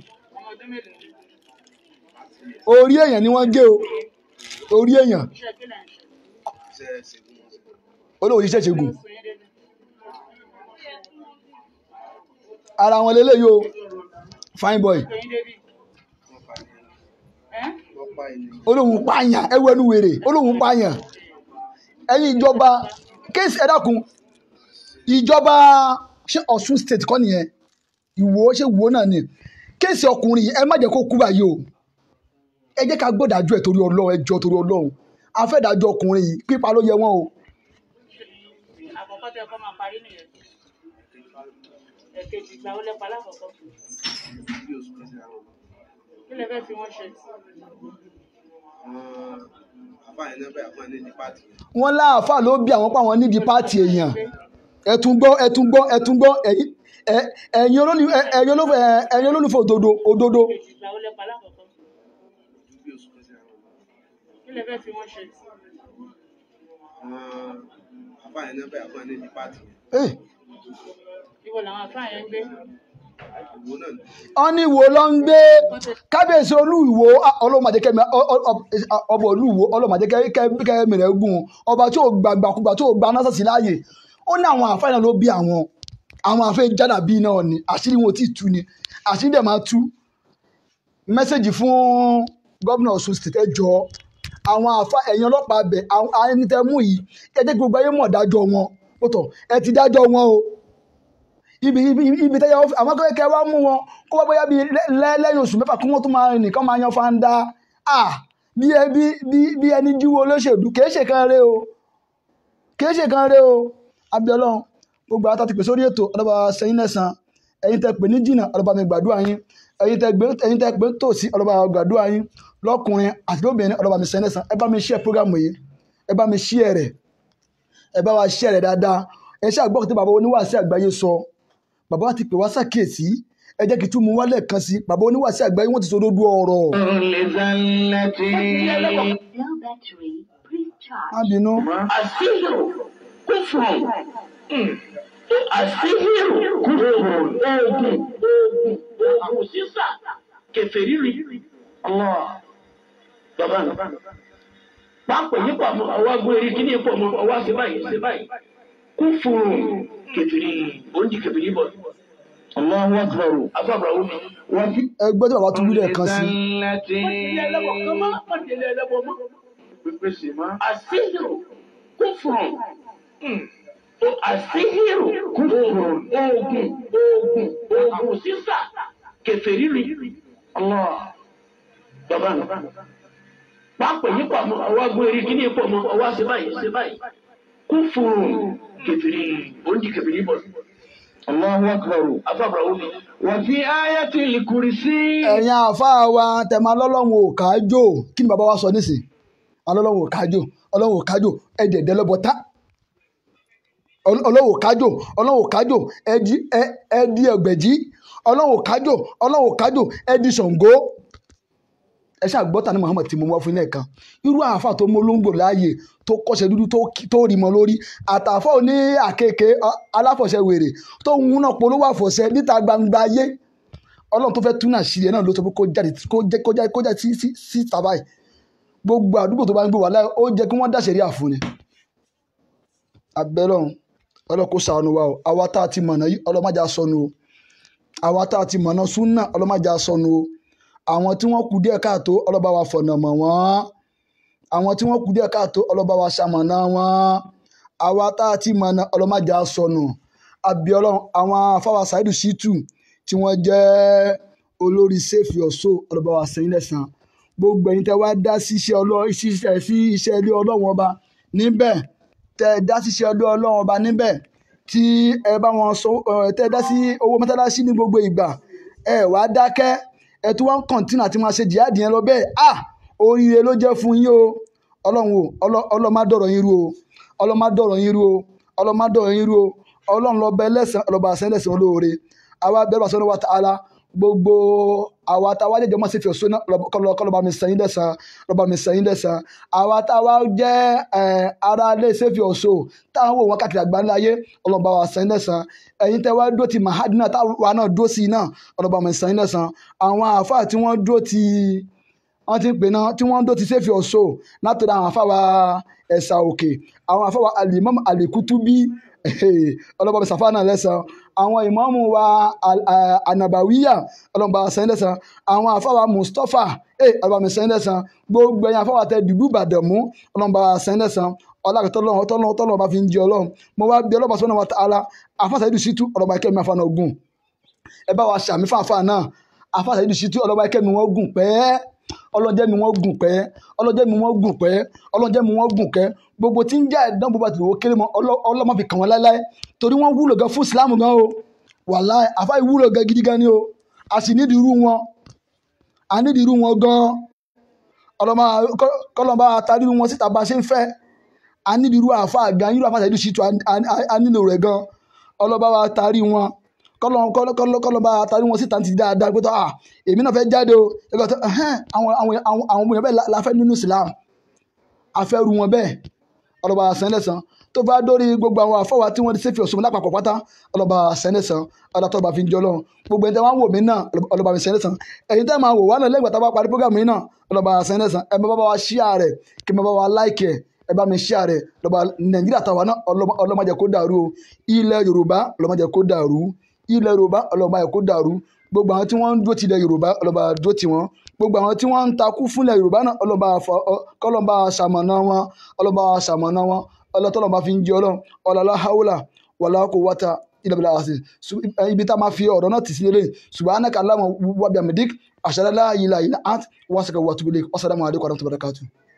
orí èèyàn ni wọ́n gé o orí èèyàn iṣẹ́ ṣègùn olóòwò iṣẹ́ ṣègùn ara wọn lélẹ́yìí o fine boy wọ́n pa ẹni olóhùn pààyàn ẹwọ ẹnu wèrè olóhùn pààyàn ẹ̀yin ìjọba kéèsì ẹ dákun ìjọba ṣé Ọ̀ṣun state kọ́ nìyẹn ìwò ṣé ìwò náà ni kéèsì ọkùnrin yìí ẹ má jẹ́ kó kú báyìí o ẹ jẹ́ ká gbọ́dájú ẹ̀ torí Ọlọ́run ẹ jọ̀ọ́ torí Ọlọ́run afẹ́dájọ́ ọkùnrin yìí pípa ló yẹ wọ́n o àkọ́kọ́ tẹ kọ́ máa parí nìyẹn ẹ̀kejì ìgbà ó lẹ́pa lákọ̀ọ́kọ́ bí oṣù kan sí àwọn kí lè fẹ́ fi wọ́n ṣe àbáyé náà bẹ́ẹ̀ àpọ́n ní ní pàtì wọ́n láàfà ló bí àwọn pàwọn nídìí pààtì èèyàn ẹ tún gbọ́ ẹ tún gbọ́ ẹ tún gbọ́ ẹ̀yin ẹ- ẹ̀yin olólù- ẹ- ẹ̀yin olólùfẹ́ ẹ̀yin olólùfẹ́ òdodo òdodo ẹ̀kejì ìgbà ó lẹ́pa lákọ̀ọ́kọ́ bí oṣù kan sí àwọn kí lè fẹ́ fi wọ́n ṣe àbáyé náà bẹ́ẹ̀ àpọ́n ní ní pàtì Eh, ìwọ làwọn àfáà yẹn ń gbé ìwò náà wọ́n ní ìwò ló ń gbé kábíyèsí olú ìwò ọlọ́mọdékẹ́mi ọba olú ìwò ọlọ́mọdékẹ́mi rẹ̀ gùn ọba tí ò gbàgbàkúgbà tí ò gba násàsì láàyè ó ní àwọn àfáà náà ló bí àwọn àwọn àfẹ́ jádà bíi náà ni àṣírí wọn ò tí ì tú ni àṣírí dẹ̀ máa tú mẹ́sẹ̀gì fún gómìnà Ọ̀ṣun state ẹ jọ̀ọ́ àwọn àfa ẹ̀yin ọlọ́pàá bẹ̀ àwọn ẹni tẹ́ mú yìí ẹ jẹ́ kí gbogbo ayé mọ̀ dájọ́ wọn ó tọ̀ ẹ ti dájọ́ wọn o ibi ibi ibi tẹ́yà ọ́fíì àwọn akẹ́kọ̀ọ́ kẹ́ wá mú wọn kó wá bóyá bíi lẹ́- lẹ́yìn oṣù mẹ́fà kí wọ́n tún máa rìn nìkan máa yan fanda ah bí ẹ bí bí bí ẹni jíwó olóṣèlú kìí ṣe kan rẹ o kìí ṣe kan rẹ o abiọlọ́run gbogbo àwọn àtàtì pè sórí ètò ọlọ́ba sẹ́yìn lẹ́sàn ẹ̀yin tẹ́ pè ní jìnnà ọlọ́ba mi gbàdúrà yín ẹ̀yin tẹ́ gbé ẹ̀yin tẹ́ gbé tòsí ọlọ́ba gbàdúrà yín lọ́kùnrin àti lóbìnrin ọlọ́ba mi sẹ́yìn lẹ́sàn ẹ bá mi share program yìí ẹ bá mi share rẹ̀ ẹ bá wa share rẹ̀ dáadáa ẹ ṣe àgbọ̀ tí bàbá oníwàásí àgbáyé sọ bàbá wa ti pè wá sàkíyèsí ẹ jẹ́ kí tún mú wálẹ̀ kan sí bàbá oníwàásí àgbáyé wọ́n ti sọ lójú ọ̀rọ̀ Low battery. Please má charge. bínú Àṣìṣirò kúfùrù. Àṣìṣirò kúfùrù. Oògùn oògùn oògùn sísà kẹfẹ́rì rí. Bàbá mi. Pápẹ̀ yìí pọ̀ mọ́ ọwọ́ agbó eré kíní pọ̀ mọ́ ọwọ́ ṣe báyìí ṣe báyìí. Kúfùrù kẹfẹ́rì oúnjẹ kẹfẹ́rì bọ̀. Allahu Akbar. Afábàrà wù mí. Wọ́n fi. ẹgbẹ́ tí bàbá tún wílẹ̀ kan sí Àṣìṣirò kúfùrù. Àṣìṣirò kúfùrù. Oògùn oògùn oògùn sísà kẹfẹ́rì rí. Bàbá mi. Pápẹ̀ yìí pọ̀ mọ́ ọwọ́ agbó eré kíní pọ̀ mọ́ ọwọ́ ṣe báyìí ṣe báyìí. Kúfùrù kẹfẹ́rì oúnjẹ kẹfẹ́rì bọ̀. Allahu Akbar. Afábàrà wù mí. Wọ́n fi ayatul kursi. ẹ̀yin àáfàá wa tẹ̀mọ́ alọ́lọ́run ò kájò kí ni bàbá wa sọ nísìn alọ́lọ́run ò kájò ọlọ́run ò kájò ẹ̀dẹ̀ẹ̀dẹ̀ lọ́bọ̀tá ọlọ́run ò kájò ọlọ́run ò kájò ẹ̀dí ẹ̀dí ẹ̀gbẹ̀jì ọlọ́run ò kájò ọlọ́run ò kájò ẹ̀dí ṣàngó ẹ ṣáà gbọ́ta ní Muhammad tí mo wá fún ilé kan irú àáfà tó mú olóńgbò láàyè tó kọ́ṣẹ́ dúdú tó kí- tó rí mọ́ lórí àtàfà òní àkekèé ọ- aláfọ̀ṣẹ wèrè tó ń múná polówó àfọ̀ṣẹ níta gbangba ayé ọlọ́run tó fẹ́ túnà sílẹ̀ náà ló sọ pé kó jáde kó jẹ́ kó jáde kó jáde sí sí sí tàbáyì gbogbo àdúgbò tó bá ń gbé wà láì ó jẹ́ kí wọ́n dàṣẹ̀rí àfúnni abẹ́lọ́run ọlọ́run kó ṣàánú wa o àwa tá a ti mọ̀nà yìí ọlọ́mọdé sọnù o àwa tá a ti mọ̀nà súnà ọlọ́mọdé sọnù o àwọn tí wọ́n kù díẹ̀ káàtó ọlọ́ba wa fọ̀nà mọ̀ wọ́n àwọn tí wọ́n kù díẹ̀ káàtó ọlọ́ba wa ṣamọ̀nà wọn àwa tá a ti mọ̀nà ọlọ́mọdé sọnù abiola àwọn afáwà Saheed Shittu tí wọ́n jẹ́ olórí save your soul ọlọ́ba wa sẹ́yìn lẹ́sàn gbogbo ẹ̀yin tẹ́ wá dá sí iṣẹ́ ọlọ́- ṣiṣẹ́ sí iṣẹ́ ilé ọlọ́run ọba níbẹ̀ tẹ́ ẹ dá sí iṣẹ́ ilé ọlọ́run ọba níbẹ̀ tí ẹ bá wọn sọ ẹ tẹ́ ẹ dá sí owó mọ́tálásí ní gbogbo ìgbà ẹ wá dákẹ́ ẹ tún wá ń kọ̀ǹtínà àti máa ṣe jihad yẹn lọ bẹ́ẹ̀ à oríire ló jẹ́ fún yín o ọlọ́run o ọlọ́- ọlọ́run má dọ̀rọ̀ yín rú o ọlọ́run má dọ̀rọ̀ yín rú o ọlọ́run má dọ̀rọ̀ yín rú o ọlọ́run lọ bẹ lẹ́sàn ọlọ́ba àṣẹ lẹ́sàn olóore àwa bẹ́ẹ̀ bá sọ́nà wa ta'ala gbogbo àwa tá a wá jẹjọ mọ́ sí fi ọ̀ṣun náà kọlọ- kọlọba mi sẹ́yìn lẹ́sàn lọ́ba mi sẹ́yìn lẹ́sàn àwa tá a wá jẹ́ ẹ̀, ara ilé sẹ́fì ọ̀ṣun táwọn wò wọ́n káàkiri àgbáńlá ayé ọlọ́ba wa sẹ́yìn lẹ́sàn ẹ̀yin tẹ́ wá dúró ti mahadina táwa náà dúró sí i náà ọlọ́ba mi sẹ́yìn lẹ́sàn àwọn àáfàá tí wọ́n dúró ti wọ́n ti ń pè náà tí wọ́n ń dó ti sẹ́fì ọ̀ṣọ́ látọ̀dọ̀ àwọn afáwa ẹ̀sà òkè àwọn afáwa alimam alikutubi ọlọ́ba sàfà náà lẹ́sàn àwọn ìmáàmù wa al- a- anabawiya ọlọ́ba sẹ́yìn lẹ́sàn àwọn afáwa mustapha ọlọ́ba sẹ́yìn lẹ́sàn gbogbo ẹ̀yìn afáwa tẹ dùdú ìbàdàmú ọlọ́ba sẹ́yìn lẹ́sàn ọlọ́ba tọ́lọ́ tọ́lọ́ bá fi ń jẹ ọlọ́run mo wá bí ọlọ́ba sọ́nà wa ta'ala afásà Saheed Shittu ọlọ́ba ikẹ́ mi afáàná ogun ẹ bá wa ṣàmì fáfáà náà afásà Saheed Shittu ọlọ́ba ikẹ́ mi wọ́n gùn pẹ́ẹ́ ọlọ́jẹ́ mi wọ́n gùn pẹ́ ọlọ́jẹ́ mi wọ́n gùn pẹ́ ọlọ́jẹ́ mi wọ́n gùn pẹ́ gbogbo tí ń jẹ́ ẹ̀dán bó bá ti wò ó kéré mọ́ ọlọ́- ọlọ́mọ fi kàn wọ́n láéláé torí wọ́n wúlò gan fún ìsìlámù gan o wàláì àfa ìwúlò gan gidi gan ni o a sì nídìí irú wọn a nídìí irú wọn gan ọlọ́mọ kọlọ́mọ àtàrí irú wọn síta bá a ṣe ń fẹ́ a nídìí irú àfa gan irú àfa Saheed Shittu a- a- a nílò rẹ̀ gan ọlọ́ba wa tarí wọn kọlọba àtàrí wọn síta ti dáadáa pé tó à èmi náà fẹ́ jáde o ẹgbẹ́ tó ẹhẹ́n àwọn àwọn àwọn àwọn ọmọ yẹn bẹ́ẹ̀ la- la fẹ́ nínú Islam afẹ́rù wọn bẹ́ẹ̀ ọlọ́ba sẹ́ńdẹ̀sán tó bá dórí gbogbo àwọn afọwà tí wọ́n ti ṣèfì ọ̀ṣun lápapọ̀ pátá ọlọ́ba sẹ́ńdẹ̀sán ọlọ́tọ́ba fi ń jọ lọ́run gbogbo ẹni tẹ́ wọ́n wò mí náà ọlọ́ba mi sẹ́ńdẹ̀sán ẹ̀yin tẹ́ máa wò wá náà lẹ́gbàá tá a bá parí program yìí náà ọlọ́ba sẹ́ńdẹ̀sán ẹ bá bá wa ṣíà rẹ̀ kí ẹ bá wa láìkì ẹ̀ ẹ bá mi ṣíà rẹ̀ lọ́ba Nàìjíríà tàwa náà ọlọ́mọ- ọlọ́mọdé kó dàrú o ilẹ̀ Yorùbá ọlọ́mọdé kó dàrú ilẹ̀ Yorùbá ọlọ́mọdé kó dàrú gbogbo àwọn tí wọ́n ń dúró ti ilẹ̀ Yorùbá ọlọ́ba dúró ti wọn gbogbo àwọn tí wọ́n ń takú fúnlẹ̀ Yorùbá náà ọlọ́ba àfọ- ọ- kọ́lọ́ba ṣamọ̀nà wọn ọlọ́ba ṣamọ̀nà wọn ọlọ́tọ́lọ́ba fi ń jẹ ọlọ́run ọlọ́lá haúlà wàlá kò wáta ilẹ̀ àṣẹ ibi tá a máa fi ọ̀rọ̀ náà tì sí lélẹ̀ subhanaka Allahumma wa bihamdik ashhadu an la ilaha illa ant wa astaghfiruka wa atubu ilayk wassalamu alaikum warahmatullahi wabarakatuh